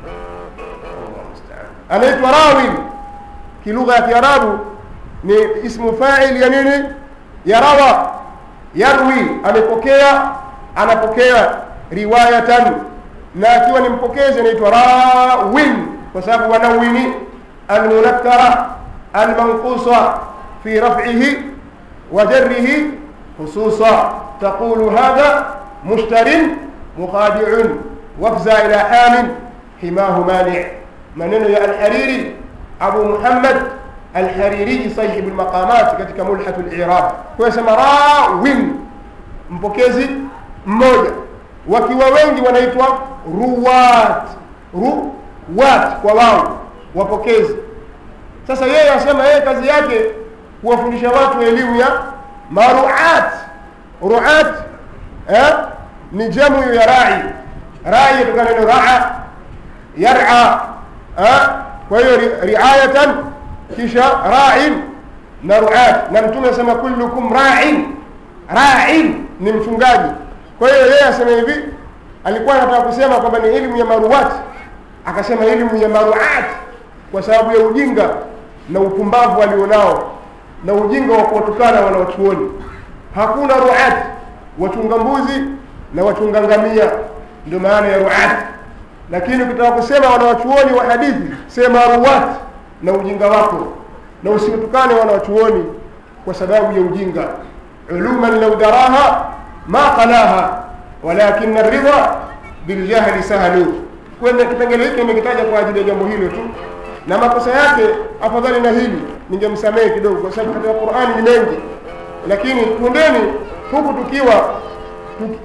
anaitwa rawin kilugha ya kiarabu ni ismu fail ya nini ya rawa yarwi amepokea anapokea riwayatan na akiwa ni mpokezi anaitwa rawin kwa sababu wanawini almunakkara almanqusa fi raf'ihi wa jarrihi khususa taqulu hadha mushtarin mukhadi'un wafza ila hamin himahu mani' maneno ya alhariri abu muhammad alhariri sahibu lmaqamat katika mulhatu lirab kwa sema rawin mpokezi mmoja wakiwa wengi wanaitwa ruwat ruwat kwa wao wapokezi sasa yeye asema yeye kazi yake kuwafundisha watu elimu ya maruat ruat eh? ni jamu ya rai rai yatokana neno raa yara eh? kwa hiyo ri- riayatan kisha ra'in na ruat na mtume asema kullukum ra'in ra'in ni mchungaji kwa hiyo yeye asema hivi alikuwa anataka kusema kwamba ni elimu ya maruat akasema elimu ya maruat kwa sababu ya ujinga na upumbavu alionao na ujinga wa kuwatukana wanawachuoni hakuna ruat wachunga mbuzi na wachunga ngamia ndio maana ya ruat lakini ukitaka kusema wanawachuoni wa hadithi sema ruwat na ujinga wako na usiwatukane wanawachuoni kwa sababu ya ujinga uluman lau daraha ma qalaha walakin ridha biljahli sahlu kwenye kipengele hiki nimekitaja kwa ajili ya jambo hilo tu na makosa yake afadhali na hili ningemsamehe kidogo kwa sababu katika qurani ni mengi lakini twendeni huku tukiwa tuki,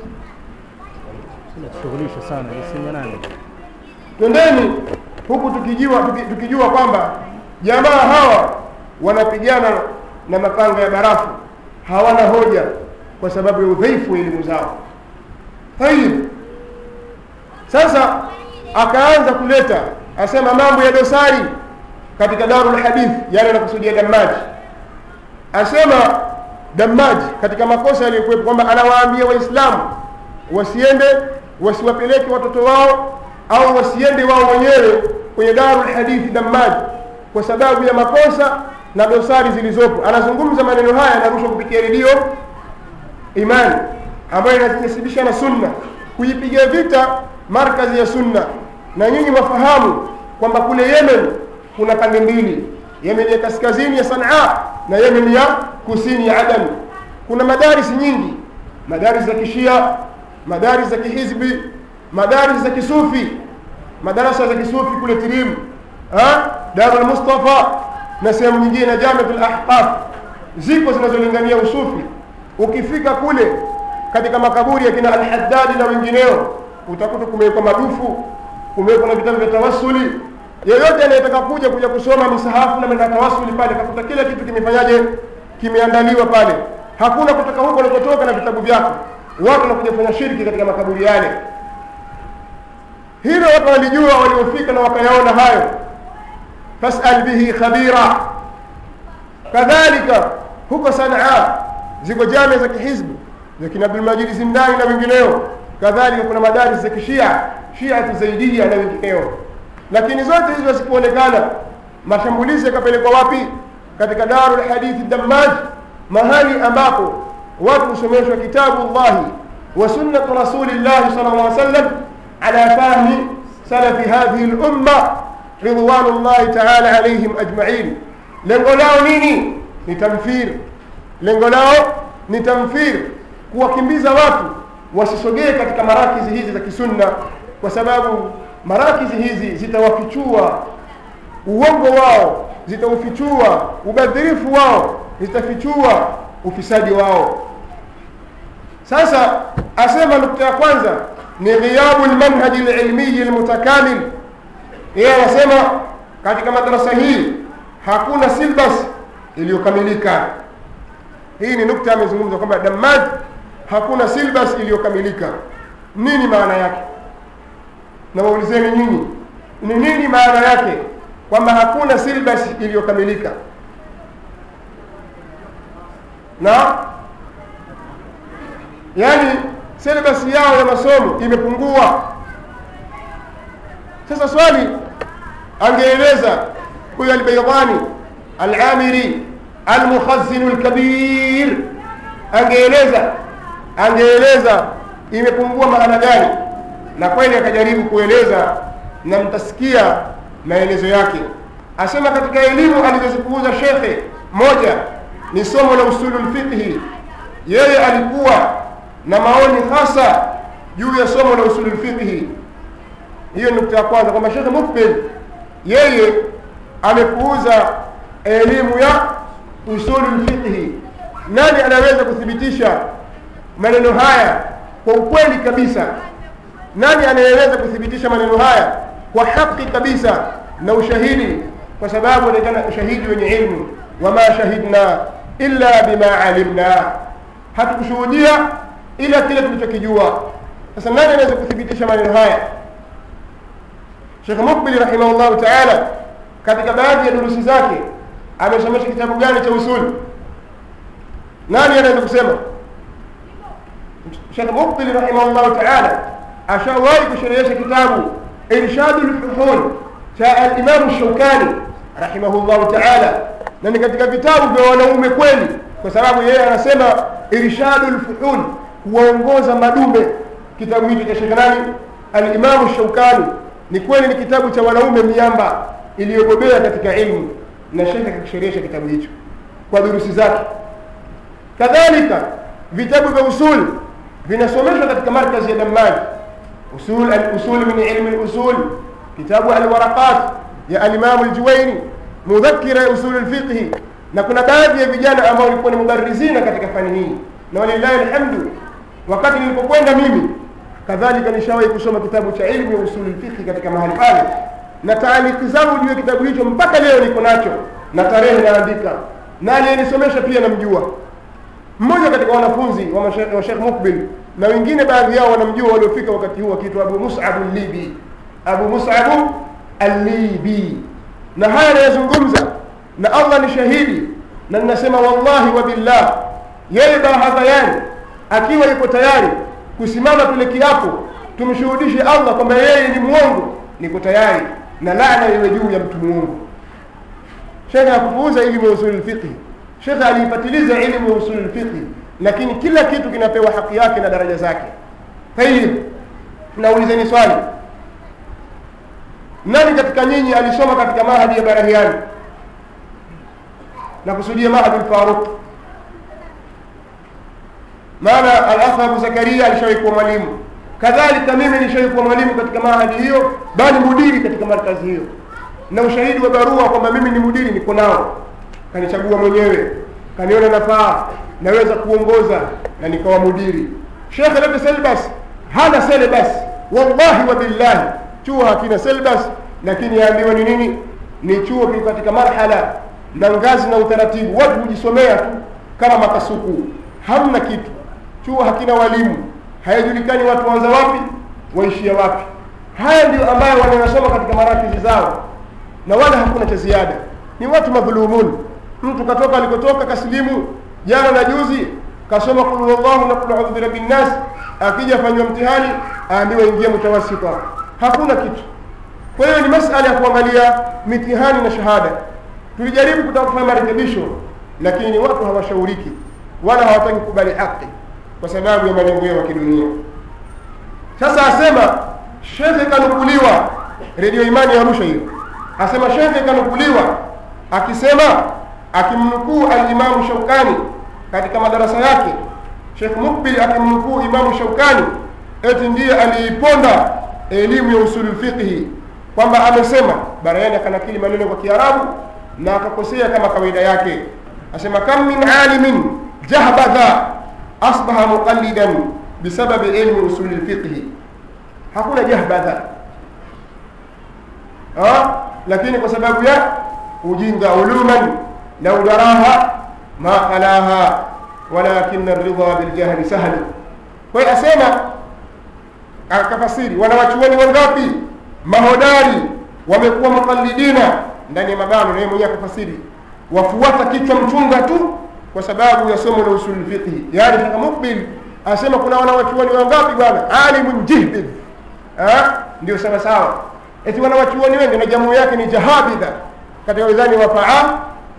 Shughulisha sana iseme nani? twendeni huku tukijua tuki, tukijua kwamba jamaa hawa wanapigana na mapanga ya barafu hawana hoja kwa sababu ya udhaifu wa elimu zao tayib sasa akaanza kuleta asema mambo ya dosari katika darul hadith yale anakusudia damaji asema damaji katika makosa yaliyokuwepo kwamba anawaambia waislamu wasiende wasiwapeleke watoto wao au wasiende wao wenyewe kwenye darul hadithi damaji kwa sababu ya makosa na dosari zilizopo anazungumza maneno haya yanarushwa kupitia redio imani ambayo inajinasibisha na sunna kuipiga vita markazi ya sunna na nyinyi wafahamu kwamba kule yemen kuna pande mbili yemen ya kaskazini ya sanaa na yemen ya kusini ya adan kuna madaris nyingi madaris za kishia madaris za kihizbi madaris za kisufi madarasa za kisufi kule tirim darul mustafa na sehemu nyingine na jamiatul ahqaf ziko zinazolingania usufi ukifika kule katika makaburi ya kina alhaddadi na wengineo utakuta kumewekwa madufu kumewekwa na vitabu vya tawassuli yeyote anayetaka kuja kuja kusoma misahafu na menda tawassuli pale kakuta kila kitu kimefanyaje kimeandaliwa pale hakuna kutoka huko unakotoka na vitabu vyako watu wanakuja kufanya shirki katika makaburi yale hilo watu walijua waliofika na wakayaona hayo fasal bihi khabira kadhalika huko sanaa ziko jamia za kihizbu za kina abdulmajidi zindani na wengineo kadhalika kuna madaris za kishia shiatu zaidia na wengineo lakini zote hizo zikuonekana mashambulizi yakapelekwa wapi katika darul hadithi dammaj mahali ambapo watu husomeshwa kitabu llahi wa sunnatu rasulillahi sal llah sallam ala fahmi salafi hadhihi lumma ridwanullahi taala alaihim ajmain lengo lao nini ni tamfir lengo lao ni tamfir kuwakimbiza watu wasisogee katika marakizi hizi za kisunna kwa sababu marakizi hizi zitawafichua uongo wao zitaufichua ubadhirifu wao zitafichua ufisadi wao sasa asema nukta ya kwanza ni ghiyabu lmanhaji lilmiyi lmutakamil yeye anasema katika madarasa hii hakuna silbas iliyokamilika hii ni nukta amezungumza kwamba damaj hakuna silbas iliyokamilika nini maana yake na waulizeni nyinyi ni nini maana yake kwamba hakuna silbas iliyokamilika na yaani silbasi yao ya masomo imepungua sasa swali angeeleza huyo albaydani alamiri almukhazinu lkabir angeeleza angeeleza imepungua maana gani na kweli akajaribu kueleza na mtasikia maelezo yake asema katika elimu alizozipuuza shekhe moja ni somo la usulu lfiqhi yeye alikuwa na maoni hasa juu ya somo la usulu lfiqhi hiyo nukta ya kwanza kwamba shekhe mukbil yeye amepuuza elimu ya usulu lfiqhi nani anaweza kuthibitisha maneno haya kwa ukweli kabisa nani anayeweza kuthibitisha maneno haya kwa haki kabisa na ushahidi kwa sababu anaitana ushahidi wenye ilmu wama shahidna illa bima alimna hatukushuhudia ila kile tulichokijua sasa nani anaweza kuthibitisha maneno haya shekh mukbili rahimahullahu taala katika baadhi ya durusi zake amesomesha kitabu gani cha usuli nani anaweza kusema shekh mukbili rahimahullahu taala ashawahi kusherehesha kitabu irshadu lfuhul cha alimamu shaukani rahimahullahu taala na ni katika vitabu vya wanaume kweli kwa sababu yeye anasema irshadu lfuhul kuwaongoza madume kitabu hicho cha shekhe nani alimamu shaukani ni kweli ni kitabu cha wanaume miamba iliyobobea katika ilmu na shekhe akakisherehesha kitabu hicho kwa durusi zake kadhalika vitabu vya usul vinasomeshwa katika markazi ya dammani usul al-usul min ilmi al-usul kitabu al-waraqat ya al-imam al-juwayni mudhakkira usul al-fiqh na kuna baadhi ya vijana ambao walikuwa ni mubarizina katika fani hii na walillahi alhamdu wakati nilipokwenda mimi kadhalika nishawahi kusoma kitabu cha ilmu ya usul al-fiqh katika mahali pale na taaliki zangu juu ya kitabu hicho mpaka leo niko nacho na tarehe naandika na aliyenisomesha pia namjua mmoja katika wanafunzi wa, mashe- wa Sheikh Mukbil na wengine baadhi yao wanamjua waliofika wakati huu akiitwa Abu Mus'ab al-Libi Abu Mus'ab al-Libi na haya anayazungumza na Allah ni shahidi na ninasema wallahi wa billah yeye bahadhayani akiwa yuko tayari kusimama tule kiapo tumshuhudishe Allah kwamba yeye ni mwongo niko tayari na laana iwe juu ya mtu mwongo shekhe hakupuuza elimu ya usul fiqh shekhe aliipatiliza elimu ya usul fiqh lakini kila kitu kinapewa haki yake na daraja zake tayib naulizeni swali nani katika nyinyi alisoma katika mahadi ya barahiani na kusudia mahadi lfaruq maana al-akh Abu Zakaria alishawahi kuwa mwalimu kadhalika mimi nishawahi kuwa mwalimu katika mahadi hiyo bali mudiri katika markazi hiyo na ushahidi wa barua kwamba mimi ni mudiri niko nao kanichagua mwenyewe kaniona nafaa naweza kuongoza na nikawa mudiri shekhe lete selbas hana selbas wallahi wa billahi chuo hakina selbas lakini yaambiwa ni nini ni chuo kiko katika marhala na ngazi na utaratibu watu hujisomea tu kama makasuku hamna kitu chuo hakina walimu hayajulikani watu waanza wapi waishia wapi haya ndio ambayo wanayosoma katika marakizi zao na wala hakuna cha ziada ni watu madhulumun mtu katoka alikotoka kasilimu jana na juzi kasoma kul huwallahu na kul audhu birabbin nas akija afanywa mtihani aambiwa ingia mutawasita hakuna kitu kwa hiyo ni masala ya kuangalia mitihani na shahada tulijaribu kutaka kufanya marekebisho lakini watu hawashauriki wala hawataki kukubali haki kwa sababu ya malengo yao ya kidunia sasa asema shekhe kanukuliwa redio imani ya arusha hiyo asema shekhe kanukuliwa akisema akimnukuu alimamu shaukani katika madarasa yake Sheikh Mukbil akimnukuu Imamu Shaukani eti ndiye aliiponda elimu ya usulul fiqhi kwamba amesema Barayani akanakili maneno kwa Kiarabu na akakosea kama kawaida yake, asema kam min alimin jahbadha asbaha muqallidan bisababi ilmi usulil fiqhi. Hakuna jahbadha ha? lakini kwa sababu ya ujinga uluman lau daraha ma khalaha walakin ridha biljahli sahli. Kwa hiyo asema akafasiri, wanawachuoni wangapi mahodari wamekuwa muqallidina ndani ya mabano, na yeye mwenyewe akafasiri, wafuata kichwa mchunga tu kwa sababu ya somo la usul fiqhi. Yani Sheikh Mukbil asema kuna wanawachuoni wangapi bwana, alimun jihdid, ndio sawa sawa, eti wanawachuoni wengi na jamu yake ni jahabidha katika wizani wa faa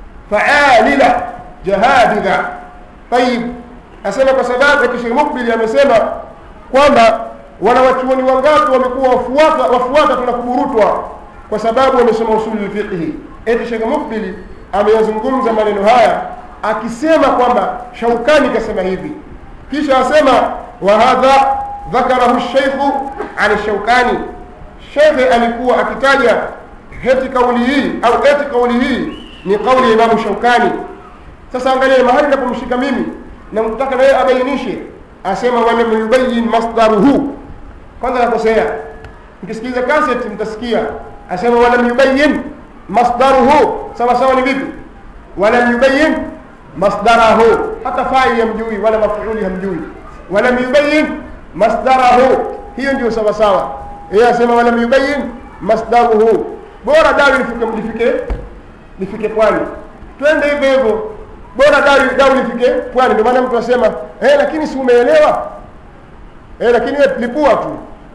faalila jahadidha. Tayib, asema kwa sababu eti Sheikh Mukbil amesema kwamba wanawachuoni wangapi wamekuwa wafuata wafuata tuna kuburutwa kwa sababu wamesoma usuli fiqhi. Eti Sheikh Mukbil ameyazungumza maneno haya akisema kwamba Shaukani kasema hivi, kisha asema wa hadha dhakarahu sheikhu an Shaukani. Shekhe alikuwa akitaja heti kauli hii au eti kauli hii ni kauli ya Imamu Shaukani. Sasa angalia mahali napomshika mimi na mtaka na yeye abainishe, asema walam yubayin masdaruhu. Kwanza nakosea, mkisikiliza kaseti mtasikia asema walam yubayin masdaruhu. Sawa sawa ni vipi? walam yubayin masdarahu, hata faili hamjui wala mafuuli hamjui. Walam yubayin masdarahu, hiyo ndio sawa sawa. Yeye asema walam yubayin masdaruhu, bora dawi lifike lifike lifike pwani, twende hivyo hivyo, bora dawi dawi lifike pwani. Ndio maana mtu asema eh, lakini si umeelewa eh, lakini wewe lipua tu,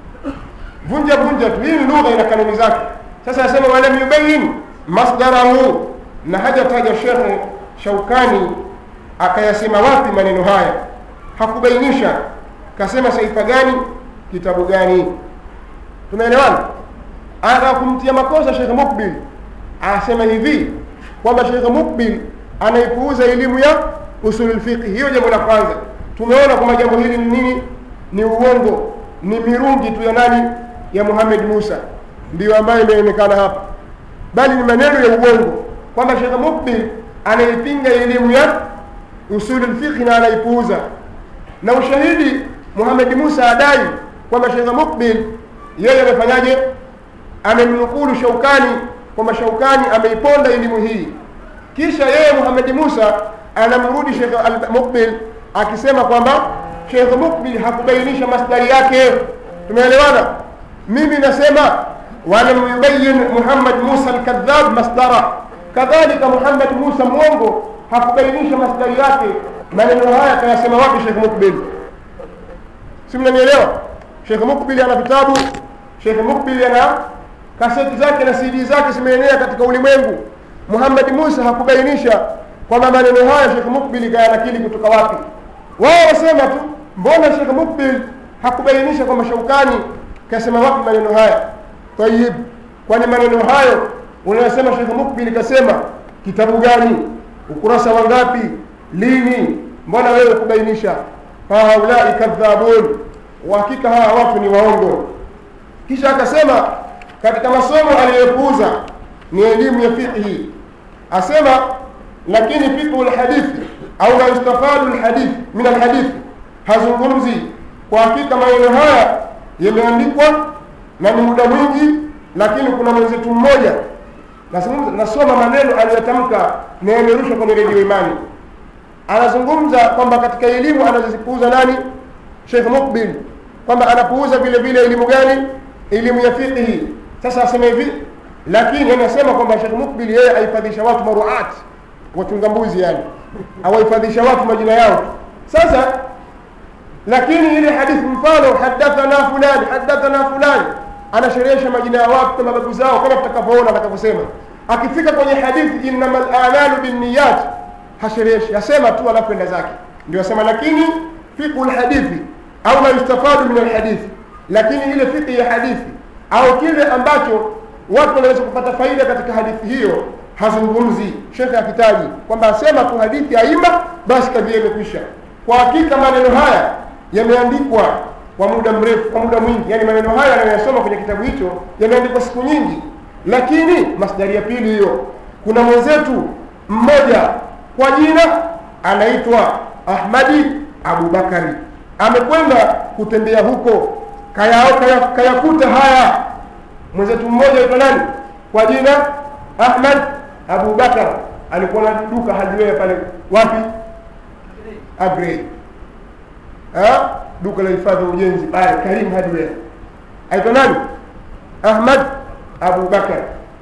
vunja vunja tu, hii ni lugha ina kanuni zake. Sasa asema walam yubayin masdarahu, na hajataja Shekhe Shaukani akayasema wapi maneno haya, hakubainisha kasema saifa gani, kitabu gani. Tumeelewana? Anataka kumtia makosa Shekhe Mukbil, anasema hivi kwamba Shekhe Mukbil anaipuuza elimu ya usulul fiqh. Hiyo jambo la kwanza. Tumeona kwamba jambo hili ni nini? Ni uongo, ni mirungi tu ya nani? Ya Muhammad Musa, ndiyo ambayo imeonekana hapa, bali ni maneno ya uongo kwamba Shekhe Mukbil anaipinga elimu ya usulul fiqh na anaipuuza, na ushahidi Muhammad Musa adai kwamba Shekhe Mukbil yeye amefanyaje? Amemnukulu Shaukani kwamba Shaukani ameiponda elimu hii, kisha yeye Muhammad Musa anamrudi Shekhe Mukbil akisema kwamba Shekhe Mukbil hakubainisha masdari yake. Tumeelewana? Mimi nasema walam yubayin Muhammad Musa alkadhab masdara kadhalika Muhammad Musa mwongo hakubainisha masdari yake. Maneno haya kayasema wapi Sheikh Mukbil? Si mnanielewa? Sheikh Mukbil ana vitabu, Sheikh Mukbil ana kaseti zake na CD zake zimeenea katika ulimwengu. Muhammad Musa hakubainisha kwamba maneno haya Sheikh Mukbil kayanakili kutoka wapi. Wao wasema tu, mbona Sheikh Mukbil hakubainisha kwamba Shaukani kasema wapi maneno haya? Tayib, kwani maneno hayo unayosema Sheikh Mukbil kasema kitabu gani, ukurasa wangapi, lini? Mbona wewe kubainisha? Haulai kadhabun, uhakika hawa watu ni waongo. Kisha akasema katika masomo aliyopuuza ni elimu ya fiqhi, asema lakini fiqhu lhadithi au la yustafadu lhadith min alhadithi, hazungumzi kwa hakika. Maneno haya yameandikwa na ni muda mwingi, lakini kuna mwenzetu mmoja nasoma maneno aliyotamka na yamerushwa kwenye redio Imani. Anazungumza kwamba katika elimu anazozipuuza nani? Sheikh Mukbil, kwamba anapuuza vile vile elimu gani? Elimu ya fiqhi. Sasa asema hivi, lakini anasema kwamba Sheikh Mukbil yeye ahifadhisha watu maruat, wachunga mbuzi, yani awahifadhisha watu majina yao. Sasa lakini ile hadithi, mfano hadathana fulani, hadathana fulani anasherehesha majina ya watu kama babu zao, kama tutakavyoona atakavyosema. Akifika kwenye hadithi innamal a'malu binniyat, hashereheshi, asema tu alafu enda zake. Ndio asema lakini fiqhu lhadithi au ma yustafadu min alhadithi, lakini ile fiqhi ya hadithi au kile ambacho watu wanaweza kupata faida katika hadithi hiyo hazungumzi. Shekhe akitaji kwamba asema tu hadithi aima, basi kadhia imekwisha. kwa hakika maneno haya yameandikwa kwa muda mrefu kwa muda mwingi yani maneno haya anayoyasoma kwenye kitabu hicho yameandikwa siku nyingi lakini masdari ya pili hiyo kuna mwenzetu mmoja kwa jina anaitwa ahmadi abubakari amekwenda kutembea huko kayakuta kaya, kaya kayakuta haya mwenzetu mmoja aitwa nani kwa jina ahmad abubakar alikuwa na duka hadiwewe pale wapi agrey ha? duka la hifadhi ya ujenzi pale karim hadiwewe aitwa nani ahmad abubakar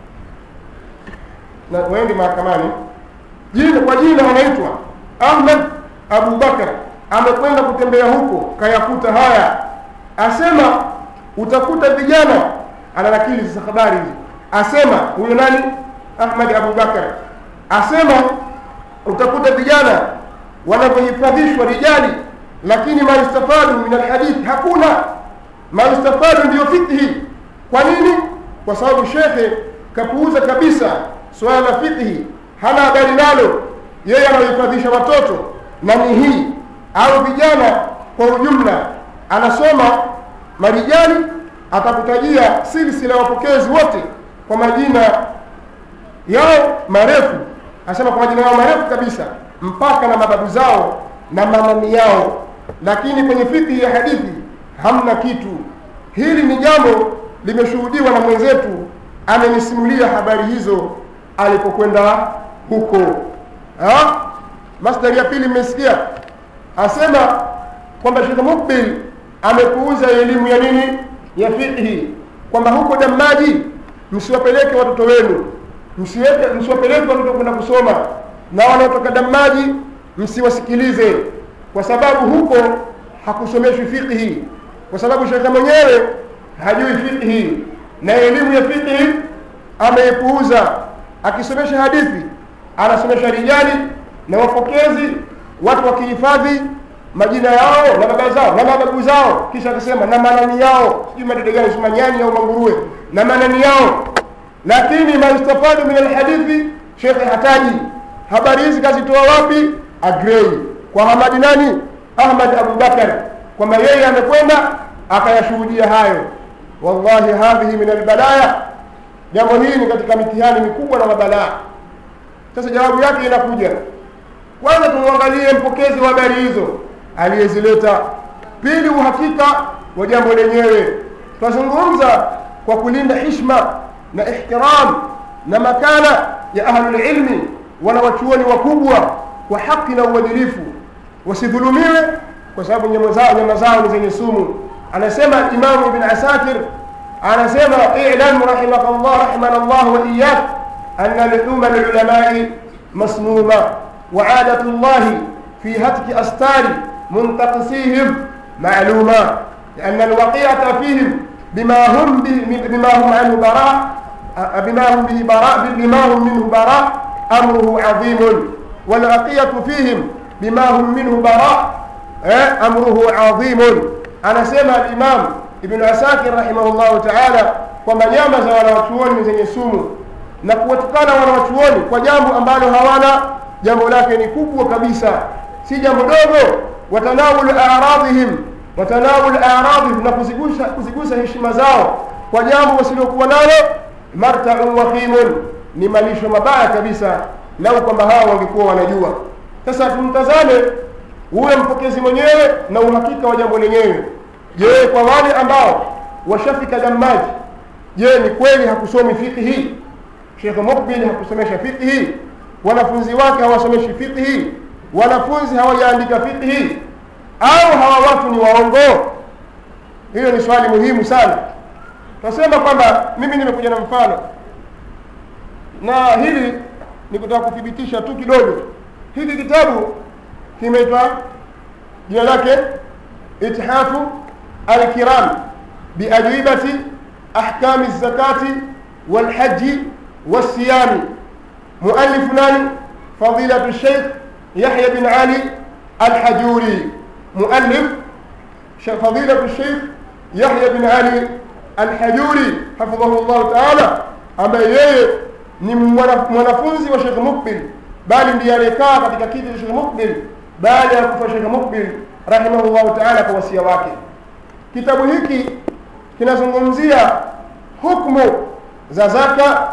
na waende mahakamani jina kwa jina anaitwa ahmad abubakar amekwenda kutembea huko kayakuta haya asema utakuta vijana ananakili sasa habari hizi asema huyo nani ahmad abubakar asema utakuta vijana wanavyohifadhishwa rijali lakini maistafadu min alhadithi hakuna maistafadu ndiyo fikhi kwa nini kwa sababu shekhe kapuuza kabisa suala la fikhi hana habari nalo yeye anahifadhisha watoto na ni hii au vijana kwa ujumla anasoma marijali atakutajia silsila ya wapokezi wote kwa majina yao marefu asema kwa majina yao marefu kabisa mpaka na mababu zao na mamami yao lakini kwenye fikhi ya hadithi hamna kitu hili ni jambo limeshuhudiwa na mwenzetu amenisimulia habari hizo alipokwenda huko ha? masdari ya pili mmesikia asema kwamba shekh mukbil amekuuza elimu ya nini ya fiqhi kwamba huko damaji msiwapeleke watoto wenu msiweke msiwapeleke watoto kwenda kusoma na wanaotoka damaji msiwasikilize kwa sababu huko hakusomeshwi fiqhi kwa sababu shekhe mwenyewe hajui fiqhi na elimu ya fiqhi ameipuuza akisomesha hadithi anasomesha rijali na wapokezi watu wakihifadhi majina yao na baba zao na mababu zao kisha akasema na manani yao sijui madede gani sima nyani au manguruwe na manani yao lakini maistafadu min alhadithi shekhe hataji habari hizi kazitoa wapi agrei kwa hamadi nani ahmad abubakar kwamba yeye amekwenda akayashuhudia hayo wallahi hadhihi min albalaya jambo hili ni katika mitihani mikubwa na mabalaa sasa jawabu yake inakuja kwanza tumwangalie mpokezi wa habari hizo aliyezileta pili uhakika wa jambo lenyewe twazungumza kwa kulinda hishma na ihtiram na makana ya ahlulilmi wanawachuoni wakubwa kwa haki na uadilifu wasidhulumiwe kwa sababu nyama zao nyama zao ni zenye sumu anasema imamu ibn asakir anasema ilam rahimaka llah rahimana llah wa iyak ana luhuma lulamai masmuma وعادة الله في هتك أستار منتقصيهم معلومة لأن الوقيعة فيهم بما هم به بما هم عنه براء بما هم به براء بما هم منه براء أمره عظيم والعقية فيهم بما هم منه براء أمره عظيم أنا سمع الإمام ابن عساكر رحمه الله تعالى kwamba nyama za wanawachuoni ni zenye sumu na kuwatukana wanawachuoni kwa jambo ambalo hawana jambo lake ni kubwa kabisa si jambo dogo watanawul aradhihim watanawul aradhihim na kuzigusa kuzigusa heshima zao kwa jambo wasilokuwa nalo martaun waqimun ni malisho mabaya kabisa lau kwamba hao wangekuwa wanajua sasa tumtazame huyo mpokezi mwenyewe na uhakika wa jambo lenyewe je kwa wale ambao washafika damaji je ni kweli hakusomi fiqhi shekh mukbil hakusomesha fiqhi wanafunzi wake hawasomeshi fiqhi wanafunzi hawajaandika fiqhi au hawa watu ni waongo hiyo ni swali muhimu sana tunasema kwamba mimi nimekuja na mfano na hili ni kutaka kuthibitisha tu kidogo hiki kitabu kimeitwa jina lake ithafu alkiram biajwibati ahkami zakati walhaji wasiyami مؤلف ناني فضيلة الشيخ يحيى بن علي الحجوري مؤلف فضيلة الشيخ يحيى بن علي الحجوري حفظه الله تعالى ambaye yeye ni mwanafunzi wa Sheikh Mukbil bali ndiye aliyekaa katika kiti cha Sheikh Mukbil baada ya kufa Sheikh Mukbil rahimahullahu taala kwa wasia wake. Kitabu hiki kinazungumzia hukumu za zaka,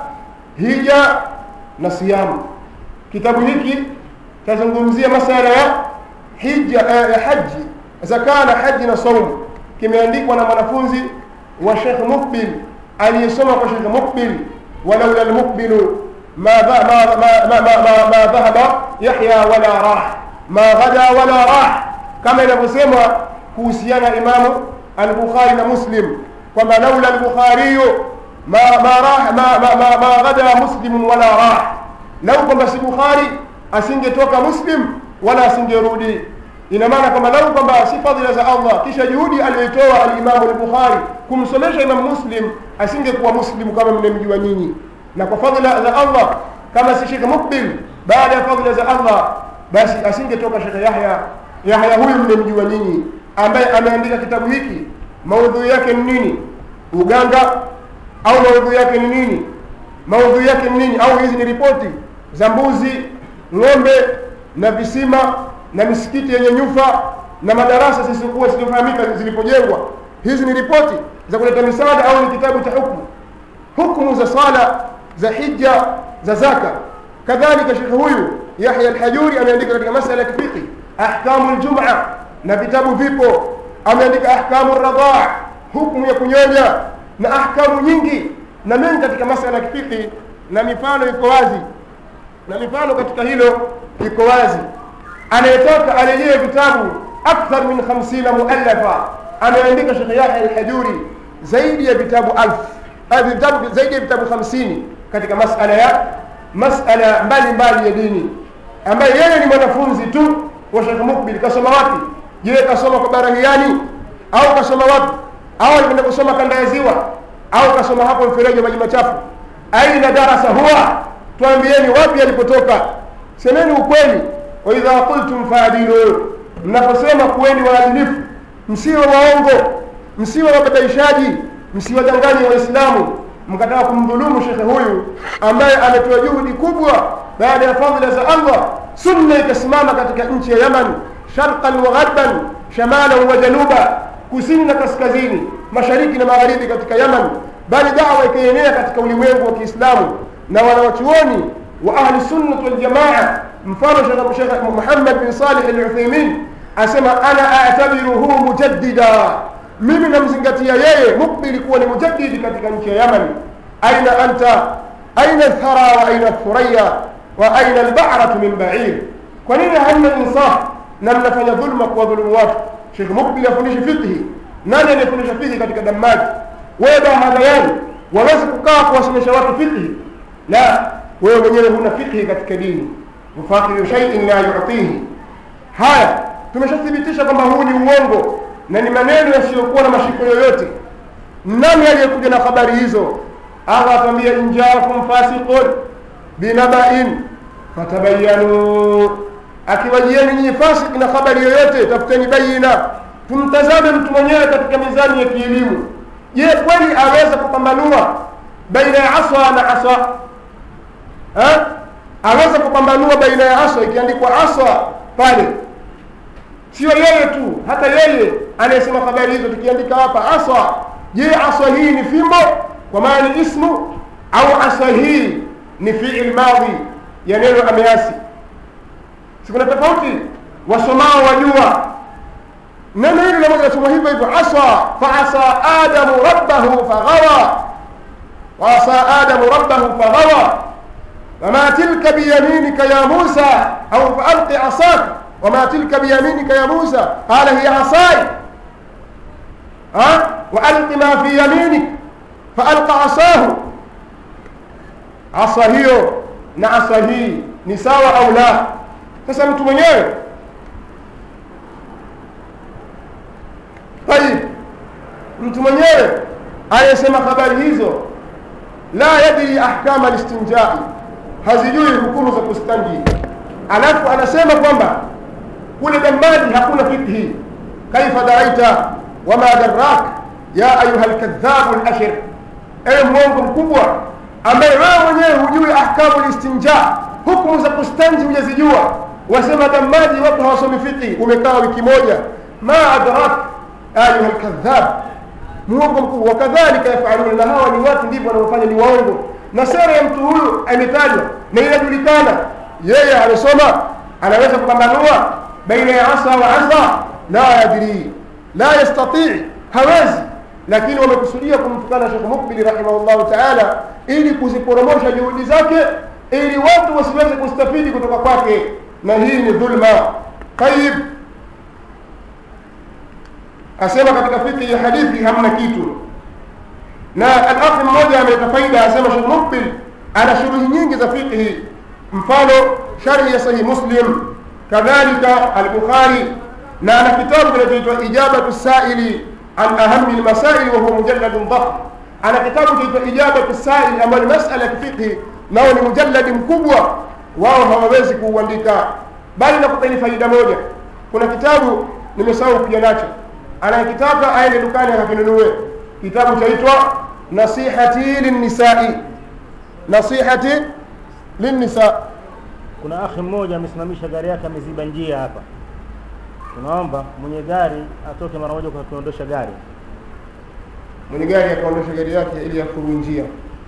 hija na siyamu. Kitabu hiki kinazungumzia masala ya hija, eh, ya haji, zaka na haji na saumu. Kimeandikwa na mwanafunzi wa Sheikh Mukbil aliyesoma kwa Sheikh Mukbil, walaula almukbilu ma dha- ma- ma- ma- ma- ma- ma dhahaba Yahya wala rah ma ghada wala rah, kama inavyosemwa kuhusiana Imamu al-Bukhari na Muslim kwamba laula al-Bukhariyu ma ma rah ma ma ma, ma ghada muslimun wala rah, lau kwamba si Bukhari asingetoka Muslim wala asingerudi. Ina maana kwamba lau kwamba si fadhila za Allah kisha juhudi aliyoitoa al-Imamu al-Bukhari kumsomesha Imam Muslim asingekuwa Muslim kama mnemjua nyinyi, na kwa fadhila za Allah kama si Sheikh Mukbil baada ya fadhila za Allah basi asingetoka Sheikh Yahya Yahya huyu mnemjua nyinyi, ambaye ameandika kitabu hiki. Maudhui yake ni nini? Uganga au maudhui yake ni nini? Maudhui yake ni nini? Au hizi ni ripoti za mbuzi, ng'ombe na visima na misikiti yenye nyufa na madarasa zisizokuwa zisizofahamika zilipojengwa. Hizi ni ripoti za kuleta misaada au ni kitabu cha hukumu, hukumu za sala, za hija, za zaka. Kadhalika shekhe huyu Yahya Alhajuri ameandika katika masala ya kifiki ahkamu ljuma, na vitabu vipo. Ameandika ahkamu radhaa, hukumu ya kunyonya na ahkamu nyingi na mengi katika masala ya kifiki, na mifano iko wazi, na mifano katika hilo iko wazi. Anayetaka arejee vitabu akthar min 50 muallafa, ameandika Sheikh Yahya Alhajuri zaidi ya vitabu alfu eh, vitabu zaidi ya vitabu 50 katika masala ya masala mbalimbali ya dini ambaye yeye ni mwanafunzi tu wa Sheikh Mukbil. Kasoma wapi? Je, kasoma kwa Barahiani au kasoma wapi? Au alikwenda kusoma kanda ya Ziwa au kasoma hapo mfereji wa maji machafu? Aina darasa huwa, tuambieni wapi alipotoka, semeni ukweli. Wa idha qultum faadilu, mnaposema kuweni waadilifu, msiwe waongo, msiwe wababaishaji, msiwadanganye Waislamu mkataka kumdhulumu shekhe huyu ambaye ametoa juhudi kubwa baada ya fadhila za Allah, sunna ikasimama katika nchi ya Yaman, sharqan wa gharban, shamalan wa januba, kusini na kaskazini, mashariki na magharibi katika Yaman, bali dawa ikaenea katika ulimwengu wa Kiislamu na wanawachuoni wa ahli sunnah wal jamaa. Mfano Sheikh Sheikh Muhammad bin Salih al-Uthaymeen asema ana a'tabiruhu mujaddida mimi namzingatia yeye Mukbil kuwa ni mujaddidi katika nchi ya Yaman. Aina anta aina thara wa aina thuraya wa aina albaratu min ba'ir, kwa nini hamna insaf na mnafanya dhulma kwa dhulumu watu? Sheikh Mukbil afundishi fiqhi, nani anayefundisha fiqhi katika Damaji? Wewe Bahadayani waweza kukaa kuwasomesha watu fiqhi? La, wewe mwenyewe huna fiqhi katika dini. Mufaqiru shay'in la yu'tihi. Haya, tumeshathibitisha kwamba huu ni uongo na ni maneno yasiyokuwa na mashiko yoyote. Nani aliyekuja na habari hizo? Allah atambia injaakum fasiqun binabain fatabayanu, akiwajieni nyinyi fasik na habari yoyote, tafuteni bayina. Tumtazame mtu mwenyewe katika mizani ya kielimu. Je, kweli aweza kupambanua baina ya aswa na aswa ha? Aweza kupambanua baina ya aswa, ikiandikwa aswa pale sio yeye tu, hata yeye anayesema habari hizo, tukiandika hapa aswa, je, aswa hii ni fimbo kwa maana ni ismu au aswa hii ni fiil madhi ya neno ameasi? Si kuna tofauti? Wasomao wajua neno hili namoja nasoma hivyo hivyo, aswa faasa adamu rabbahu faghawa, waasa adamu rabbahu faghawa, wama tilka biyaminika ya Musa au faalqi asaka وما تلك بيمينك يا موسى قال هي عصاي ها وألق ما في يمينك فألقى عصاه عصا hiyo na asa hii ni sawa au la sasa mtu mwenyewe tayib mtu mwenyewe anayesema habari hizo la yadri ahkama listinjai hazijui hukumu za kustanji alafu anasema kwamba kule Damaji hakuna fikhi. Kaifa daraita wama darrak ya ayuha lkadhabu lashir, ewe mwongo mkubwa ambaye wewe mwenyewe hujui ahkamu listinja, hukumu za kustanji hujazijua. wasema damaji watu hawasomi fiqhi umekaa wiki moja ma adrak ayuha lkadhab muongo mkuu wakadhalika yafaluna na hawa ni watu ndivyo wanaofanya ni waongo na sera ya mtu huyu ametajwa na inajulikana yeye amesoma anaweza kupambanua baina ya asa wa asa la yadrii la yastatii hawezi lakini wamekusudia kumtukana shekh mukbili rahimahullahu taala ili kuziporomosha juhudi zake ili watu wasiweze kustafidi kutoka kwake na hii ni dhulma tayib asema katika fikhi ya hadithi hamna kitu na alakhi mmoja ameleta faida asema shekh mukbil ana shuruhi nyingi za fiqhi mfano sharhi ya sahih muslim kadhalika albukhari na ana kitabu kinachoitwa ijabatu saili an ahami lmasaili wahuwa mujalladun dhahm ana kitabu kinaitwa ijabatu saili ambayo ni masala ya kifiqhi nao ni mujalladi mkubwa wao hawawezi kuuandika bali nakupeni faida moja kuna kitabu nimesahau kuja nacho anayekitaka aende dukani akakinunue kitabu chaitwa nasihati linnisai nasihati linnisa kuna akhi mmoja amesimamisha gari yake ameziba njia hapa tunaomba mwenye gari atoke mara moja kwa kuondosha gari mwenye gari akaondosha gari yake ili afuru njia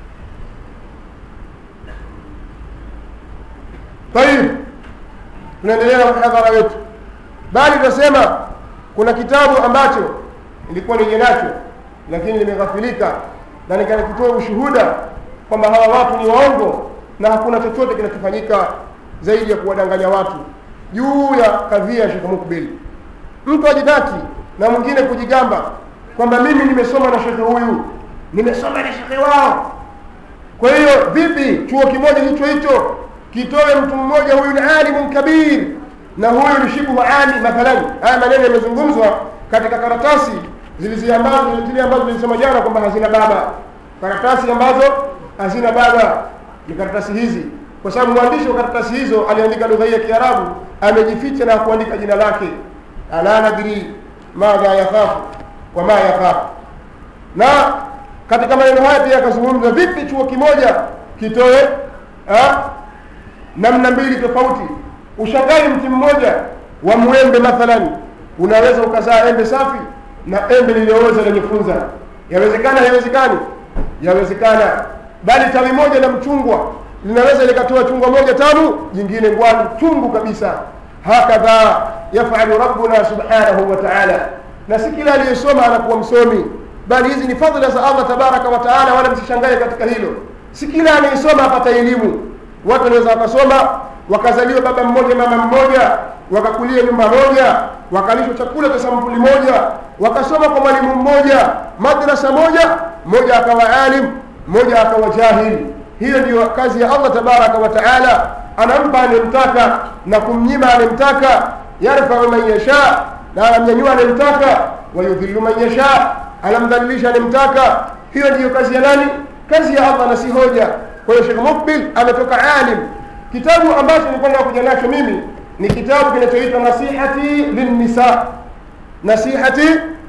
tayib tunaendelea na muhadhara wetu bali tunasema kuna kitabu ambacho ilikuwa nije nacho lakini limeghafilika na nikanakitoa ushuhuda kwamba hawa watu ni waongo na hakuna chochote kinachofanyika zaidi ya kuwadanganya watu juu ya kadhia ya Sheikh Mukbil. Mtu ajidati na mwingine kujigamba kwamba mimi nimesoma na shekhe huyu, nimesoma na shekhe wao. Kwa hiyo vipi chuo kimoja hicho hicho kitoe mtu mmoja, huyu ni alimun kabir na huyu ni shibhu ali mathalan. Haya maneno yamezungumzwa katika karatasi zilizi ambazo zile ambazo zilisema jana kwamba hazina baba, karatasi ambazo hazina baba ni karatasi hizi kwa sababu mwandishi wa karatasi hizo aliandika lugha hii ya Kiarabu, amejificha na kuandika jina lake, ala nadri madha yakhafu wa ma yakhafu. Na katika maneno haya pia akazungumza vipi chuo kimoja kitoe ha, namna mbili tofauti. Ushangai mti mmoja wa mwembe mathalan, unaweza ukazaa embe safi na embe lililooza lenye funza. Yawezekana? Haiwezekani? Yawezekana. Bali tawi moja la mchungwa linaweza likatoa chungwa moja tamu jingine ngwani chungu kabisa hakadha yafalu rabbuna subhanahu wa ta'ala na si kila aliyesoma anakuwa msomi bali hizi ni fadhila za allah tabaraka wa taala wala msishangae katika hilo si kila anayesoma apata elimu watu wanaweza wakasoma wakazaliwa baba mmoja mama mmoja wakakulia nyumba moja wakalishwa chakula cha sampuli moja wakasoma kwa mwalimu mmoja madrasa moja mmoja akawa alim mmoja akawa jahili hiyo ndiyo kazi ya allah tabaraka wa taala anampa anemtaka na kumnyima anemtaka yarfau man yasha na anamnyanyua anemtaka wayudhillu man yasha anamdhalilisha anemtaka hiyo ndiyo kazi ya nani kazi ya allah na si hoja kwa hiyo shekh mukbil ametoka alim kitabu ambacho nilikuwa nakuja nacho mimi ni kitabu kinachoitwa nasihati linnisa nasihati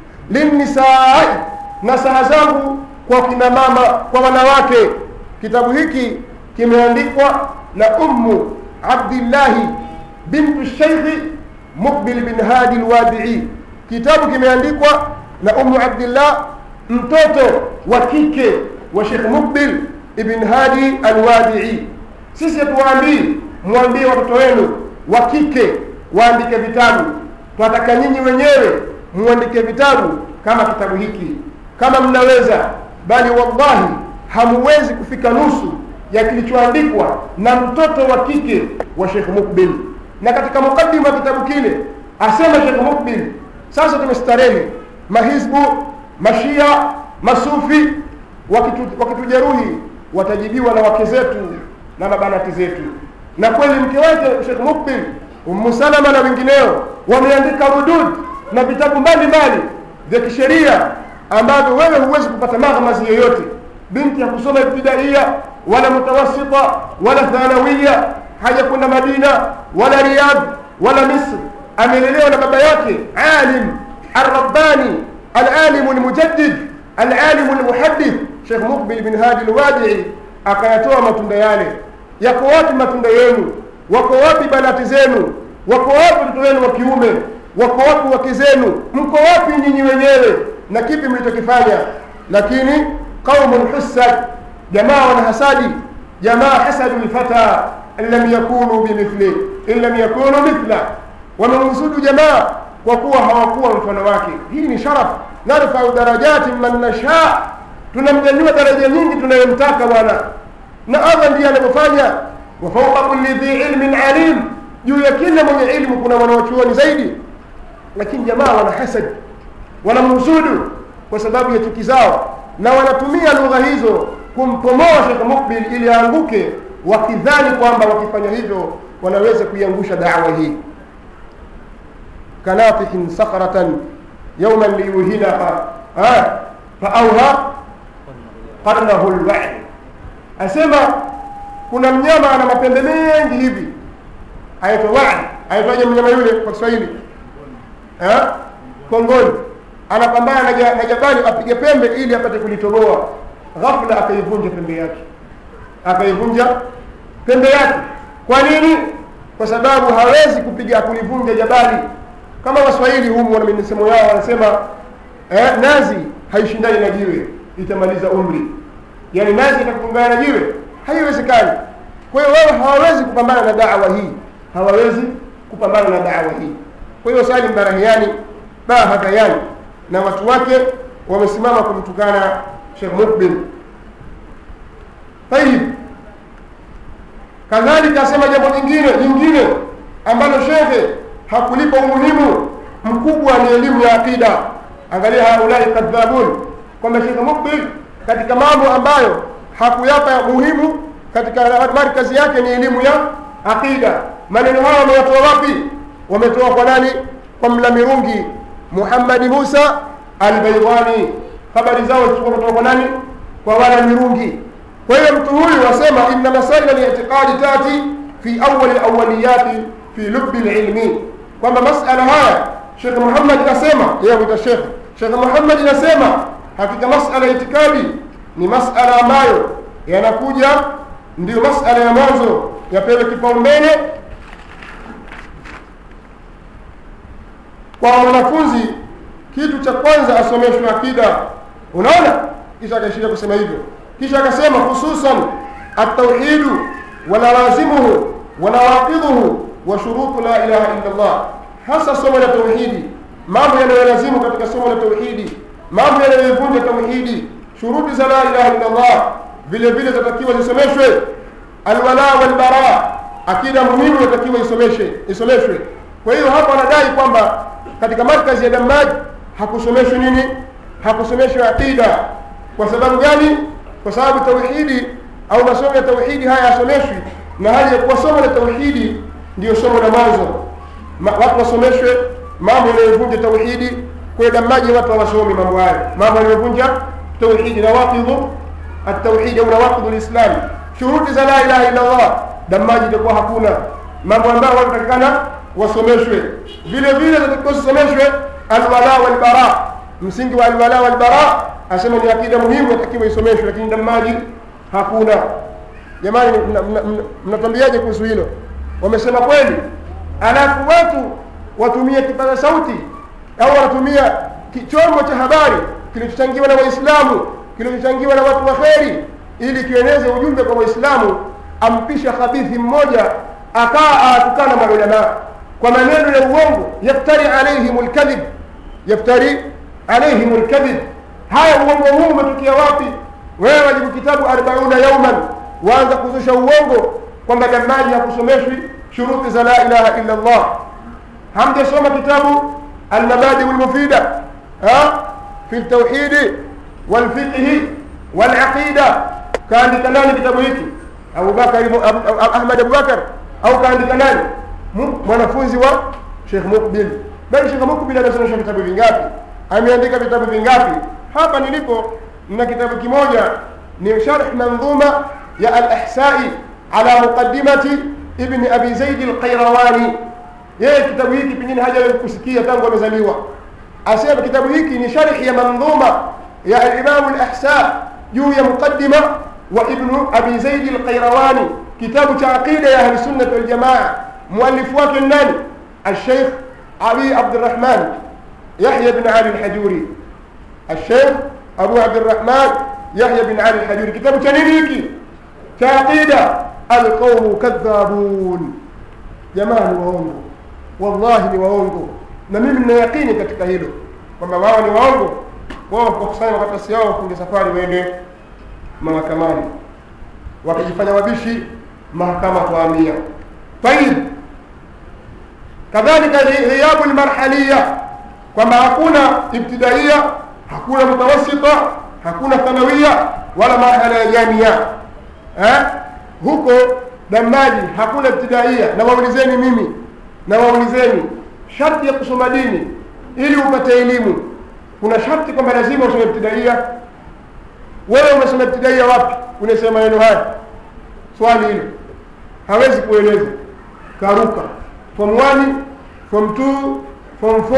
linnisai nasaha zangu kwa kina mama kwa wanawake kitabu hiki kimeandikwa na ummu abdillahi bintu sheikhi mukbil bin hadi lwadii kitabu kimeandikwa na ummu abdillah mtoto wa kike wa shekh mukbil ibn hadi alwadii sisi hatuwaambii mwambie watoto wenu wa kike waandike vitabu twataka nyinyi wenyewe muandike vitabu kama kitabu hiki kama mnaweza bali wallahi hamuwezi kufika nusu ya kilichoandikwa na mtoto wa kike wa Sheikh Mukbil. Na katika mukaddima wa kitabu kile asema Sheikh Mukbil, sasa tumestarehe, mahizbu, mashia, masufi wakitu, wakitujeruhi watajibiwa na wake zetu na mabanati zetu. Na kweli mke wake Sheikh Mukbil, Ummu Salama na wengineo wameandika rudud na vitabu mbalimbali vya kisheria ambavyo wewe huwezi kupata maghmazi yoyote binti ya kusoma ibtidaia wala mutawasita wala thanawiya haja kwenda madina wala riyadh wala misri amelelewa na baba yake alim arrabbani alalimu lmujaddid alalimu lmuhadith shekh mukbil bin hadi lwadii akayatoa matunda yale yako wapi matunda yenu wako wapi banati zenu wako wapi watoto wenu wa kiume wako wapi wake zenu mko wapi nyinyi wenyewe na kipi mlichokifanya lakini qaumun husad jamaa wana hasadi jamaa hasadu lfata in lam yakunu bimithli in lam yakunu mithla wamemhusudu jamaa kwa kuwa hawakuwa mfano wake hii ni sharaf narfau darajati man nasha tunamnyanyua daraja nyingi tunayemtaka bwana na allah ndiye anavyofanya wa fauqa kulli dhi ilmin alim juu ya kila mwenye ilmu kuna wanaochuoni zaidi lakini jamaa wana hasad wanamhusudu kwa sababu ya chuki zao na wanatumia lugha hizo kumpomoa Sheikh Mukbil ili aanguke wakidhani kwamba wakifanya hivyo wanaweza kuiangusha dawa hii kanatihin sakhratan yawman liyuhinaha faauha qarnahu lwa'd asema kuna mnyama ana mapembe mengi hivi aitwa wa'd aitwaje mnyama yule kwa Kiswahili eh kongoni anapambana na ja- na jabali apige pembe ili apate kulitoboa ghafla akaivunja pembe yake akaivunja pembe yake kwa nini kwa sababu hawezi kupiga kulivunja jabali kama waswahili humu wana misemo yao wanasema eh, nazi haishindani na jiwe itamaliza umri yaani nazi itakupambana na jiwe haiwezekani kwa hiyo wao hawawezi kupambana na dawa hii hawawezi kupambana na dawa hii kwa hiyo salim barahiani bahadhayani na watu wake wamesimama kumtukana Sheikh Mukbil tayib kadhalika asema jambo jingine jingine ambalo shekhe hakulipa umuhimu mkubwa ni elimu ya aqida angalia haulai kadhabun kwamba Sheikh Mukbil katika mambo ambayo hakuyapa muhimu katika markazi yake ni elimu ya aqida maneno hayo wameyatoa wapi wametoa kwa nani kwa mlamirungi Muhammad Musa Al-Baydani habari zao zilikuwa kutoka kwa nani kwa wana mirungi kwa hiyo mtu huyu wasema inna masaila li'tiqadi tati fi awwal al-awwaliyati fi lubbi al-ilmi kwamba masala haya Sheikh Muhammad kasema yeye huita Sheikh Sheikh Muhammad anasema hakika masala ya itikadi ni masala ambayo yanakuja ndiyo masala ya mwanzo yapewe kipaumbele kwa mwanafunzi kitu cha kwanza asomeshwe akida unaona kisha akaishia kusema hivyo kisha akasema hususan at-tauhidu wa lawazimuhu wa nawaqidhuhu wa shurutu la ilaha illa Allah hasa somo la tauhidi mambo yanayolazimu katika somo la tauhidi mambo yanayovunja tauhidi shuruti za la ilaha illa Allah vile vile zatakiwa zisomeshwe alwala wal bara akida muhimu inatakiwa isomeshe isomeshwe kwa hiyo hapa anadai kwamba katika markazi ya Damaj hakusomeshwi nini hakusomeshwi aqida kwa sababu gani kwa sababu tauhidi au masomo ya tauhidi haya yasomeshwi na hali ya kuwa somo la tauhidi ndiyo somo la mwanzo Ma, watu wasomeshwe mambo yanayovunja tauhidi kwa Damaji watu hawasomi mambo hayo mambo yanayovunja tauhidi na waqidhu at-tauhid au nawaqidhu al-islam shuruti za la ilaha illa Allah Damaji itakuwa hakuna mambo ambayo watu takikana wasomeshwe vile vile zatakiwa zisomeshwe alwala wal bara msingi wa alwala wal bara asema ni akida muhimu yatakiwa isomeshwe lakini Damaji hakuna jamani mnatwambiaje kuhusu hilo wamesema kweli alafu watu watumie kipaza sauti au wanatumia chombo cha habari kilichochangiwa na waislamu kilichochangiwa na watu wa kheri ili kieneze ujumbe kwa waislamu ampisha khabithi mmoja akaa atukana maulamaa kwa maneno ya uongo yaftari alaihim lkadhib yaftari alaihim lkadhib haya uongo huu umetokea wapi wewe wajibu kitabu arbauna yauman waanza kuzusha uongo kwamba damaji hakusomeshwi shuruti za la ilaha illa allah hamjasoma kitabu almabadi lmufida fi ltauhidi walfiqhi walaqida kaandika nani kitabu hiki abubakar ahmad abubakar au kaandika nani mwanafunzi wa shekh mukbil bali shekh mukbil amesomesha vitabu vingapi ameandika vitabu vingapi hapa nilipo na kitabu kimoja ni sharh mandhuma ya al-ihsai ala muqaddimati ibn abi zaid al-qayrawani yeye kitabu hiki pengine hajawahi kusikia tangu amezaliwa asema kitabu hiki ni sharh ya mandhuma ya al-imam al-ihsa juu ya muqaddima wa ibn abi zaid al-qayrawani kitabu cha aqida ya ahli sunnah wal jamaa muallifu wake nani الشيخ علي عبد الرحمن يحيى بن علي الحجوري الشيخ أبو عبد الرحمن يحيى بن علي الحجوري كتاب تنينيكي كعقيدة القوم كذابون jamaa ni waongo wallahi ni waongo na mimi nina yakini katika hilo kwamba wao ni waongo wao wakusanya makaratasi yao wafunge safari waende mahakamani wakijifanya wabishi mahakama kuamia tayib kadhalika ghiyabu lmarhalia kwamba hakuna ibtidaia hakuna mutawasita hakuna thanawia wala marhala ya jamia eh? huko damaji hakuna ibtidaia na waulizeni mimi na waulizeni sharti ya kusoma dini ili upate elimu kuna sharti kwamba lazima usome ibtidaia wewe umesoma ibtidaia wapi unasema maneno haya swali hilo hawezi kueleza karuka form 1 form 2 form 4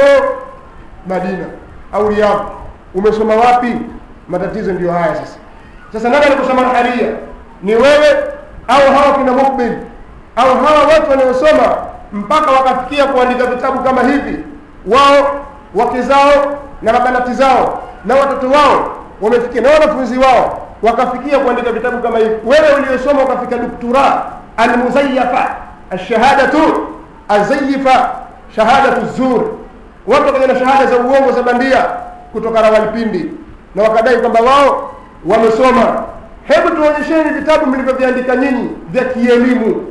madina au riyadh umesoma wapi matatizo ndiyo haya sasa sasa nani alikusoma haria ni wewe au hawa kina mukbil au hawa watu wanaosoma mpaka wakafikia kuandika vitabu kama hivi wao wake zao na mabanati zao na watoto wao wamefikia na wanafunzi wao wakafikia kuandika vitabu kama hivi wewe uliyosoma ukafika doktora almuzayafa alshahadatu azayifa shahadatu zur watu wakaja na shahada za uongo za bandia kutoka rawalpindi na wakadai kwamba wao wamesoma hebu tuonyesheni vitabu mlivyoviandika nyinyi vya kielimu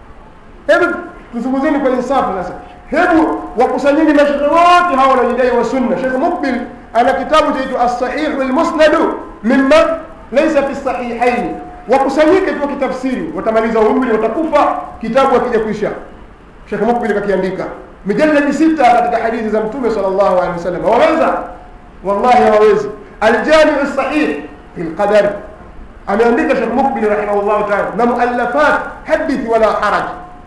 hebu tuzunguzeni kwa insafu sasa hebu wakusanyeni mashehe wote hawa wanajidai wa sunna shekh mukbil ana kitabu chaitwa alsahihu lmusnadu mima laisa fi sahihaini wakusanyike tu wakitafsiri watamaliza umri watakufa kitabu akija kuisha shekh mukbil kakiandika mijaladi sita katika hadithi za mtume sal llahu alehi wasallam waweza wallahi hawawezi aljamiu sahih fi lqadari ameandika shekh mukbil rahimahullahu taala na muallafat hadithi wala haraj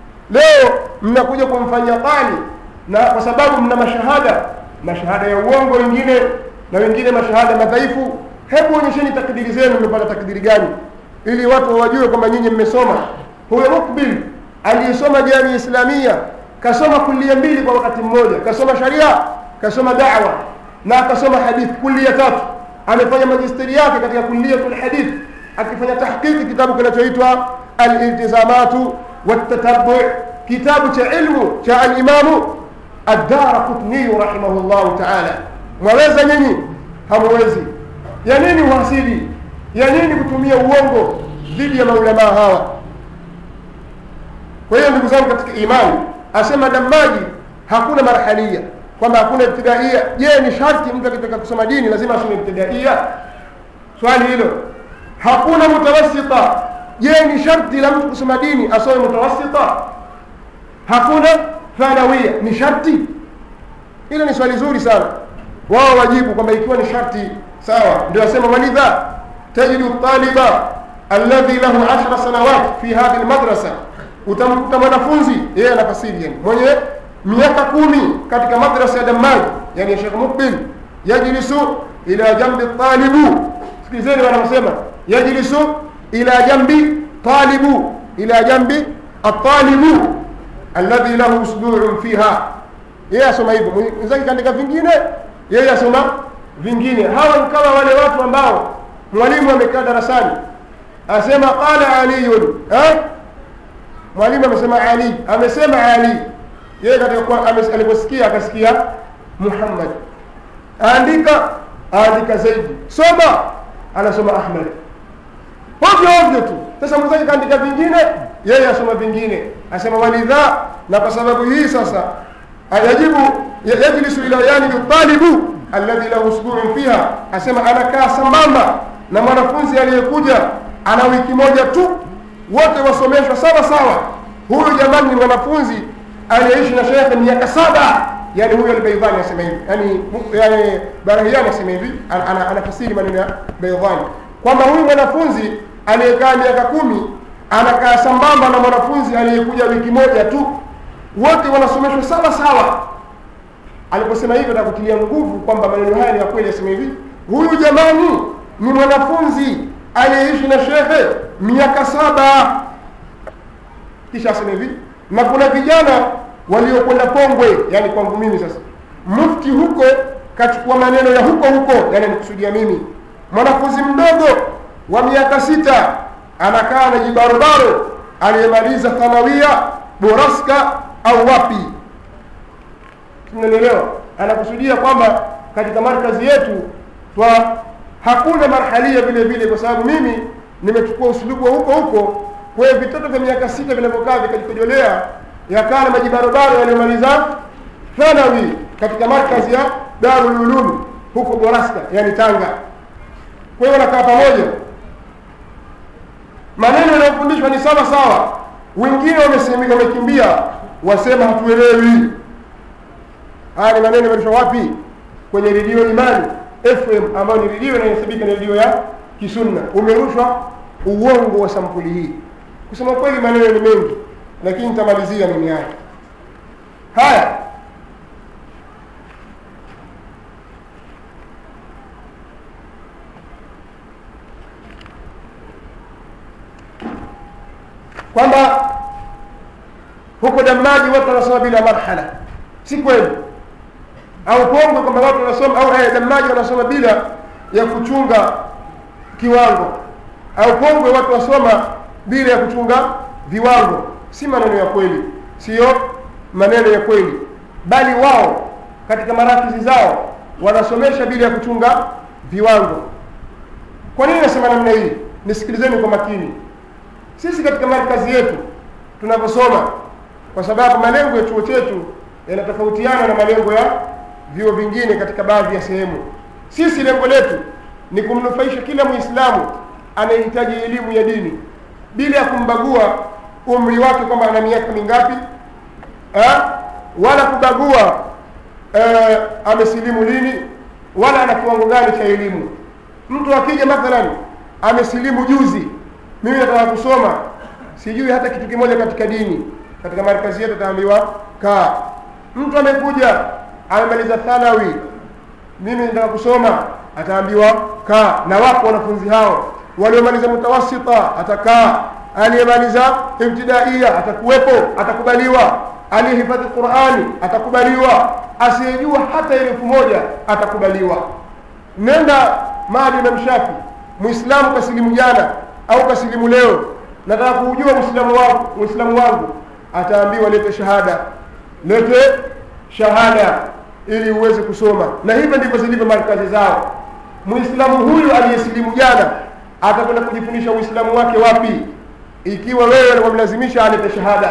leo mnakuja kumfanyia tani na kwa sababu mna mashahada mashahada ya uongo wengine na wengine mashahada madhaifu hebu onyesheni takdiri zenu mmepata takdiri gani ili watu wajue kwamba nyinyi mmesoma huyo mukbil aliyesoma jamii islamia kasoma kulia mbili kwa wakati mmoja kasoma sharia kasoma dawa na akasoma hadithi kulia tatu amefanya majisteri yake katika kuliatul hadith akifanya tahqiqi kitabu kinachoitwa aliltizamatu والتتبع كتاب علم جاء الإمام الدار قطني رحمه الله تعالى mwaweza nyinyi hamwezi ya nini uhasidi ya nini kutumia uongo dhidi ya maulamaa hawa kwa hiyo ndugu zangu katika imani asema damaji hakuna marhalia kwamba hakuna ibtidaia je ni sharti mtu akitaka kusoma dini lazima asome ibtidaia swali hilo hakuna mutawassita je ni sharti la mtu kusoma dini asome mutawassita hakuna thanawia ni sharti hilo ni swali zuri sana wao wajibu kwamba ikiwa ni sharti sawa ndio asema walidha tajidu taliba alladhi lahu ashra sanawat fi hadhi lmadrasa utamkuta mwanafunzi yeye anafasiri yani mwenye miaka kumi katika madrasa ya damaji yani ya shekh mukbil yajlisu ila jambi talibu sikilizeni wanaosema yajlisu ila jambi talibu ila jambi atalibu alladhi lahu usbu'un fiha yeye asoma hivyo mwenzake kaandika vingine yeye asoma vingine hawa ni kama wale watu ambao mwalimu amekaa darasani asema qala aliyun eh? mwalimu amesema ali amesema ali yeye katika aliposikia akasikia muhammad andika andika zaidi soma anasoma ahmad ovyo ovyo tu sasa mwenzake kaandika vingine yeye asoma vingine asema walidha na kwa sababu hii sasa yajibu yajlisu ila yanibi talibu alladhi lahu usbu'un fiha asema anakaa sambamba na mwanafunzi aliyekuja ana wiki moja tu wote wasomeshwa sawa sawa huyu jamani ni mwanafunzi aliyeishi na shekhe miaka saba yani huyo albaidhani asema hivi yani yani barahiani asema hivi anafasiri maneno ya baidhani kwamba huyu mwanafunzi aliyekaa miaka kumi anakaa sambamba na mwanafunzi aliyekuja wiki moja tu wote wanasomeshwa sawa sawa aliposema hivyo nakutilia nguvu kwamba maneno haya ni ya kweli asema hivi huyu jamani ni mwanafunzi aliyeishi na shehe miaka saba kisha asema hivi na kuna vijana waliokwenda Pongwe, yani kwangu mimi sasa, mufti huko kachukua maneno ya huko huko, yani nikusudia mimi, mwanafunzi mdogo wa miaka sita anakaa na jibarobaro aliyemaliza thanawia boraska au wapi, tunanielewa? Anakusudia kwamba katika markazi yetu twa hakuna marhalia vile vile, kwa sababu mimi nimechukua usulubu wa huko huko. Kwa hiyo vitoto vya miaka sita vinavyokaa vikajikojolea yakaa na majibarobaro yaliyomaliza thanawi katika markazi ya Darul Ulum huko Boraska, yani Tanga. Kwa hiyo wanakaa pamoja, maneno yanayofundishwa ni sawa sawa. Wengine wamesemi- wamekimbia, wasema hatuelewi. Haya ni maneno yamerushwa wapi? Kwenye redio Imani FM ambayo ni redio inayohesabika ni redio ya Kisunna. Umerushwa uongo wa sampuli hii. Kusema kweli, maneno ni mengi, lakini nitamalizia mimi haya haya. kwamba huko Damaji watu wanasoma bila marhala, si kweli. Au Pongwe kwamba watu wanasoma au eh, Damaji wanasoma bila ya kuchunga kiwango, au Pongwe watu wasoma bila ya kuchunga viwango. Si maneno ya kweli, siyo maneno ya kweli, bali wao katika marakizi zao wanasomesha bila ya kuchunga viwango. Kwa nini nasema namna hii? Nisikilizeni kwa makini. Sisi katika markazi yetu tunavyosoma, kwa sababu malengo ya chuo chetu yanatofautiana na malengo ya vyuo vingine katika baadhi ya sehemu. Sisi lengo letu ni kumnufaisha kila Muislamu anayehitaji elimu ya dini bila ya kumbagua umri wake kwamba ana miaka mingapi ha? wala kubagua eh, amesilimu lini wala ana kiwango gani cha elimu. Mtu akija mathalan amesilimu juzi mimi nataka kusoma sijui hata kitu kimoja katika dini katika markazi yetu ataambiwa kaa mtu amekuja amemaliza thanawi mimi nataka kusoma ataambiwa kaa na wapo wanafunzi hao waliomaliza mutawasita atakaa aliyemaliza ibtidaia atakuwepo atakubaliwa aliyehifadhi qurani atakubaliwa asiyejua hata elfu moja atakubaliwa nenda mahali Imam Shafi muislamu kasilimu jana au kasilimu leo, nataka kuujua uislamu wangu, uislamu wangu, ataambiwa lete shahada, lete shahada ili uweze kusoma. Na hivyo ndivyo zilivyo markazi zao. Muislamu huyu aliyesilimu jana atakwenda kujifundisha uislamu wake wapi, ikiwa wewe wamlazimisha alete shahada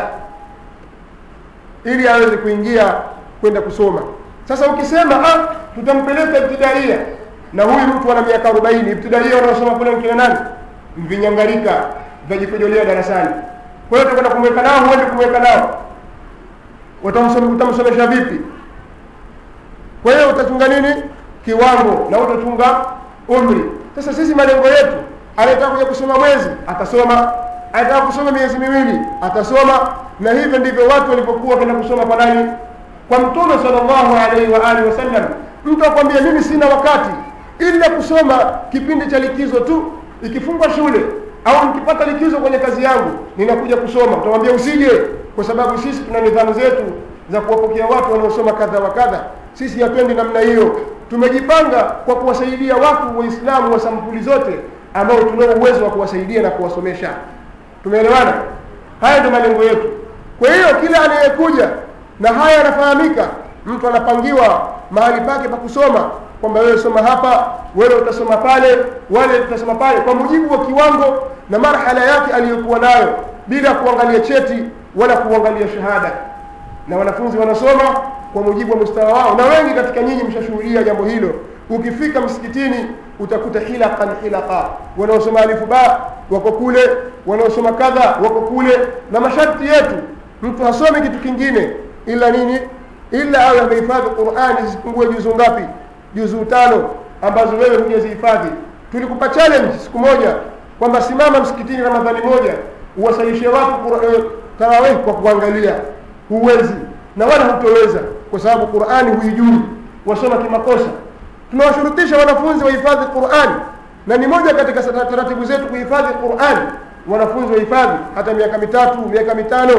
ili aweze kuingia kwenda kusoma. Sasa ukisema ah, tutampeleka ibtidaia na huyu mtu ana miaka arobaini, ibtidaia wanaosoma kule mkina nani mvinyangalika vitajikojolea darasani. Kwa hiyo utakwenda kumweka nao, huende kumweka nao, utamsomesha vipi? Kwa hiyo utachunga nini kiwango na utachunga umri. Sasa sisi malengo yetu, anataka kuja kusoma mwezi atasoma, anataka kusoma miezi miwili atasoma, na hivyo ndivyo watu walipokuwa kwenda kusoma kwa nani? Kwa Mtume sallallahu alaihi wa alihi wasallam. Mtu akwambia mimi sina wakati ila kusoma kipindi cha likizo tu ikifungwa shule au nikipata likizo kwenye kazi yangu ninakuja kusoma, utamwambia usije, kwa sababu sisi tuna nidhamu zetu za kuwapokea watu wanaosoma kadha wa kadha. Sisi hatuendi namna hiyo. Tumejipanga kwa kuwasaidia watu Waislamu wa sampuli zote ambao tunao uwezo wa kuwasaidia na kuwasomesha. Tumeelewana? Haya ndio malengo yetu. Kwa hiyo kila anayekuja na haya yanafahamika, mtu anapangiwa mahali pake pa kusoma kwamba wewe soma hapa, wewe utasoma pale, wale utasoma pale, kwa mujibu wa kiwango na marhala yake aliyokuwa nayo, bila kuangalia cheti wala kuangalia shahada. Na wanafunzi wanasoma kwa mujibu wa mustawa wao, na wengi katika nyinyi mshashuhudia jambo hilo. Ukifika msikitini utakuta hilaqan hilaqa, wanaosoma alifu ba wako kule, wanaosoma kadha wako kule, na masharti yetu mtu hasome kitu kingine ila nini, ila awe amehifadhi Qur'ani zisipungue juzu ngapi? juzuu tano ambazo wewe hujazihifadhi. Tulikupa challenge siku moja kwamba simama msikitini Ramadhani moja uwasalishe watu uh, tarawih kwa kuangalia. Huwezi na wala hutoweza, kwa sababu Qur'ani huijui, wasoma kimakosa. Tunawashurutisha wanafunzi wahifadhi Qur'ani, na ni moja katika taratibu zetu kuhifadhi Qur'ani. Wanafunzi wahifadhi hata miaka mitatu, miaka mitano,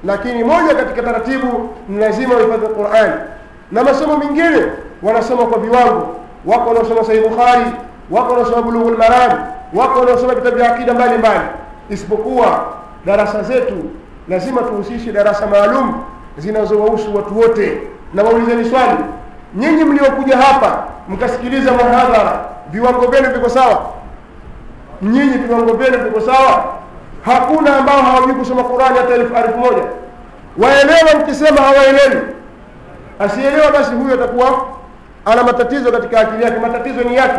lakini moja katika taratibu ni lazima uhifadhi Qur'an na masomo mengine wanasoma kwa viwango wako wanaosoma Sahih Bukhari wako wanaosoma Bulughul Maram wako wanaosoma vitabu vya akida mbalimbali isipokuwa darasa zetu lazima tuhusishe darasa maalum zinazowahusu watu wote na waulizeni swali nyinyi mliokuja hapa mkasikiliza muhadhara viwango vyenu viko sawa nyinyi viwango vyenu viko sawa hakuna ambao hawajui kusoma Qur'ani hata elfu elfu moja waelewa mkisema hawaelewi asielewa basi huyo atakuwa ana matatizo katika akili yake matatizo ni yake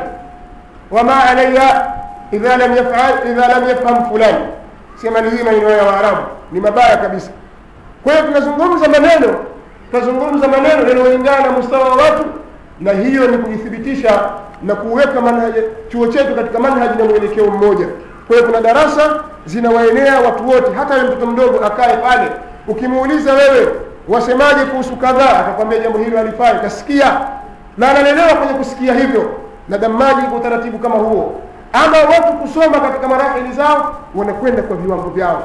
wama alayya idha lam yaf'al idha lam yafham fulani sema ni hii maneno ya Waarabu ni mabaya kabisa kwa hiyo tunazungumza maneno tunazungumza maneno yanayolingana na mustawa wa watu na hiyo ni kujithibitisha na kuweka manhaji chuo chetu katika manhaji na mwelekeo mmoja kwa hiyo kuna darasa zinawaenea watu wote hata yule mtoto mdogo akae pale ukimuuliza wewe wasemaje kuhusu kadhaa atakwambia jambo hilo alifanya kasikia na analelewa kwenye kusikia hivyo na damaji kwa utaratibu kama huo ama watu kusoma katika marahili zao wanakwenda kwa viwango vyao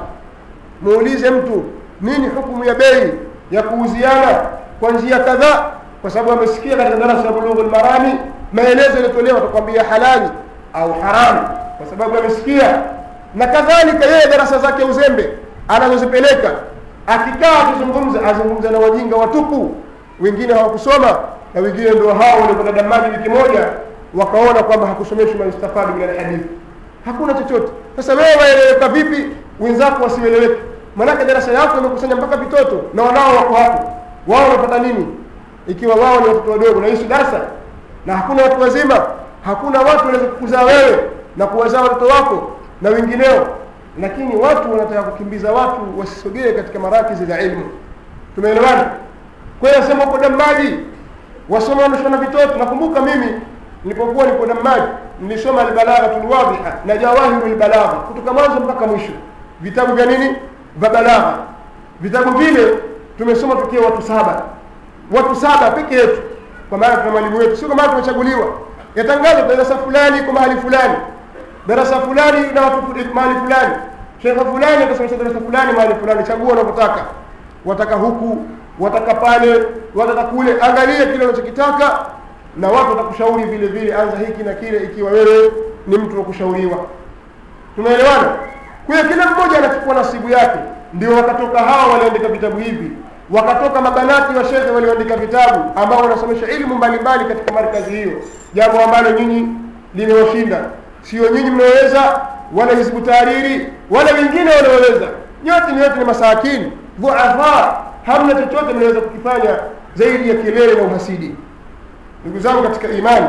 muulize mtu nini hukumu ya bei ya kuuziana kwa njia kadhaa kwa sababu amesikia katika darasa la bulughul marami maelezo yaliyotolewa atakwambia halali au haramu kwa sababu amesikia na kadhalika yeye darasa zake uzembe anazozipeleka akikaa akizungumza azungumza na wajinga watupu wengine hawakusoma na wengine ndio hao walikwenda damani wiki moja wakaona kwamba hakusomeshwi maistafadi min alhadithi hakuna chochote sasa wewe waeleweka vipi wenzako wasieleweke maanake darasa yako imekusanya mpaka vitoto na wanao wako hapo wao wanapata nini ikiwa wao ni watoto wadogo na hii darasa na hakuna watu wazima hakuna watu wanaweza kukuzaa wewe na kuwazaa watoto wako na wengineo lakini watu wanataka kukimbiza watu wasisogee katika marakizi za ilmu tumeelewana kwa hiyo nasema uko damaji wasoma wanashona vitoto nakumbuka mimi nilipokuwa niko damaji nilisoma albalaghatul wadhiha na jawahirul balagha kutoka mwanzo mpaka mwisho vitabu vya nini vya balagha vitabu vile tumesoma tukiwa watu saba watu saba peke yetu kwa maana tuna mwalimu wetu sio kwa maana tumechaguliwa yatangazwa darasa fulani kwa mahali fulani darasa fulani na watu mahali fulani shekhe fulani atasomesha darasa fulani mahali fulani chagua unavyotaka wataka huku wataka pale wataka kule angalia kile unachokitaka na watu watakushauri vile vile anza hiki na kile ikiwa wewe ni mtu wa kushauriwa tumeelewana kwa hiyo kila mmoja anachukua nasibu yake ndio wakatoka hawa waliandika vitabu hivi wakatoka mabanati wa shekhe walioandika vitabu ambao wanasomesha ilmu mbalimbali katika markazi hiyo jambo ambalo nyinyi limewashinda sio nyinyi mnaoweza wala hizbu tahariri wala wengine wanaoweza nyote ni yote ni masakini dhuafa hamna chochote mnaweza kukifanya zaidi ya kelele na uhasidi ndugu zangu katika imani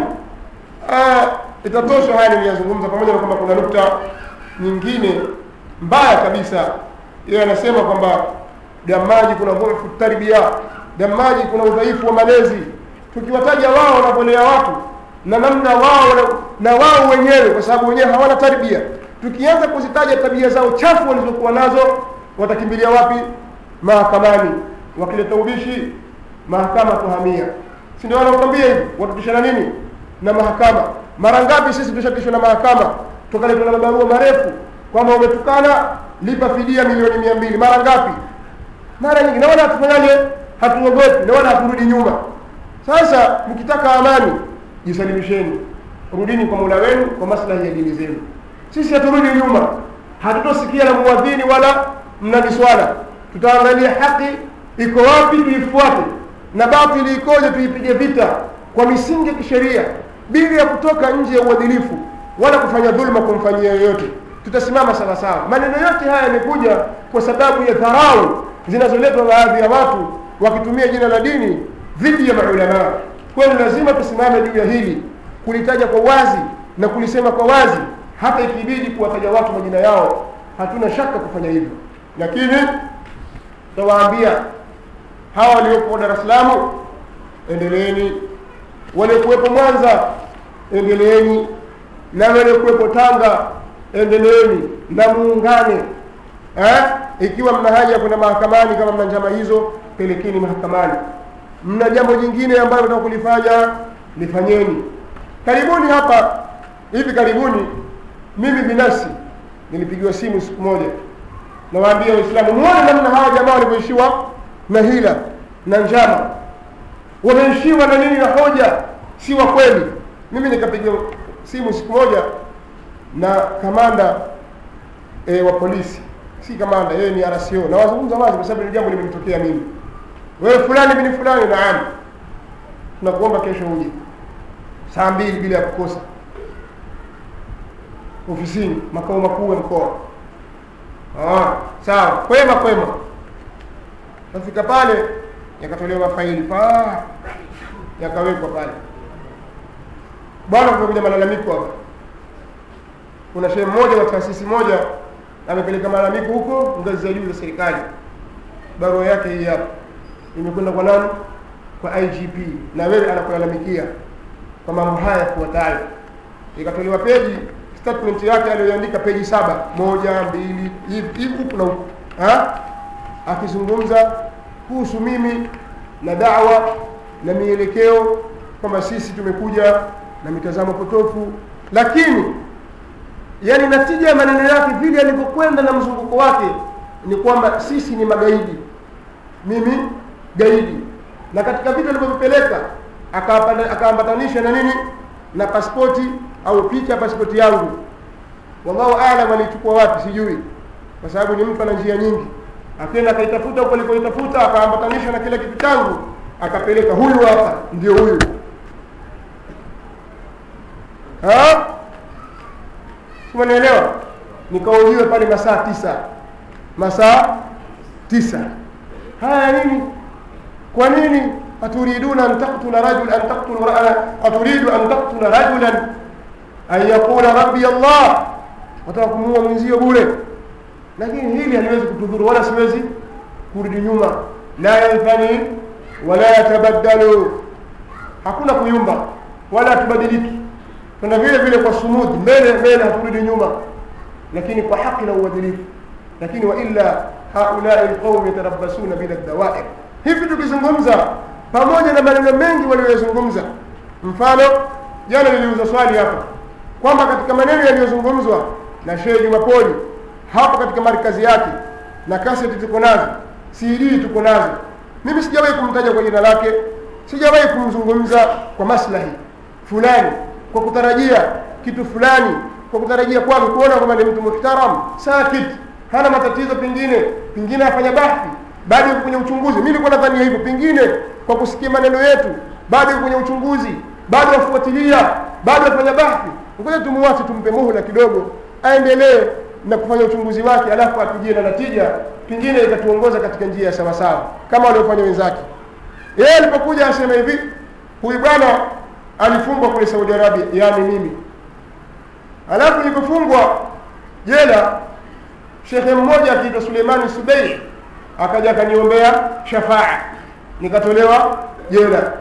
itatosha haya niliyazungumza pamoja na kwamba kuna nukta nyingine mbaya kabisa yeye anasema kwamba damaji kuna dhuifu tarbia damaji kuna udhaifu wa malezi tukiwataja wao wanavyolea watu na namna wao na wao wenyewe kwa sababu wenyewe hawana tarbia tukianza kuzitaja tabia zao chafu walizokuwa nazo watakimbilia wapi mahakamani wakileta ubishi mahakama tuhamia si ndio wanakwambia hivi watutishana nini na mahakama mara ngapi sisi tushatishwa na mahakama tukaletwa na mabarua marefu kwamba umetukana lipa fidia milioni mia mbili mara ngapi mara nyingi naona hatufanyaje hatuogopi naona haturudi nyuma sasa mkitaka amani jisalimisheni rudini kwa mola wenu kwa maslahi ya dini zenu sisi haturudi nyuma hatutosikia na muadhini wala mnadi swala tutaangalia haki iko wapi tuifuate na batili ikoje tuipige vita kwa misingi ya kisheria bila ya kutoka nje ya uadilifu wala kufanya dhulma kumfanyia yoyote tutasimama sawa sawa maneno yote haya yamekuja kwa sababu ya dharau zinazoletwa baadhi ya watu wakitumia jina la dini dhidi ya maulamaa kwa hiyo lazima tusimame juu ya hili kulitaja kwa wazi na kulisema kwa wazi hata ikibidi kuwataja watu majina yao hatuna shaka kufanya hivyo lakini tutawaambia hawa waliopo Dar es Salaam endeleeni waliokuwepo Mwanza endeleeni na waliokuwepo Tanga endeleeni na muungane eh? ikiwa mna haja ya kwenda mahakamani kama mna njama hizo pelekeni mahakamani mna jambo jingine ambalo nataka kulifanya lifanyeni karibuni hapa hivi karibuni mimi binafsi nilipigiwa simu siku moja nawaambia waislamu muone namna hawa jamaa walivyoishiwa na hila na njama wameishiwa na nini na hoja si wa kweli mimi nikapiga simu siku moja na kamanda e, wa polisi si kamanda yeye ni RCO na wazungumza wazi kwa sababu ni jambo limenitokea mimi wewe fulani mimi fulani naam tunakuomba kesho uje saa mbili bila ya kukosa ofisini makao makuu ya mkoa ah, sawa kwema kwema nafika pale yakatolewa mafaili pa yakawekwa pale bwana kumekuja malalamiko hapa kuna shehe mmoja wa taasisi moja amepeleka malalamiko huko ngazi za juu za serikali barua yake hii hapa imekwenda kwa nani kwa igp na wewe anakulalamikia kwa mambo haya yafuatayo ikatolewa peji statement yake aliyoandika peji saba moja mbili hivi hivi huku na huku Ha? akizungumza kuhusu mimi na dawa na mielekeo kwamba sisi tumekuja na mitazamo potofu lakini yani natija ya maneno yake vile alivyokwenda na mzunguko wake ni kwamba sisi ni magaidi mimi gaidi na katika vitu alivyovipeleka akaambata- akaambatanisha na nini na pasipoti au picha ya pasipoti yangu wallahu alam alichukua wapi sijui kwa sababu ni mtu ana njia nyingi akaenda akaitafuta huko alikoitafuta akaambatanisha na kile kitu changu akapeleka huyu hapa ndio huyu Ha? simanielewa nikauliwe pale masaa tisa masaa tisa haya nini kwa nini aturiduna an taktula rajul an taktulu ra- aturidu an taktula rajulan an yaqula rabbi allah wataka kumuua mwenzio bure lakini hili haliwezi kutudhuru wala siwezi kurudi nyuma la yanfani wala yatabaddalu hakuna kuyumba wala hatubadiliki tuna vile vile kwa sumudi mbele mbele haturudi nyuma lakini kwa haki na uadilifu lakini wa illa haulai lqaumi yatarabbasuna bila dawair hivi tukizungumza pamoja na maneno mengi walioyazungumza mfano jana niliuza swali hapa kwamba katika maneno yaliyozungumzwa na shehe jumapoli hapo katika markazi yake na kaseti tuko nazo cd tuko nazo mimi sijawahi kumtaja kwa jina lake sijawahi kumzungumza kwa maslahi fulani kwa kutarajia kitu fulani kwa kutarajia kwake kuona kwamba ni mtu muhtaram sakit hana matatizo pengine pengine afanya bahthi bado yuko kwenye uchunguzi mimi nilikuwa nadhania hivyo pengine kwa kusikia maneno yetu bado yuko kwenye uchunguzi bado wafuatilia bado afanya bahthi ngoja tumuache tumpe muhula kidogo aendelee na kufanya uchunguzi wake alafu atujie na natija pengine itatuongoza katika njia ya sawasawa kama waliofanya wenzake yeye alipokuja asema hivi huyu bwana alifungwa kule saudi arabia yaani mimi alafu nilipofungwa jela shekhe mmoja akiitwa suleimani subeir akaja akaniombea shafaa nikatolewa jela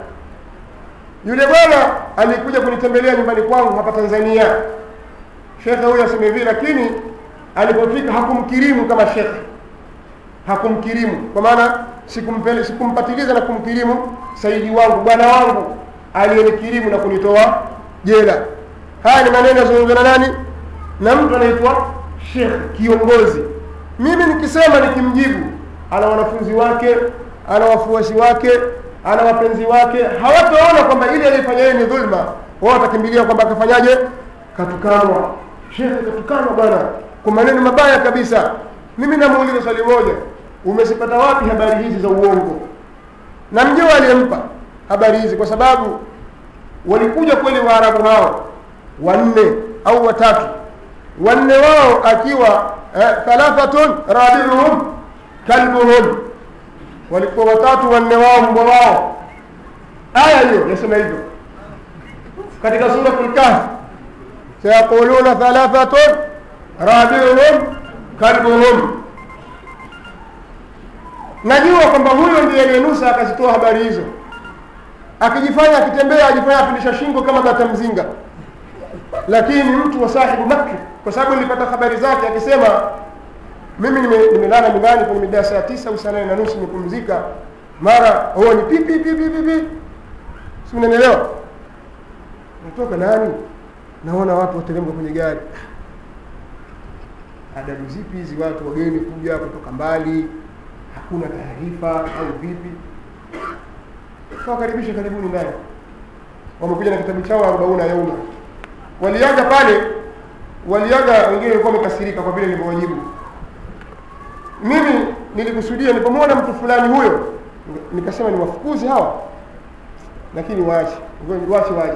yule bwana alikuja kunitembelea nyumbani kwangu hapa tanzania shekhe huyo asema hivi lakini alipofika hakumkirimu kama shekhe hakumkirimu kwa maana sikumpele sikumpatiliza na kumkirimu saidi wangu bwana wangu aliyenikirimu na kunitoa jela haya ni maneno yazungumza na nani na mtu anaitwa shekh kiongozi mimi nikisema nikimjibu ana wanafunzi wake ana wafuasi wake ana wapenzi wake hawataona kwamba ile aliyefanya yeye ni dhulma wao watakimbilia kwamba akafanyaje katukanwa shekhe katukanwa bwana kwa maneno mabaya kabisa mimi namuuliza swali moja umezipata wapi habari hizi za uongo na mjua aliyempa habari hizi kwa sababu walikuja kweli waarabu hao wanne au watatu wanne wao akiwa eh, thalathatun rabiuhum kalbuhum walikuwa watatu wanne wao mbwa wao aya hiyo yasema hivyo katika suratul kahf sayaquluna thalathatun rabiuhum kalbuhum najua kwamba huyo ndiye aliyenusa akazitoa habari hizo akijifanya akitembea ajifanya apindisha shingo kama bata mzinga lakini ni mtu wa sahibu makri kwa sababu nilipata habari zake akisema mimi nime- nimelala nyumbani kwenye mida ya saa tisa au saa nane na nusu nimepumzika mara huo ni pipi pipi pipi si unanielewa natoka nani naona watu wateremka kwenye gari adabu zipi hizi watu wageni kuja kutoka mbali hakuna taarifa au vipi kawakaribisha karibuni ndani wamekuja na kitabu chao arobauna yauma waliaga pale waliaga wengine walikuwa wamekasirika kwa vile nilivyowajibu mimi nilikusudia nilipomwona mtu fulani huyo nikasema ni wafukuzi hawa lakini waache ngoja waache waje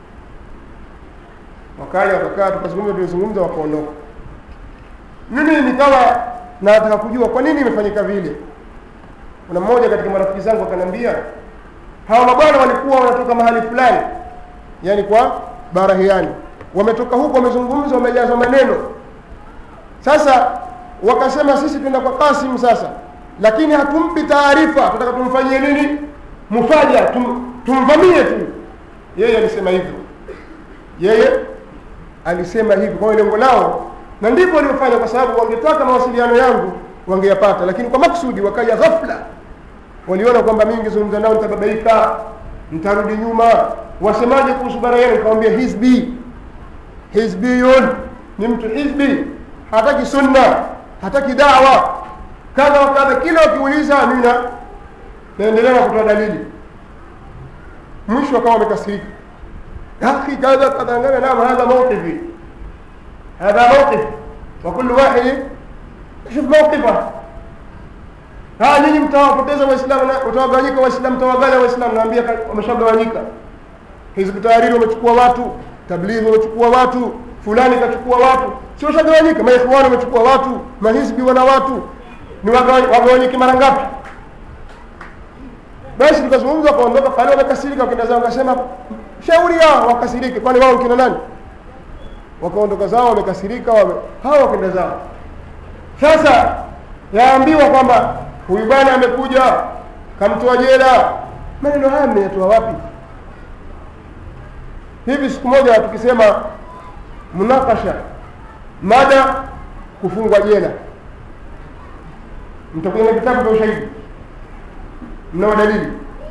wakaja wakakaa tukazungumza tulizungumza wakaondoka mimi nikawa nataka kujua kwa nini imefanyika vile kuna mmoja katika marafiki zangu akaniambia hawa mabwana walikuwa wanatoka mahali fulani yani kwa barahiani wametoka huko wamezungumza wamejazwa maneno sasa wakasema sisi tuenda kwa Kasim sasa lakini hatumpi taarifa tunataka tumfanyie nini mufaja tum, tumvamie tu yeye alisema hivyo yeye alisema hivyo kwa hiyo lengo lao na ndivyo waliofanya kwa sababu wangetaka mawasiliano yangu wangeyapata lakini kwa maksudi wakaja ghafla waliona kwamba mimi ngizungumza nao nitababaika nitarudi nyuma wasemaje kuhusu bara yenu nikamwambia hizbi hizbiyun ni mtu hizbi hataki sunna hataki dawa kadha wa kadha kila wakiuliza mimi na naendelea kutoa dalili mwisho akawa wamekasirika akhi kadha kadha ngana naam hadha mawqifi hadha mawqif wa kullu wahid shuf mawqifa ha nyinyi mtawapoteza waislamu na utawagawanyika waislamu mtawaganya waislamu naambia wameshagawanyika hizbu tahariri wamechukua watu tablighi wamechukua watu fulani kachukua watu sio shagawanyika maikhwani wamechukua watu mahizbi wana watu ni wagawanyike mara ngapi basi tukazungumza wakaondoka pale wamekasirika wakenda zao wakasema shauri yao wakasirike kwani wao kina nani wakaondoka zao wamekasirika wame... hawa wakenda zao sasa yaambiwa kwamba huyu bwana amekuja kamtoa jela maneno haya mmeyatoa wapi hivi siku moja tukisema munakasha mada kufungwa jela mtakuja na vitabu vya ushahidi mnao dalili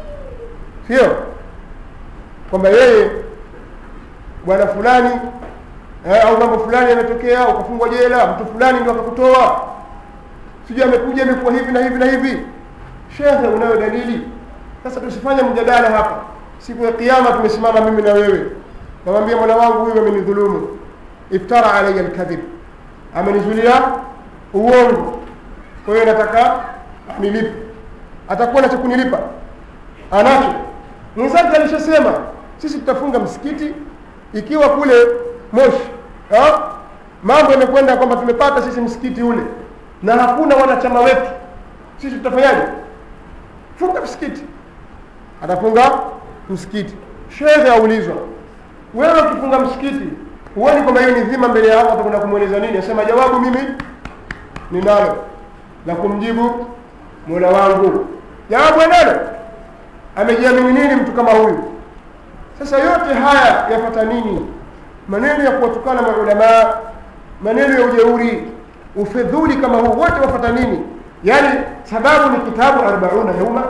sio kwamba yeye bwana fulani eh, au mambo fulani yametokea ukafungwa jela mtu fulani ndio akakutoa sijui amekuja imekuwa hivi na hivi na hivi shekhe unayo dalili sasa tusifanye mjadala hapa siku ya kiyama tumesimama mimi na wewe namwambia mwana wangu huyu amenidhulumu iftara alaya alkadhib amenizulia uongo kwa hiyo nataka nilipe atakuwa na cha kunilipa anacho mwenzake alishasema sisi tutafunga msikiti ikiwa kule moshi ha? mambo yamekwenda kwamba tumepata sisi msikiti ule na hakuna wanachama wetu sisi tutafanyaje funga msikiti atafunga msikiti shehe aulizwa wewe ukifunga msikiti huoni kwamba hiyo ni dhima mbele ya Allah utakwenda kumweleza nini asema jawabu mimi ninalo la kumjibu mola wangu jawabu analo amejiamini nini mtu kama huyu sasa yote haya yapata nini maneno ya kuwatukana maulamaa maneno ya ujeuri ufedhuli kama huu wote wapata nini yaani sababu ni kitabu arbauna yauma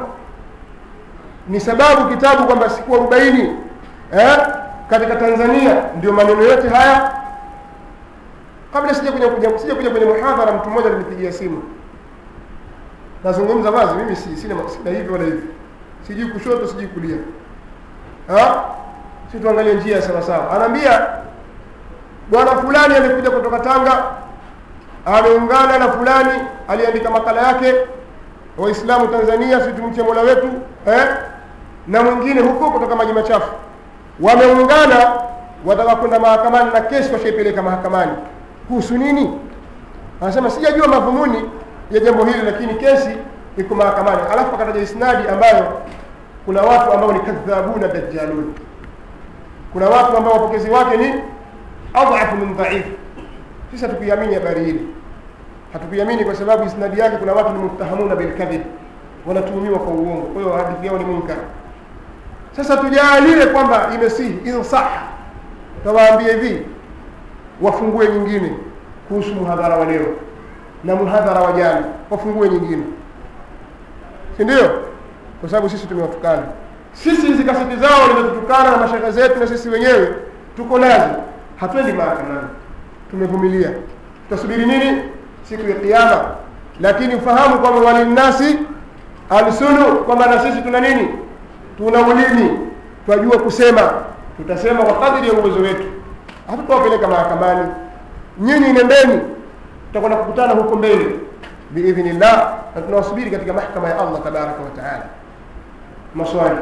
ni sababu kitabu kwamba siku arobaini eh, katika tanzania ndio maneno yote haya kabla sija kuja kuja sija kuja kwenye muhadhara mtu mmoja alinipigia simu nazungumza wazi mimi si, sina, sina hivi wala hivi sijui kushoto sijui kulia ha? si tuangalie njia sawa sawa anaambia bwana fulani amekuja kutoka tanga ameungana na fulani aliandika makala yake waislamu tanzania si tumche mola wetu eh? na mwingine huko kutoka maji machafu wameungana wataka kwenda mahakamani na kesi washaipeleka mahakamani kuhusu nini anasema sijajua madhumuni ya jambo hili lakini kesi iko mahakamani alafu akataja isnadi ambayo kuna watu ambao ni kadhabuna dajjalun kuna watu ambao wapokezi wake ni adhafu min dhaif sisi hatukuiamini habari hili hatukuiamini kwa sababu isnadi yake kuna watu ni muttahamuna bilkadhib wanatuhumiwa kwa uongo kwa hiyo hadithi yao ni munkar sasa tujaalie kwamba imesihi insaha tawaambie hivi wafungue nyingine kuhusu muhadhara wa leo na muhadhara wa jana wafungue nyingine si ndio kwa sababu sisi tumewatukana sisi hizi kaseti zao limetutukana na mashaka zetu na sisi wenyewe tuko nazo hatuendi mahakamani tumevumilia tutasubiri nini siku ya kiyama lakini ufahamu kwamba walinnasi alsunu kwamba na sisi tuna nini tuna ulimi twajua kusema tutasema kwa kadiri ya uwezo wetu hatutawapeleka mahakamani nyinyi nendeni tutakwenda kukutana huko mbele biidhnillah na tunawasubiri katika mahkama ya allah tabaraka wa taala maswali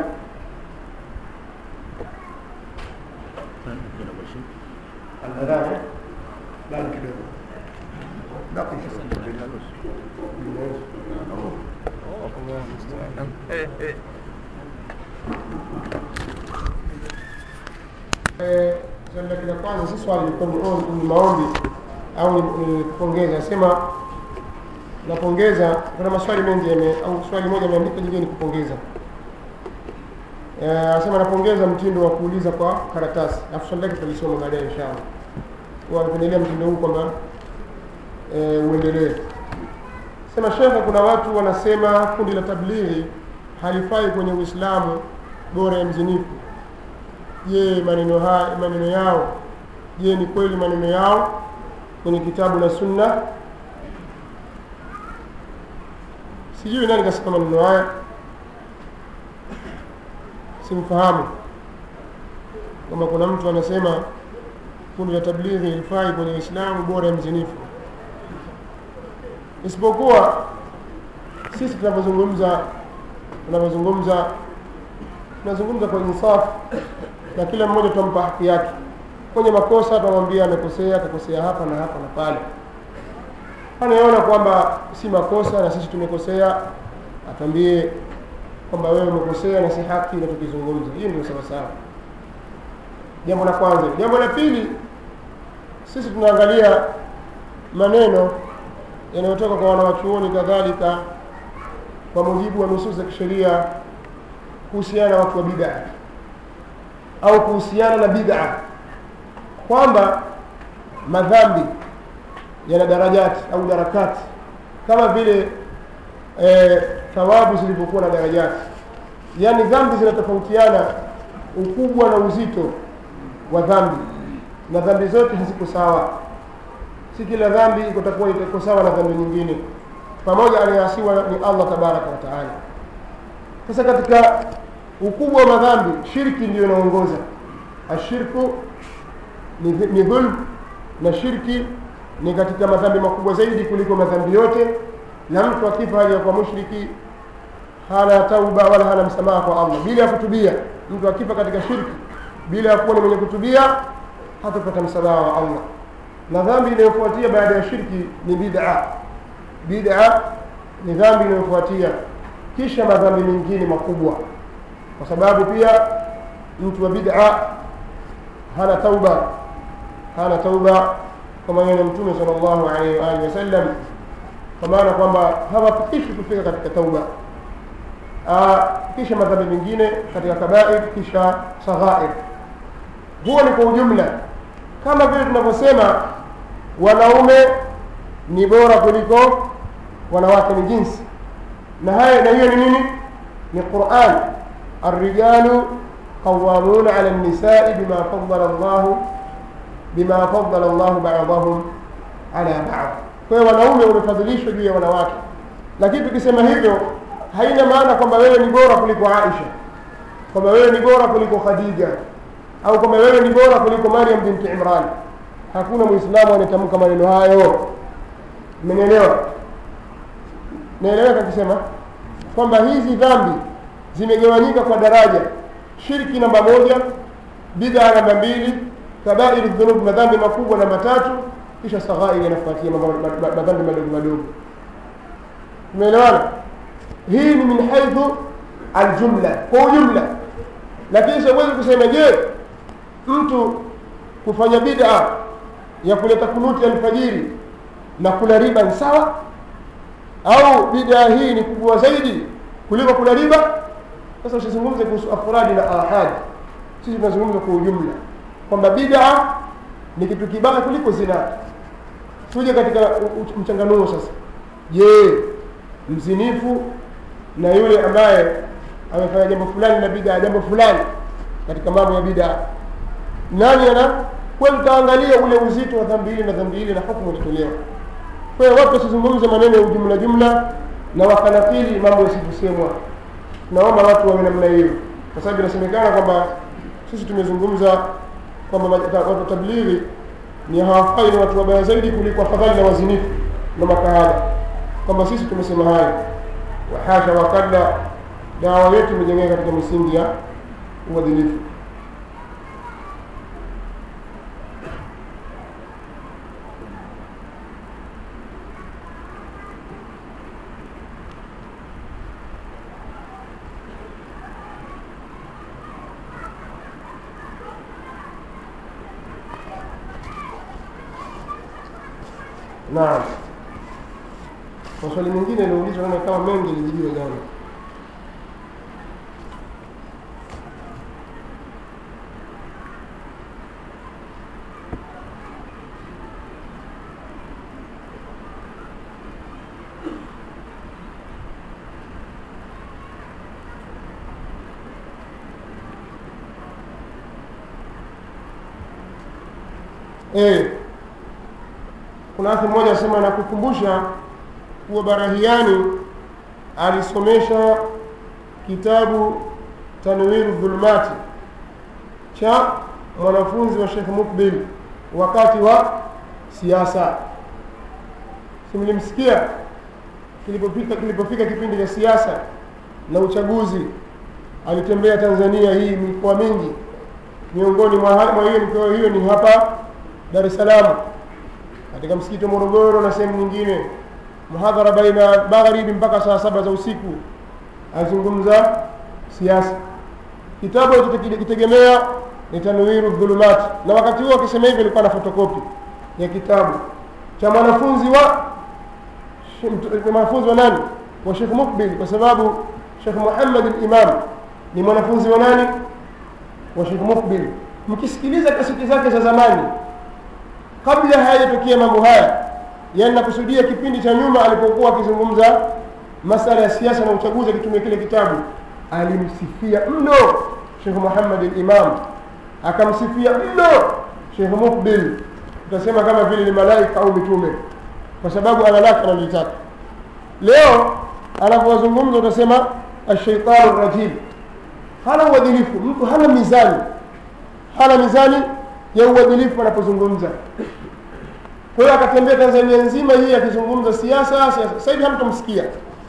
Al-adhan, eh? bado kidogo baki Eh, swali lake la kwanza si swali ilikuwa ni ombi- ni maombi au ni- ni kupongeza nasema napongeza kuna maswali mengi yame au swali moja ameandika jingine ni kupongeza Eh, anasema napongeza mtindo wa kuuliza kwa karatasi alafu swali lake tutalisoma baadaye inshallah kwa kuendelea mtindo huu kwamba eh, uendelee sema shekhe kuna watu wanasema kundi la tablighi halifai kwenye uislamu bora ya mzinifu je maneno haya maneno yao je ni kweli maneno yao kwenye kitabu na sunna sijui nani kasema maneno haya simfahamu kwamba kuna mtu anasema kundi la tablighi ilifai kwenye uislamu bora ya mzinifu isipokuwa sisi tunavyozungumza tunavyozungumza tunazungumza kwa insafu na kila mmoja tutampa haki yake kwenye makosa tunamwambia amekosea akakosea hapa na hapa na pale anayeona kwamba si makosa na sisi tumekosea atwambie kwamba wewe umekosea na si haki na tukizungumza hiyo ndio sawasawa jambo la kwanza jambo la pili sisi tunaangalia maneno yanayotoka kwa wanawachuoni kadhalika kwa mujibu wa nusus za kisheria kuhusiana na watu wa bid'a au kuhusiana na bid'a kwamba madhambi yana darajati au darakati kama vile e, thawabu zilivyokuwa na darajati yaani dhambi zinatofautiana ukubwa na uzito wa dhambi na dhambi zote haziko sawa si kila dhambi ikotakuwa iko sawa na dhambi nyingine pamoja aliyeasiwa ni allah tabaraka wa taala sasa katika ukubwa wa madhambi shirki ndiyo inaongoza ashirku ni, ni dhulm na shirki ni katika madhambi makubwa zaidi kuliko madhambi yote na mtu akifa hali ya kuwa mushriki hana tauba wala hana msamaha kwa allah bila ya kutubia mtu akifa katika shirki bila ya kuwa ni mwenye kutubia hatapata msamaha wa allah na dhambi inayofuatia baada ya shirki ni bid'a bid'a ni dhambi inayofuatia kisha madhambi mengine makubwa kwa sababu pia mtu wa bid'a hana tauba hana tauba kwa maneno ya mtume sallallahu alaihi wa alihi wasallam kwa maana kwamba hawafikishi kufika katika tauba Aa, kisha madhambi mengine katika kabair kisha saghair huo ni kwa ujumla kama vile tunavyosema wanaume ni bora kuliko wanawake ni jinsi na haya na hiyo ni nini ni quran الرجال قوامون على النساء بما فضل الله بما فضل الله بعضهم على بعض kwa hiyo wanaume wamefadhilishwa juu ya wanawake lakini tukisema hivyo haina maana kwamba wewe ni bora kuliko aisha kwamba wewe ni bora kuliko khadija au kwamba wewe ni bora kuliko maryam binti imran hakuna mwislamu anayetamka maneno hayo mmenielewa naeleweka kusema kwamba hizi dhambi zimegawanyika kwa daraja shirki namba moja bid'a namba mbili kabairi dhunub madhambi makubwa namba tatu kisha saghairi yanafuatia madhambi madogo madogo umeelewana hii ni min haithu aljumla kwa ujumla lakini siwezi kusema je mtu kufanya bid'a ya kuleta kunuti alfajiri na kula riba ni sawa au bid'a hii ni kubwa zaidi kuliko kula riba sasa usizungumze kuhusu afradi na ahadi sisi tunazungumza kwa ujumla kwamba bid'a ni kitu kibaya kuliko zina tuje katika mchanganuo sasa je mzinifu na yule ambaye amefanya jambo fulani na bid'a jambo fulani katika mambo ya bid'a nani ana kwa hiyo tutaangalia ule uzito wa dhambi hili na dhambi hili na hukumu itatolewa kwa hiyo watu wasizungumze maneno ya ujumla jumla na wakanakili mambo yasivyosemwa tunaomba watu wawe namna hiyo kwa sababu inasemekana kwamba sisi tumezungumza kwamba ma- watu wa tablighi ni hawafai ni watu wabaya zaidi kuliko afadhali na wazinifu na makahaba kwamba sisi tumesema hayo wahasha wakalla dawa yetu imejengeka katika misingi ya uadilifu naam maswali mengine yaliyoulizwa naona kama mengi yalijibiwa jana eh kuna akhi mmoja asema nakukumbusha kuwa barahiani alisomesha kitabu tanwiru dhulumati cha mwanafunzi wa shekh mukbil wakati wa siasa simlimsikia kilipofika kilipofika kipindi cha siasa na uchaguzi alitembea tanzania hii mikoa mingi miongoni mwa ha- mwa hiyo mikoa hiyo ni hapa dar es salaam katika msikiti wa morogoro na sehemu nyingine muhadhara baina magharibi mpaka saa saba za usiku azungumza siasa kitabu alichokitegemea ni tanwiru dhulumat na wakati huo akisema hivyo ilikuwa na fotokopi ya kitabu cha mwanafunzi wa mt- mwanafunzi wa nani wa shekh mukbil kwa sababu shekh muhammad al-imam ni mwanafunzi wa nani wa shekh mukbil mkisikiliza kaseti zake za zamani kabla hayajatokea mambo haya yani nakusudia kipindi cha nyuma alipokuwa akizungumza masala ya siasa na uchaguzi akitumia kile kitabu alimsifia mno shekh muhammad al-imam akamsifia mno shekh mukbil utasema kama vile ni malaika au mitume kwa sababu ana lake analolitaka leo anapowazungumza utasema ashaitanu rajim hana uadilifu mtu hana mizani hana mizani ya uadilifu anapozungumza kwa hiyo akatembea tanzania nzima hii akizungumza siasa siasa sasa hivi hamtomsikia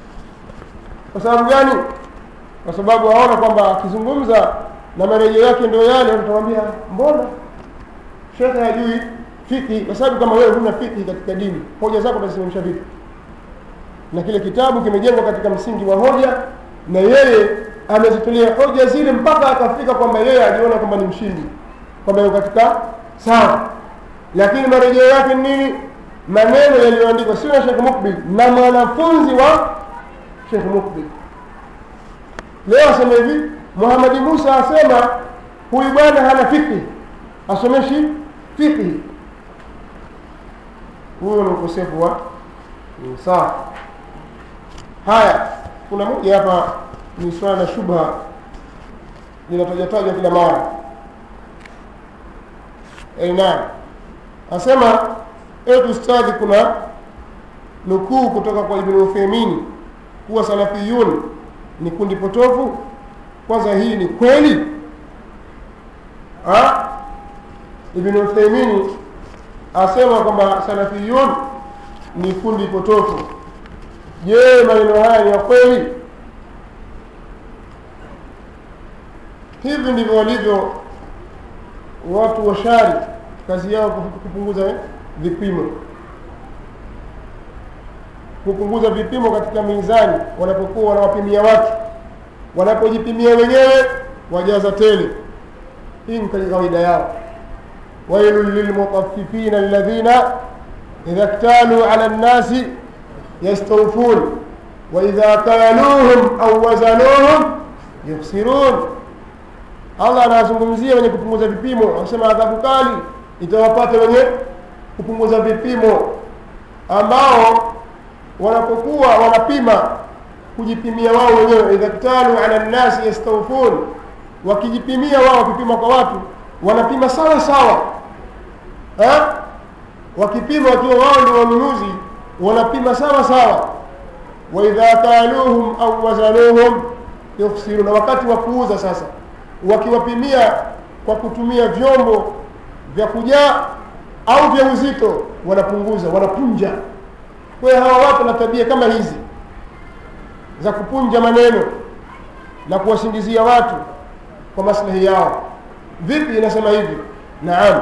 kwa sababu gani kwa sababu aona kwamba akizungumza na marejeo yake ndio yale tutamwambia mbona shekhe hajui fiki kwa sababu kama wewe huna fiki katika dini hoja zako utazisimamisha vipi na kile kitabu kimejengwa katika msingi wa hoja na yeye amezitolea hoja zile mpaka akafika kwamba yeye ajiona kwamba ni mshindi kwamba yuko katika sawa lakini marejeo yake ni nini maneno yaliyoandikwa sio na Sheikh Mukbil na mwanafunzi wa Sheikh Mukbil leo asema hivi Muhammad Musa asema huyu bwana hana fikhi asomeshi fikhi huyo ni ukosefu wa sawa haya kuna moja hapa ni swala la shubha linatajatajwa kila mara Eh, naam asema etu ustadhi kuna nukuu kutoka kwa ibn Uthaymeen kuwa salafiyun ni kundi potofu kwanza hii ni kweli ha? ibn Uthaymeen asema kwamba salafiyun ni kundi potofu je maneno haya ni ya kweli hivi ndivyo walivyo watu wa shari kazi yao kupunguza vipimo kupunguza vipimo katika mizani wanapokuwa wanawapimia watu wanapojipimia wenyewe wajaza tele hii ni kawaida yao wailun lilmutaffifina alladhina idha ktalu ala nnasi yastawfun waidha kaluhum au wazanuhum yukhsirun allah anawazungumzia wenye kupunguza vipimo anasema adhabu kali itawapata wenye kupunguza vipimo ambao wanapokuwa wanapima kujipimia wao wenyewe idha ktalu ala nnasi yastawfun wakijipimia wao wakipima kwa watu wanapima sawa sawa ha? wakipima wakiwa wao ndio wanunuzi wanapima sawa sawa waidha kaluhum au wazanuhum yukhsiruna wakati wa kuuza sasa wakiwapimia kwa kutumia vyombo vya kujaa au vya uzito wanapunguza wanapunja kwa hiyo hawa watu na tabia kama hizi za kupunja maneno na kuwasingizia watu kwa maslahi yao vipi inasema hivi naam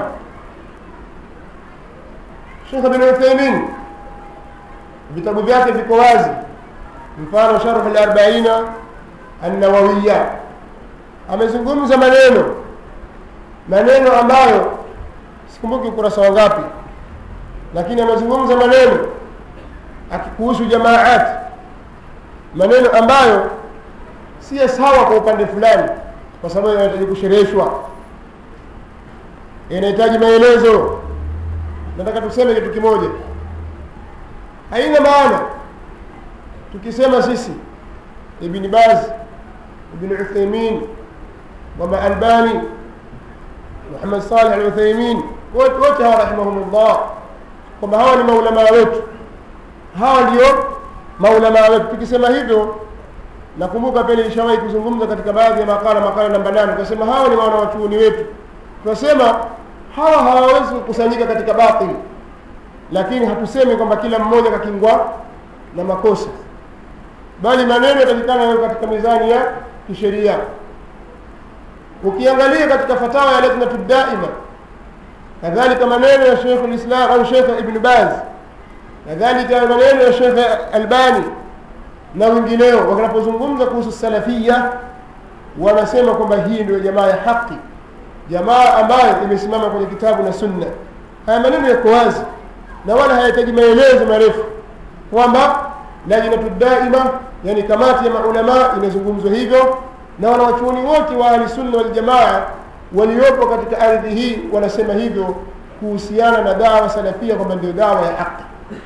Sheikh bin Uthaymeen vitabu vyake viko wazi mfano sharh al-arba'ina an-nawawiyya amezungumza maneno maneno ambayo sikumbuki ukurasa wangapi lakini amezungumza maneno akikuhusu jamaat maneno ambayo si sawa kwa upande fulani kwa sababu yanahitaji kushereheshwa inahitaji maelezo nataka tuseme kitu kimoja haina maana tukisema sisi ibn baz ibn uthaymin wama albani muhammad salih al uthaymin wote wote hawa rahimahumullah kwamba hawa ni maulamaa wetu hawa ndio maulamaa wetu tukisema hivyo nakumbuka pia nilishawahi kuzungumza katika baadhi ya makala makala namba nane tukasema hawa ni wana wachuoni wetu tunasema hawa hawawezi kukusanyika katika batili lakini hatusemi kwamba kila mmoja kakingwa na makosa bali maneno yatakikana yawe katika mizani ya kisheria ukiangalia katika fatawa ya lajnatu daima kadhalika maneno ya Sheikh al-Islam au Sheikh Ibn Baz kadhalika maneno ya Sheikh Albani na wengineo wanapozungumza kuhusu salafia wanasema kwamba hii ndio jamaa ya haki jamaa ambayo imesimama kwenye kitabu na sunna haya maneno yako wazi na wala hayahitaji maelezo marefu kwamba lajnatu daima yani kamati ya maulama inazungumzwa hivyo na wanawachuoni wote wa ahli sunna wal jamaa waliopo katika ardhi hii wanasema hivyo kuhusiana na dawa salafia kwamba ndio dawa ya haki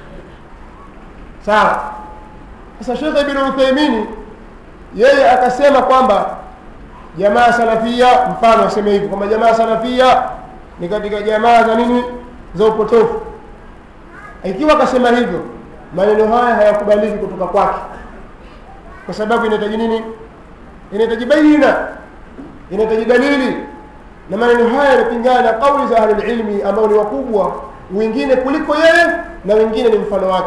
sawa sasa Sheikh Ibn Uthaymeen yeye akasema kwamba jamaa salafia mfano aseme hivi kwamba jamaa salafia ni katika jamaa za nini za upotofu ikiwa akasema hivyo maneno haya hayakubaliki kutoka kwake kwa sababu inahitaji nini inahitaji baina inahitaji dalili na maneno haya yanapingana na kauli za ahlul ilmi ambao ni wakubwa wengine kuliko yeye na wengine ni mfano wake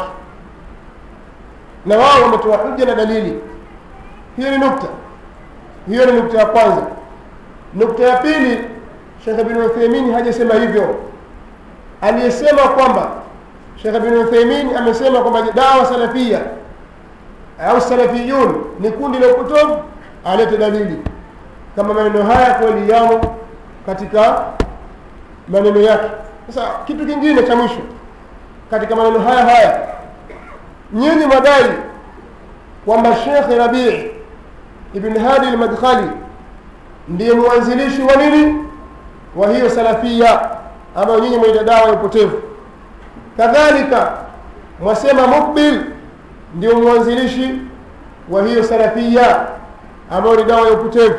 na wao wametoa hujja na dalili hiyo ni nukta hiyo ni nukta ya kwanza nukta ya pili Sheikh Ibn Uthaymeen hajasema hivyo aliyesema kwamba Sheikh Ibn Uthaymeen amesema kwamba dawa salafia au salafiyun ni kundi la upotovu alete dalili kama maneno haya kweli yamo katika maneno yake sasa kitu kingine cha mwisho katika maneno haya haya nyinyi madai kwamba Sheikh Rabi' ibn Hadi al-Madkhali ndiye mwanzilishi wa nini wa hiyo salafia ambayo nyinyi mwaita dawa ya upotevu kadhalika mwasema Mukbil ndio mwanzilishi wa hiyo salafia ambayo ni dawa ya upotevu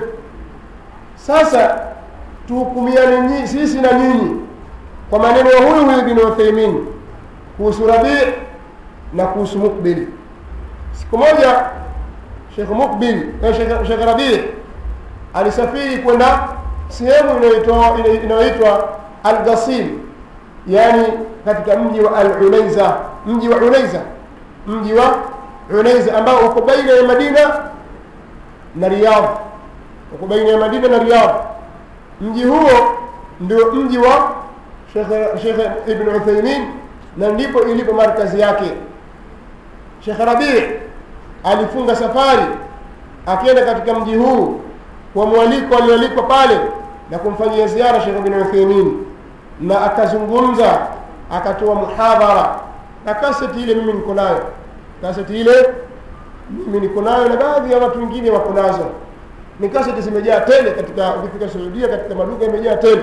sasa tuhukumiane sisi na nyinyi kwa maneno ya huyu huyu bin Uthaymeen kuhusu Rabi' na kuhusu Mukbil siku moja Sheikh Mukbil eh, Sheikh, Sheikh Rabi' alisafiri kwenda sehemu inayoitwa inayoitwa Al-Ghasil yani katika mji wa Al-Unaiza mji wa Unaiza mji wa Unaiza ambao uko baina ya Madina na Riyadh uko baina ya Madina na Riyadh mji huo ndio mji wa Sheikh Sheikh Ibn Uthaymeen na ndipo ilipo markazi yake Sheikh Rabi' alifunga safari akienda katika mji huu kwa mwaliko alioalikwa pale na kumfanyia ziara Sheikh Ibn Uthaymeen na akazungumza akatoa muhadhara na kaseti ile mimi niko nayo kaseti ile mimi niko nayo na baadhi ya watu wengine wako nazo ni kaseti zimejaa tele katika ukifika Saudia katika maduka imejaa tele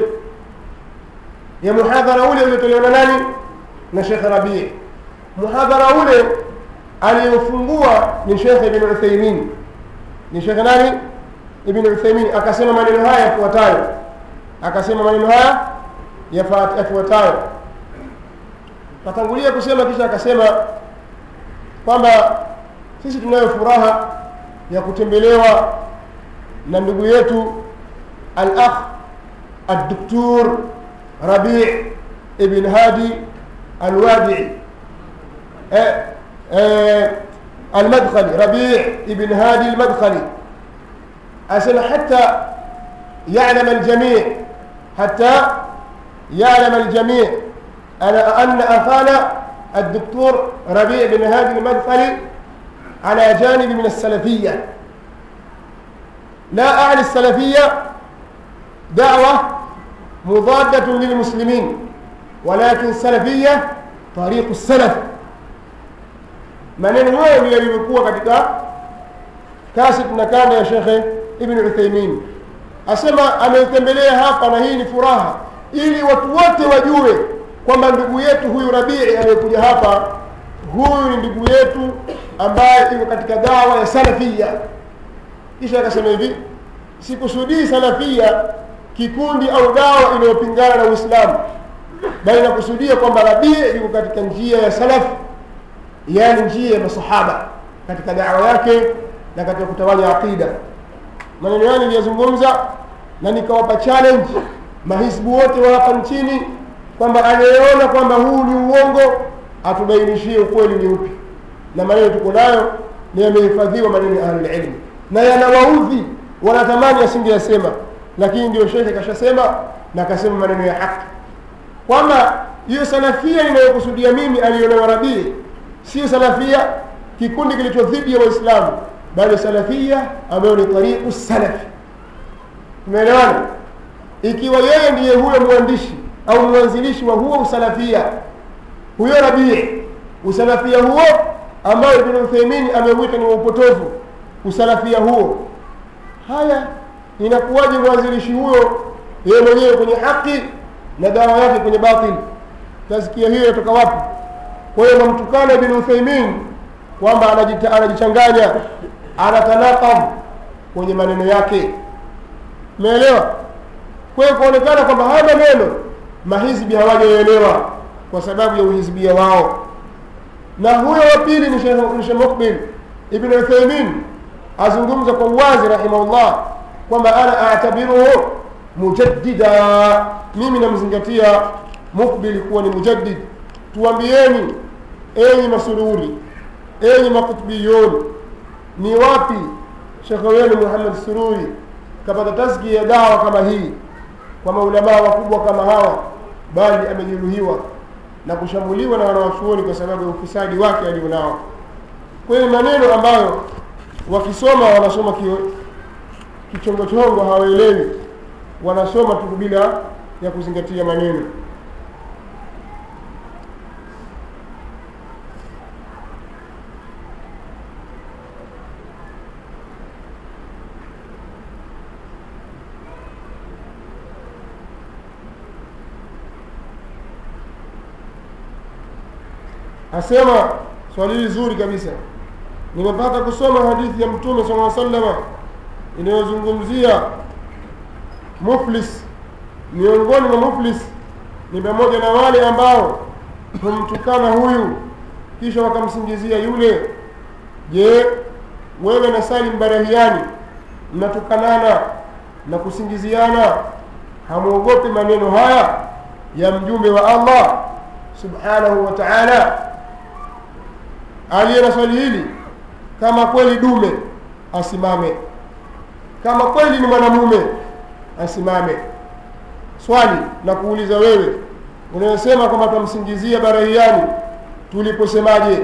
ya muhadhara ule uliotolewa na nani na Sheikh Rabi' muhadhara ule aliyofungua ni Sheikh Ibn Uthaymeen ni Sheikh nani Ibn Uthaymeen akasema maneno haya yafuatayo akasema maneno haya yafa- yafuatayo katangulia kusema kisha akasema kwamba sisi tunayo furaha ya kutembelewa na ndugu yetu al-akh الدكتور ربيع ابن هادي الوادعي آه، آه، المدخلي ربيع ابن هادي المدخلي أسأل حتى يعلم الجميع حتى يعلم الجميع أنا أن أخانا الدكتور ربيع بن هادي المدخلي على جانب من السلفية لا أعني السلفية دعوة مضادة للمسلمين ولكن سلفية طريق السلف maneno hayo ndio yalivyokuwa katika kaset na kanda ya shekhe ibn utheimin asema ameutembelea hapa na hii ni furaha ili watu wote wajue kwamba ndugu yetu huyu rabii anayekuja hapa huyu ni ndugu yetu ambaye iko katika dawa ya salafia kisha akasema hivi sikusudii salafia kikundi au dawa inayopingana na uislamu bali nakusudia kwamba rabii yuko katika njia ya salafu yaani njia ya masahaba katika dawa yake na katika kutawanya aqida maneno yani niliyazungumza na nikawapa challenge mahisbu wote wa hapa nchini kwamba anayeona kwamba huu ni uongo atubainishie ukweli ni upi na maneno tuko nayo ni yamehifadhiwa maneno ya ahlulilmi na yanawaudhi wanatamani asingeyasema lakini ndio shekhe kashasema na akasema maneno ya haki kwamba hiyo salafia inayokusudia mimi alionewa rabii sio salafia kikundi kilicho dhidi ya waislamu bali salafia ambayo ni tariqu salafi tumeelewana ikiwa yeye ndiye huyo mwandishi au mwanzilishi wa huo usalafia huyo rabii usalafia huo ambayo ibn uthaimini ameuita ni wa upotofu usalafia huo haya inakuwaje mwanzilishi huyo yeye mwenyewe kwenye haki na dawa yake kwenye batil tasikia hiyo inatoka wapi kwa hiyo namtukana ibn uthaimin kwamba anajita- anajichanganya anatanakab kwenye maneno yake umeelewa kwa hiyo kuonekana kwamba haya maneno mahizbi hawajaelewa kwa sababu ya uhizbia wao na huyo wa pili ni Sheikh- ni Sheikh Mukbil ibn Uthaymin azungumza kwa uwazi rahimahullah kwamba ana atabiruhu mujaddida mimi namzingatia Mukbil kuwa ni mujaddid tuambieni enyi masururi enyi makutubiyun ni wapi shekhe wenu Muhammad Sururi kapata taski ya dawa kama hii kwa maulamaa wakubwa kama hawa bali amejeruhiwa na kushambuliwa na wanawachuoni kwa sababu ya ufisadi wake alionao kwa hiyo maneno ambayo wakisoma wanasoma kio- kichongochongo hawaelewi wanasoma tu bila ya kuzingatia maneno asema swali hili zuri kabisa nimepata kusoma hadithi ya mtume sala salama inayozungumzia muflis miongoni mwa muflis ni pamoja na wale ambao humtukana huyu kisha wakamsingizia yule je wewe na salim barahiani mnatukanana na kusingiziana hamwogopi maneno haya ya mjumbe wa allah subhanahu wa taala aliye na swali hili kama kweli dume asimame kama kweli ni mwanamume asimame swali na kuuliza wewe unayosema kwamba twamsingizia barahiani tuliposemaje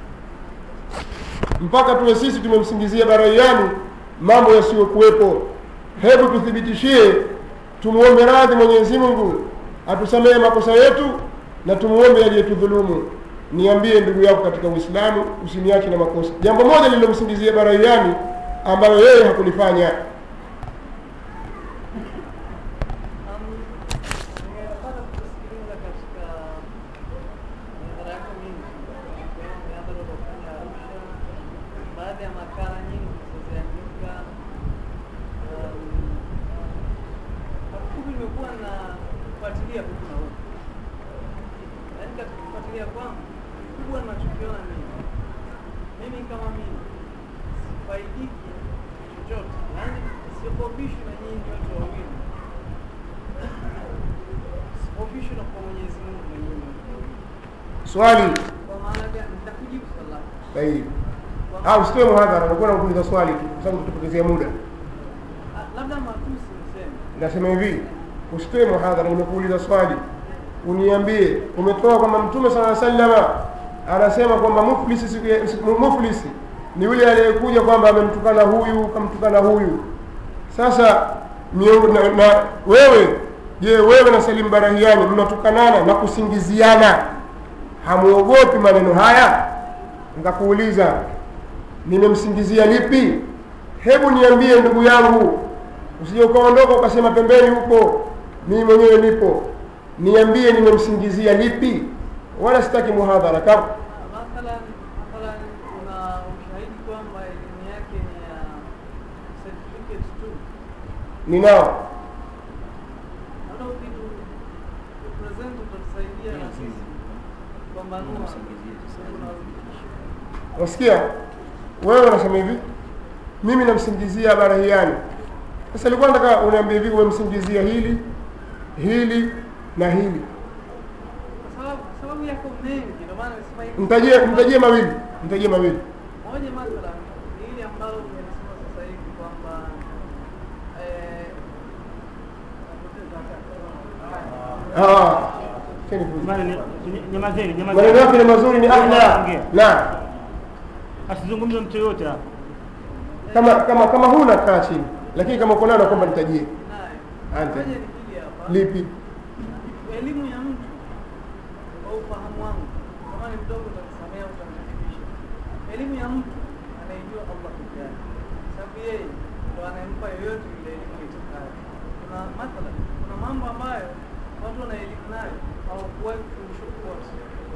mpaka tuwe sisi tumemsingizia barahiani mambo yasiyokuwepo hebu tuthibitishie tumuombe radhi mwenyezi mungu atusamehe makosa yetu na tumuombe aliyetudhulumu niambie ndugu yako katika uislamu usiniache na makosa jambo moja lililomsingizia barahiani ambalo yeye hakulifanya Nimepata kusikiliza katika mihadhara yako mingi, ikiwemo mihadhara uliofanya Arusha, baadhi ya makala nyingi ulizoziandika. Um, Kwa kifupi nimekuwa na kufuatilia tu na kama mimi sifaidiki chochote, yaani sikopishwi na nyinyi wote wawili, sikopishwi na kwa Mwenyezi Mungu na nyinyi wote wawili. swali Kwa maana gani? Nitakujibu swali lako. sahihi Kwa au usitoe muhadhara unakuwa nakuuliza swali tu kwa sababu tutapotezea muda Ah, labda matusi niseme nasema hivi usitoe muhadhara nimekuuliza swali uniambie umetoa kwamba mtume sala sallama anasema kwamba muflisi siku ya- siku- muflisi ni yule aliyekuja kwamba amemtukana huyu kamtukana huyu sasa miongo, na, na wewe je wewe na salim barahiani mnatukanana na kusingiziana hamuogopi maneno haya nikakuuliza nimemsingizia lipi hebu niambie ndugu yangu usije ukaondoka ukasema pembeni huko mimi mwenyewe nipo niambie nimemsingizia lipi wala sitaki muhadhara kama mathalan mathalan kuna ushahidi kwamba elimu yake ni ya certificate tu, ninao labda ukitu present utatusaidia na sisi kupambanua kuna uthibitisho. wasikia wewe unasema hivi mimi namsingizia barahiani sasa ilikuwa nataka uniambie hivi umemsingizia hili hili na hili Kwa sababu sababu yako mengi, ndio maana nasema hivi. mtajie mtajie mawili mtajie mawili Moja mathalan ni hili ambalo umelisema sasa hivi kwamba eh, napoteza wakati. Ah, cheni fujo. Jamani, ni- nyamazeni maneno nyamazeni yake ni mazuri ni ahla Ongea. na asizungumze mtu yoyote hapa kama kama kama huna kaa chini lakini kama uko nayo nakwamba nitajie Naye. Ante. Moja ni hili hapa. lipi elimu ya mtu kwa ufahamu wangu, kama ni mdogo utanisamea, utanirekebisha. Elimu ya mtu anaijua Allah peke yake, sababu yeye ndo anayempa yoyote ile elimu itakayo. Kuna mathalan, kuna mambo ambayo watu wana elimu nayo hawakuwahi kufundishwa kokote.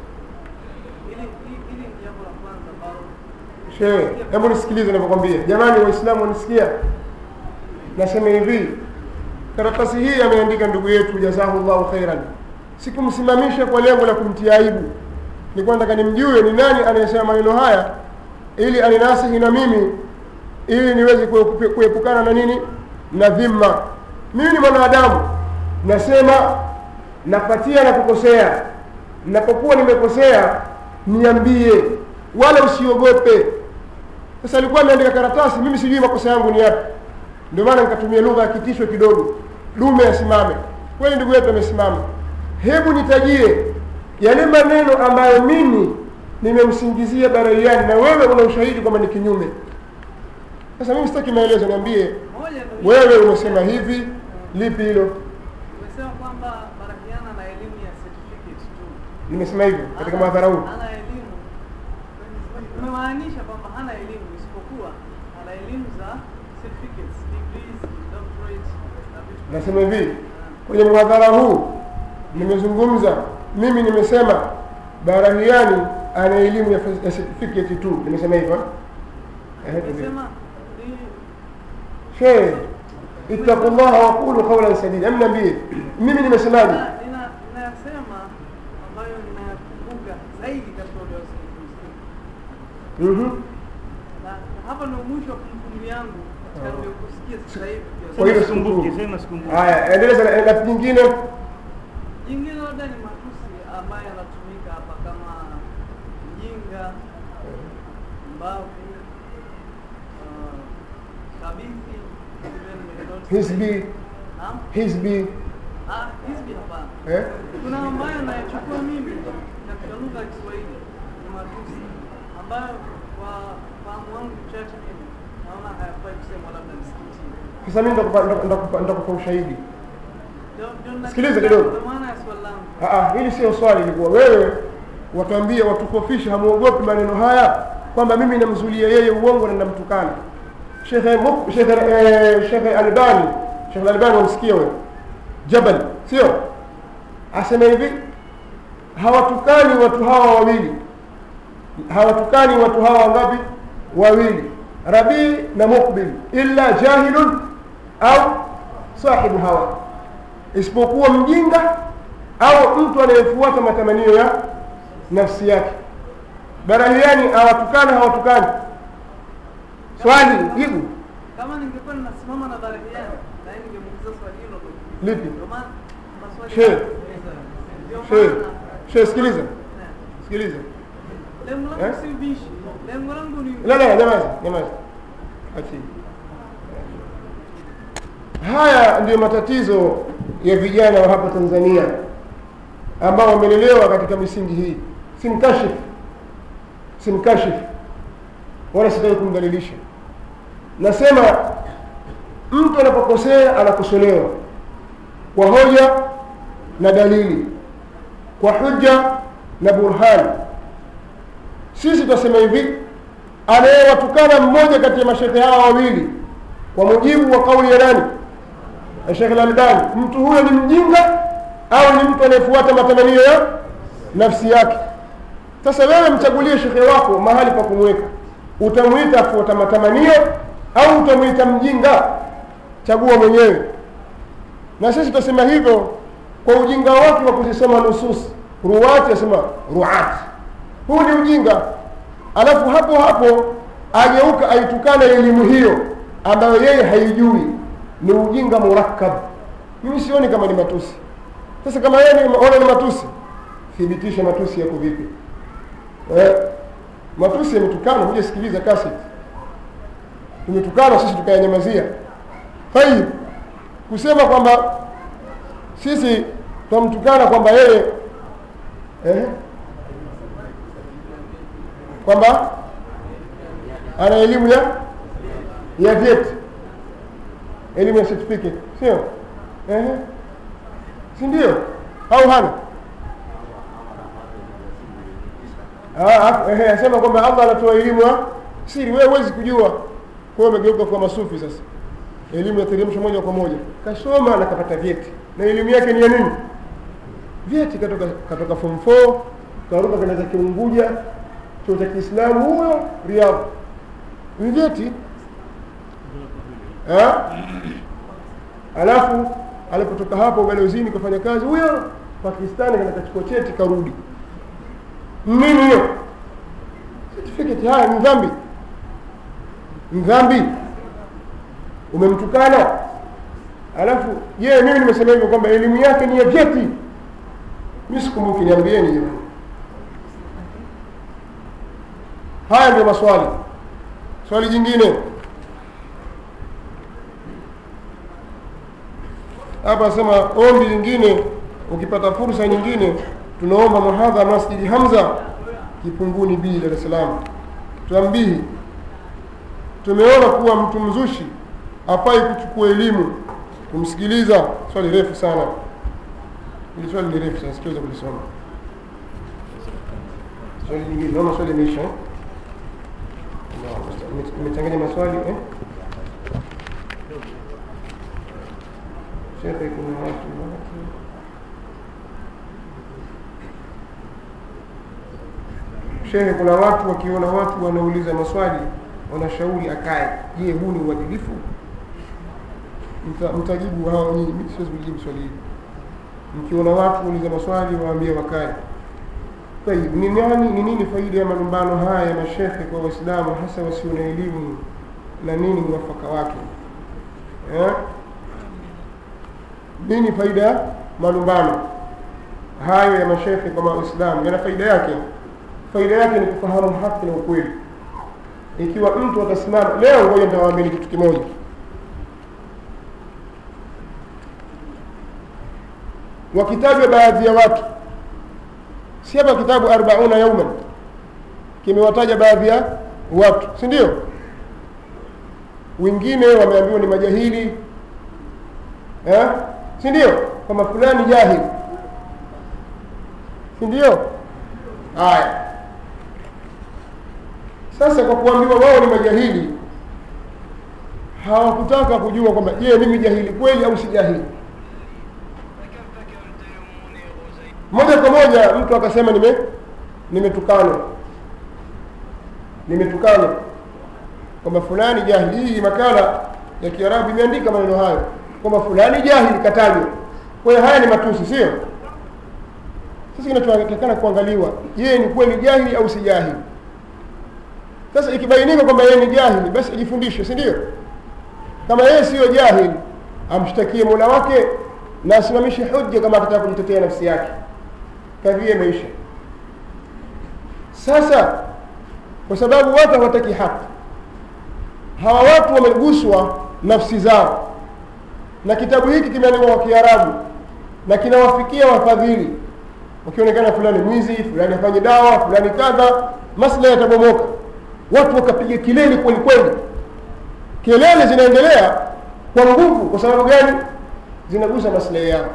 Hili hili- hili ni jambo la kwanza ambalo shehe hebu nisikilize ninavyokwambia jamani waislamu wanisikia nasema hivi karatasi hii ameandika ndugu yetu jazahullahu khairan sikumsimamisha kwa lengo la kumtia aibu nilikuwa nataka nimjue ni nani anayesema maneno haya ili aninasihi na mimi ili niweze kuepu- kuepukana na nini na dhima mimi ni mwanadamu nasema napatia na kukosea napokuwa nimekosea niambie wala usiogope sasa alikuwa ameandika karatasi mimi sijui makosa yangu ni yapi ndio maana nikatumia lugha ya kitisho kidogo dume asimame kweli ndugu yetu amesimama hebu nitajie yale maneno ambayo mimi nimemsingizia baraiani na wewe una ushahidi kwamba ni kinyume sasa mimi sitaki maelezo niambie moja ndo wewe umesema hivi lipi hilo umesema kwamba Barakiana na elimu ya certificate tu. nimesema hivyo katika Hana- madhara huu hana elimu umemaanisha kwamba hana elimu isipokuwa ana elimu za certificates degrees doctorate na vitu kama nasema hivi hivyo. kwenye mhadhara huu nimezungumza mimi nimesema barahiani ana elimu ya ya certificate tu nimesema hivyo eh? Ehe, tuambie. umesema ni shehe ittaqullaha waqulu qawlan sadida Hebu niambie mimi nimesemaje nina- nina- ninayasema ambayo ninayakumbuka zaidi katika uliozungumzia Mhm. na hapa ndio mwisho wa kumbukumbu yangu katika niliokusikia sasa hivi Kwa hiyo pia. sikumbuki sikukuu. sema sikumbuki haya endeleza na na nyingine Jingine labda ni matusi ambayo yanatumika hapa kama mjinga, mbavu, uh, kabithi, vile nimedoti. hisbi Naam? hisbi Ah, hizbi hapana. eh? Kuna ambayo nayachukua mimi katika lugha ya Kiswahili ni matusi ambayo kwa fahamu wangu mchache mimi naona hayafai kusemwa labda msikitini. sasa mimi nitakupa- nitakupa nitakupa ushahidi Ndio- ndio nina- Sikiliza kidogo. ndio maana ya swali langu. Ah, ah, hili sio swali ilikuwa wewe watuambie watukofishe hamuogopi maneno haya kwamba mimi namzulia yeye uongo na namtukana shekhe Muk- shekhe eh, shekhe albani shekhe albani wamsikia wewe jabal sio asema hivi hawatukani watu hawa wawili hawatukani watu hawa wangapi wawili rabii na mukbil illa jahilun au sahibu hawa isipokuwa mjinga au mtu anayefuata matamanio ya nafsi yake barahiani hawatukani hawatukani swali jibu kama ningekuwa ninasimama na barahiani na yeye ningemuuliza swali hilo tu. lipi Ndio maana maswali Sheikh. Ndio she maana- she sikiliza Eh. sikiliza lengo Eh? langu si ubishi lengo langu ni la la nyamaza nyamaza achii haya ndiyo matatizo ya vijana wa hapa tanzania ambao wamelelewa katika misingi hii simkashif simkashif wala sitaki kumdhalilisha nasema mtu anapokosea anakosolewa kwa hoja na dalili kwa hujja na burhani sisi tunasema hivi anayewatukana mmoja kati ya mashekhe hawa wawili kwa mujibu wa kauli ya nani ya Sheikh Al-Albani mtu huyo ni mjinga au ni mtu anayefuata matamanio ya nafsi yake sasa wewe mchagulie shekhe wako mahali pa kumweka utamwita afuata matamanio au utamwita mjinga chagua mwenyewe na sisi tutasema hivyo kwa ujinga wake wa kuzisoma nusus ruwati asema ruati huu ni ujinga alafu hapo hapo ageuka aitukana elimu hiyo ambayo yeye haijui ni ujinga murakkab mimi sioni kama ni matusi sasa kama yeye ni- ona ni matusi thibitisha matusi yako vipi eh, matusi yametukana huja sikiliza kaseti tumetukana sisi tukayanyamazia tayib kusema kwamba sisi twamtukana kwamba yeye eh, kwamba ana elimu ya ya vyeti elimu ya certificate sio eh, si ndio au hana Ah, ah, ehe, asema kwamba Allah anatoa elimu ya siri, wewe huwezi kujua. Kwa hiyo umegeuka kwa masufi sasa, elimu ya teremsho moja kwa moja, kasoma na kapata vyeti, na elimu yake ni ya nini? Vyeti katoka katoka form 4 karuka kwenda za Kiunguja, chuo cha Kiislamu huyo Riyadh, ni vyeti eh? Alafu alipotoka hapo ubalozini kufanya kazi, huyo Pakistani kana kachukua cheti karudi nini hiyo certificate haya ni dhambi ni dhambi umemtukana alafu je mimi nimesema hivyo kwamba elimu yake ni ya vyeti mi sikumbuki niambieni jamani haya ndio maswali swali jingine hapa asema ombi lingine ukipata fursa nyingine tunaomba muhadha masjidi hamza kipunguni b dar es salaam tuambihi tumeona kuwa mtu mzushi afai kuchukua elimu kumsikiliza swali refu sana ili swali ni refu sana sikiweza kulisoma swali lingine naona swali imeisha eh? Naam, imechanganya maswali eh? shekhe kuna watu watu shehe kuna watu wakiona watu wanauliza maswali wanashauri akae je huu ni uadilifu Mta- mtajibu hao nyinyi mimi siwezi kujibu swali hili mkiona watu wauliza maswali waambie wakae tayib ni nani ni nini faida ya malumbano haya ya mashekhe kwa waislamu hasa wasio na elimu na nini mwafaka wake eh? nini faida ya malumbano hayo ya mashekhe kwa waislamu yana faida yake faida yake ni kufahamu haki na ukweli ikiwa mtu atasimama leo ngoja nitawaambia kitu kimoja wakitajwa baadhi ya watu si hapa kitabu arbauna yauman kimewataja baadhi ya watu si ndio wengine wameambiwa ni majahili eh? si ndio kwamba fulani jahili si ndio haya sasa kwa kuambiwa wao ni majahili hawakutaka kujua kwamba je mimi jahili kweli au si jahili moja kwa moja mtu akasema nime nimetukanwa nimetukanwa kwamba fulani jahili hii makala ya kiarabu imeandika maneno hayo kwamba fulani jahili katajwa kwa hiyo haya ni matusi sio sasa kinachotakikana kuangaliwa je ni kweli jahili au si jahili sasa ikibainika kwamba yeye ni jahili basi ajifundishe si ndio kama yeye siyo jahili amshtakie mola wake na asimamishe hujja kama atataka kujitetea nafsi yake kadhia imeisha sasa kwa sababu watu hawataki haki hawa watu wameguswa nafsi zao na kitabu hiki kimeandikwa kwa kiarabu na kinawafikia wafadhili wakionekana fulani mwizi fulani afanye dawa fulani kadha maslahi yatabomoka watu wakapiga kilele kweli kweli kelele zinaendelea kwa nguvu kwa sababu gani zinagusa maslahi yao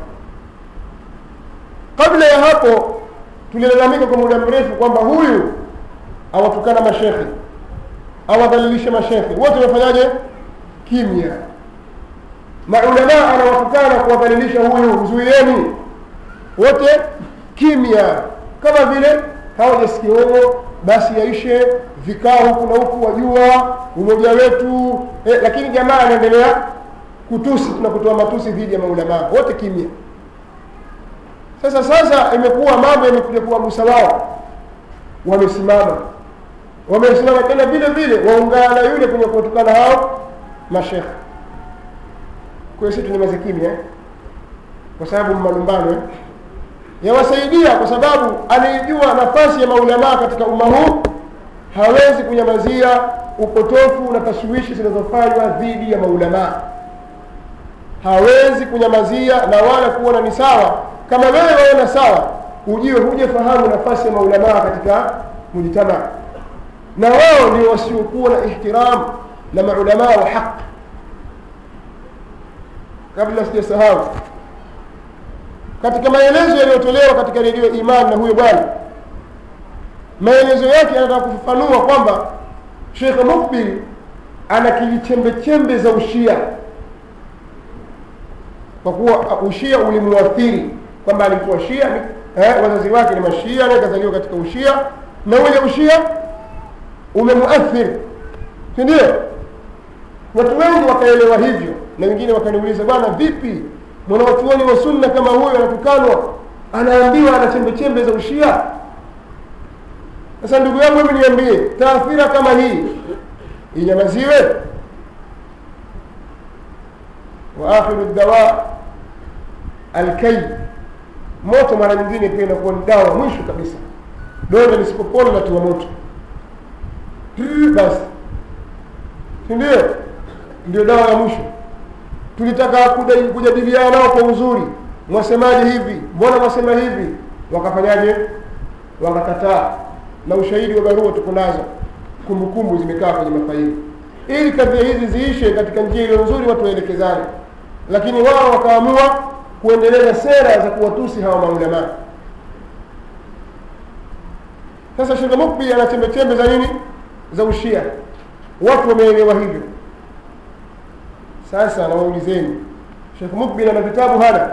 kabla ya hapo tulilalamika kwa muda mrefu kwamba huyu awatukana mashekhe awadhalilishe mashekhe wote wamefanyaje kimya maulamaa anawatukana kuwadhalilisha huyu mzuieni wote kimya kama vile hawajasikia huo basi yaishe vikao huku na huku wajua umoja wetu eh, lakini jamaa anaendelea kutusi na kutoa matusi dhidi ya maulamaa wote kimya sasa sasa imekuwa mambo yamekuja kuwagusa wao wamesimama wamesimama tena vile vile waungana na yule kwenye kuwatukana hao mashekhe kwa hiyo sisi tunyamaze kimya eh? kwa sababu malumbano eh? yawasaidia kwa sababu anaijua nafasi ya maulamaa katika umma huu hawezi kunyamazia upotofu na tashwishi zinazofanywa dhidi ya maulamaa hawezi kunyamazia na wala kuona ni sawa kama wewe waona sawa ujue hujafahamu nafasi ya maulamaa katika mujtamaa na wao ndio wasiokuwa na ihtiram na maulamaa wa haqi kabla sijasahau katika maelezo yaliyotolewa katika redio iman na huyo bwana maelezo yake anataka kufafanua kwamba shekh mukbil ana kilichembechembe za ushia kwa kuwa ushia ulimuathiri kwamba alikuwa shia eh, wazazi wake ni mashia naye kazaliwa katika ushia na ule ushia umemuathiri si ndio watu wengi wakaelewa hivyo na wengine wakaniuliza bwana vipi mwanawachuoni wa sunna kama huyo anatukanwa anaambiwa ana chembe chembe za ushia sasa ndugu yangu hebu niambie taathira kama hii inyamaziwe wa akhiru dawa alkai moto mara nyingine pia inakuwa ni dawa mwisho kabisa donda lisipopona natiwa moto basi sindio ndio dawa ya mwisho tulitaka kujadiliana nao kwa uzuri mwasemaje hivi mbona mwasema hivi wakafanyaje wakakataa na ushahidi wa barua tuko nazo kumbukumbu zimekaa kwenye mafaili ili kadhia hizi ziishe katika njia iliyo nzuri watu waelekezane lakini wao wakaamua kuendeleza sera za kuwatusi hawa maulamaa sasa shekhe mukbi ana chembechembe za nini za ushia watu wameelewa hivyo sasa nawaulizeni shekh mukbil ana vitabu hana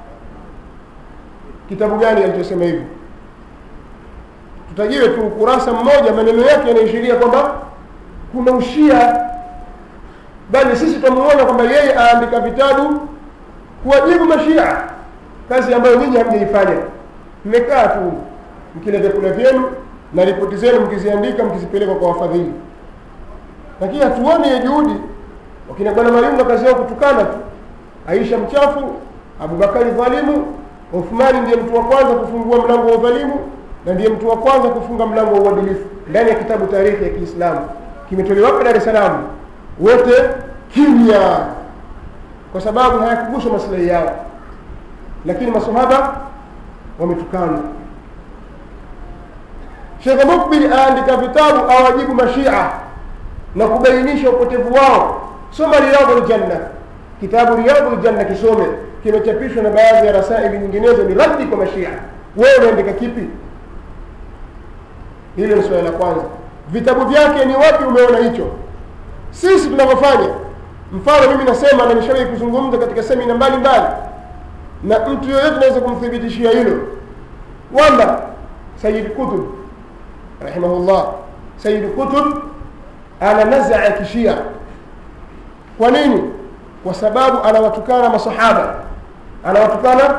kitabu gani alichosema hivyo tutajiwe tu ukurasa mmoja maneno yake yanaishiria kwamba kuna ushia bali sisi tutamuona kwamba yeye aandika vitabu kuwajibu mashia kazi ambayo nyinyi hamjaifanya mmekaa tu mkila vyakula vyenu na ripoti zenu mkiziandika mkizipeleka kwa wafadhili lakini hatuoni ya juhudi wakina bwana Mayunga kazi yao kutukana tu Aisha mchafu Abubakari dhalimu Uthmani ndiye mtu wa kwanza kufungua mlango wa udhalimu na ndiye mtu wa kwanza kufunga mlango wa uadilifu ndani ya kitabu tarehe ya Kiislamu kimetolewa hapa Dar es Salaam wote kimya kwa sababu hayakuguswa maslahi yao lakini masahaba wametukana Sheikh Mukbil aandika vitabu awajibu mashia na kubainisha upotevu wao soma riyadul janna kitabu riyadul janna kisome kimechapishwa na baadhi ya rasaili nyinginezo ni raddi kwa mashia wewe unaandika kipi hilo ni swali la kwanza vitabu vyake ni wapi umeona hicho sisi tunavyofanya mfano mimi nasema na nishawahi kuzungumza katika semina mbalimbali na mtu yoyote anaweza kumthibitishia hilo kwamba sayid kutub rahimahullah sayid kutub ana nazaa ya kishia kwa nini kwa sababu anawatukana masahaba anawatukana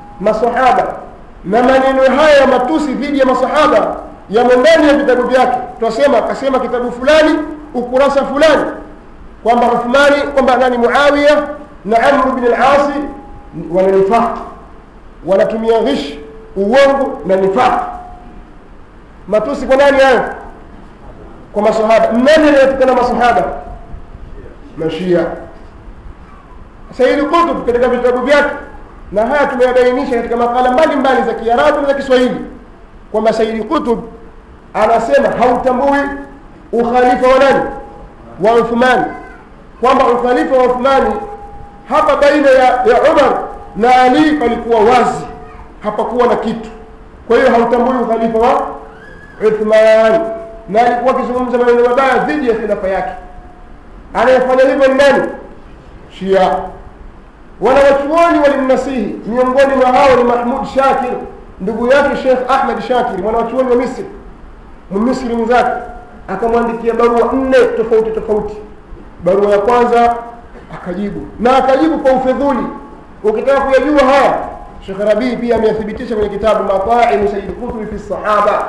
masahaba na maneno haya ya matusi dhidi ya masahaba yamo ndani ya vitabu vyake twasema akasema kitabu fulani ukurasa fulani kwamba uthmani kwamba nani muawiya na amru bin alasi wana nifaq wanatumia ghish uongo na nifaq matusi kwa nani hayo kwa masahaba nani anayetukana masahaba mashia saidi kutub katika vitabu vyake na haya tumeyabainisha katika makala mbalimbali za kiarabu na za kiswahili kwamba saidi kutub anasema hautambui ukhalifa wa nani wa uthmani kwamba ukhalifa wa uthmani hapa baina ya, ya umar na ali palikuwa wazi hapakuwa na kitu kwa hiyo hautambui ukhalifa wa uthman na alikuwa akizungumza maneno mabaya dhidi ya khilafa yake anayefanya hivyo ni nani shia wanawachuoni walimnasihi miongoni mwa hao ni mahmud shakir ndugu yake shekh ahmad shakir mwanawachuoni wa misri mmisri mwenzake akamwandikia barua nne tofauti tofauti barua ya kwanza akajibu na akajibu kwa ufedhuli ukitaka kuyajua haya shekh rabii pia ameyathibitisha kwenye kitabu mataimu saidi kutubi fi sahaba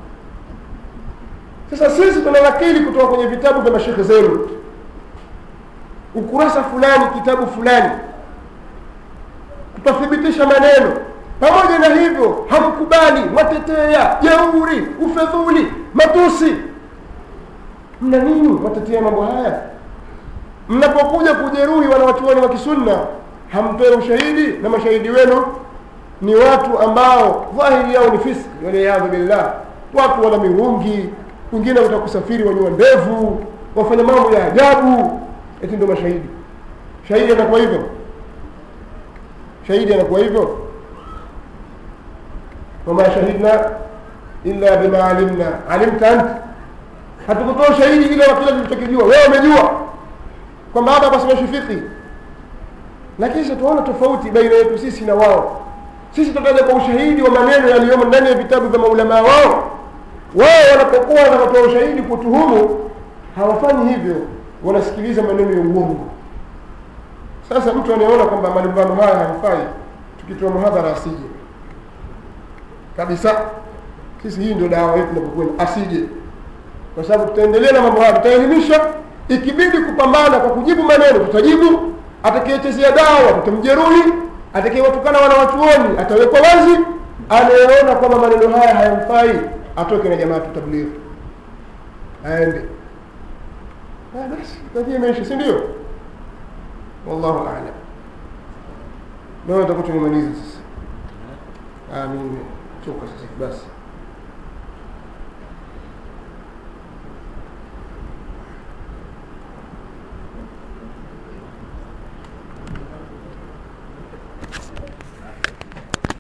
sasa sisi tunanakili kutoka kwenye vitabu vya mashekhe zenu ukurasa fulani kitabu fulani tutathibitisha maneno pamoja na hivyo hamkubali mwatetea jeuri ufedhuli matusi mna nini mwatetea mambo haya mnapokuja kujeruhi wanawachuoni wa kisunna hamtoe ushahidi na mashahidi wenu ni watu ambao dhahiri yao ni fiski waliyadhu billah watu wana mirungi wengine watakusafiri wanyua ndevu wafanya mambo ya ajabu eti ndio mashahidi shahidi anakuwa hivyo shahidi anakuwa hivyo wama shahidna illa bima alimna alimta anta hatukutoa ushahidi ile wa kile tulichokijua wewe umejua kwamba hapa pasomeshi fiqhi lakini sasa tuona tofauti baina yetu sisi na wao sisi tutaja kwa ushahidi wa maneno yaliyomo ndani ya vitabu vya maulamaa wao wao wanapokuwa wanatoa ushahidi kutuhumu hawafanyi hivyo wanasikiliza maneno ya uongo sasa mtu anayeona kwamba malumbano haya hayafai tukitoa muhadhara asije kabisa sisi hii ndio dawa yetu inapokwenda asije kwa sababu tutaendelea na mambo haya tutaelimisha ikibidi kupambana kwa kujibu maneno tutajibu atakayechezea dawa tutamjeruhi atakayewatukana wanawachuoni atawekwa wazi anayeona kwamba maneno haya hayamfai atoke na jamaa tutablighi aende basi kadhia imeisha si ndio wallahu alam nawe takuwa tumemaliza sasa amin choka sasa basi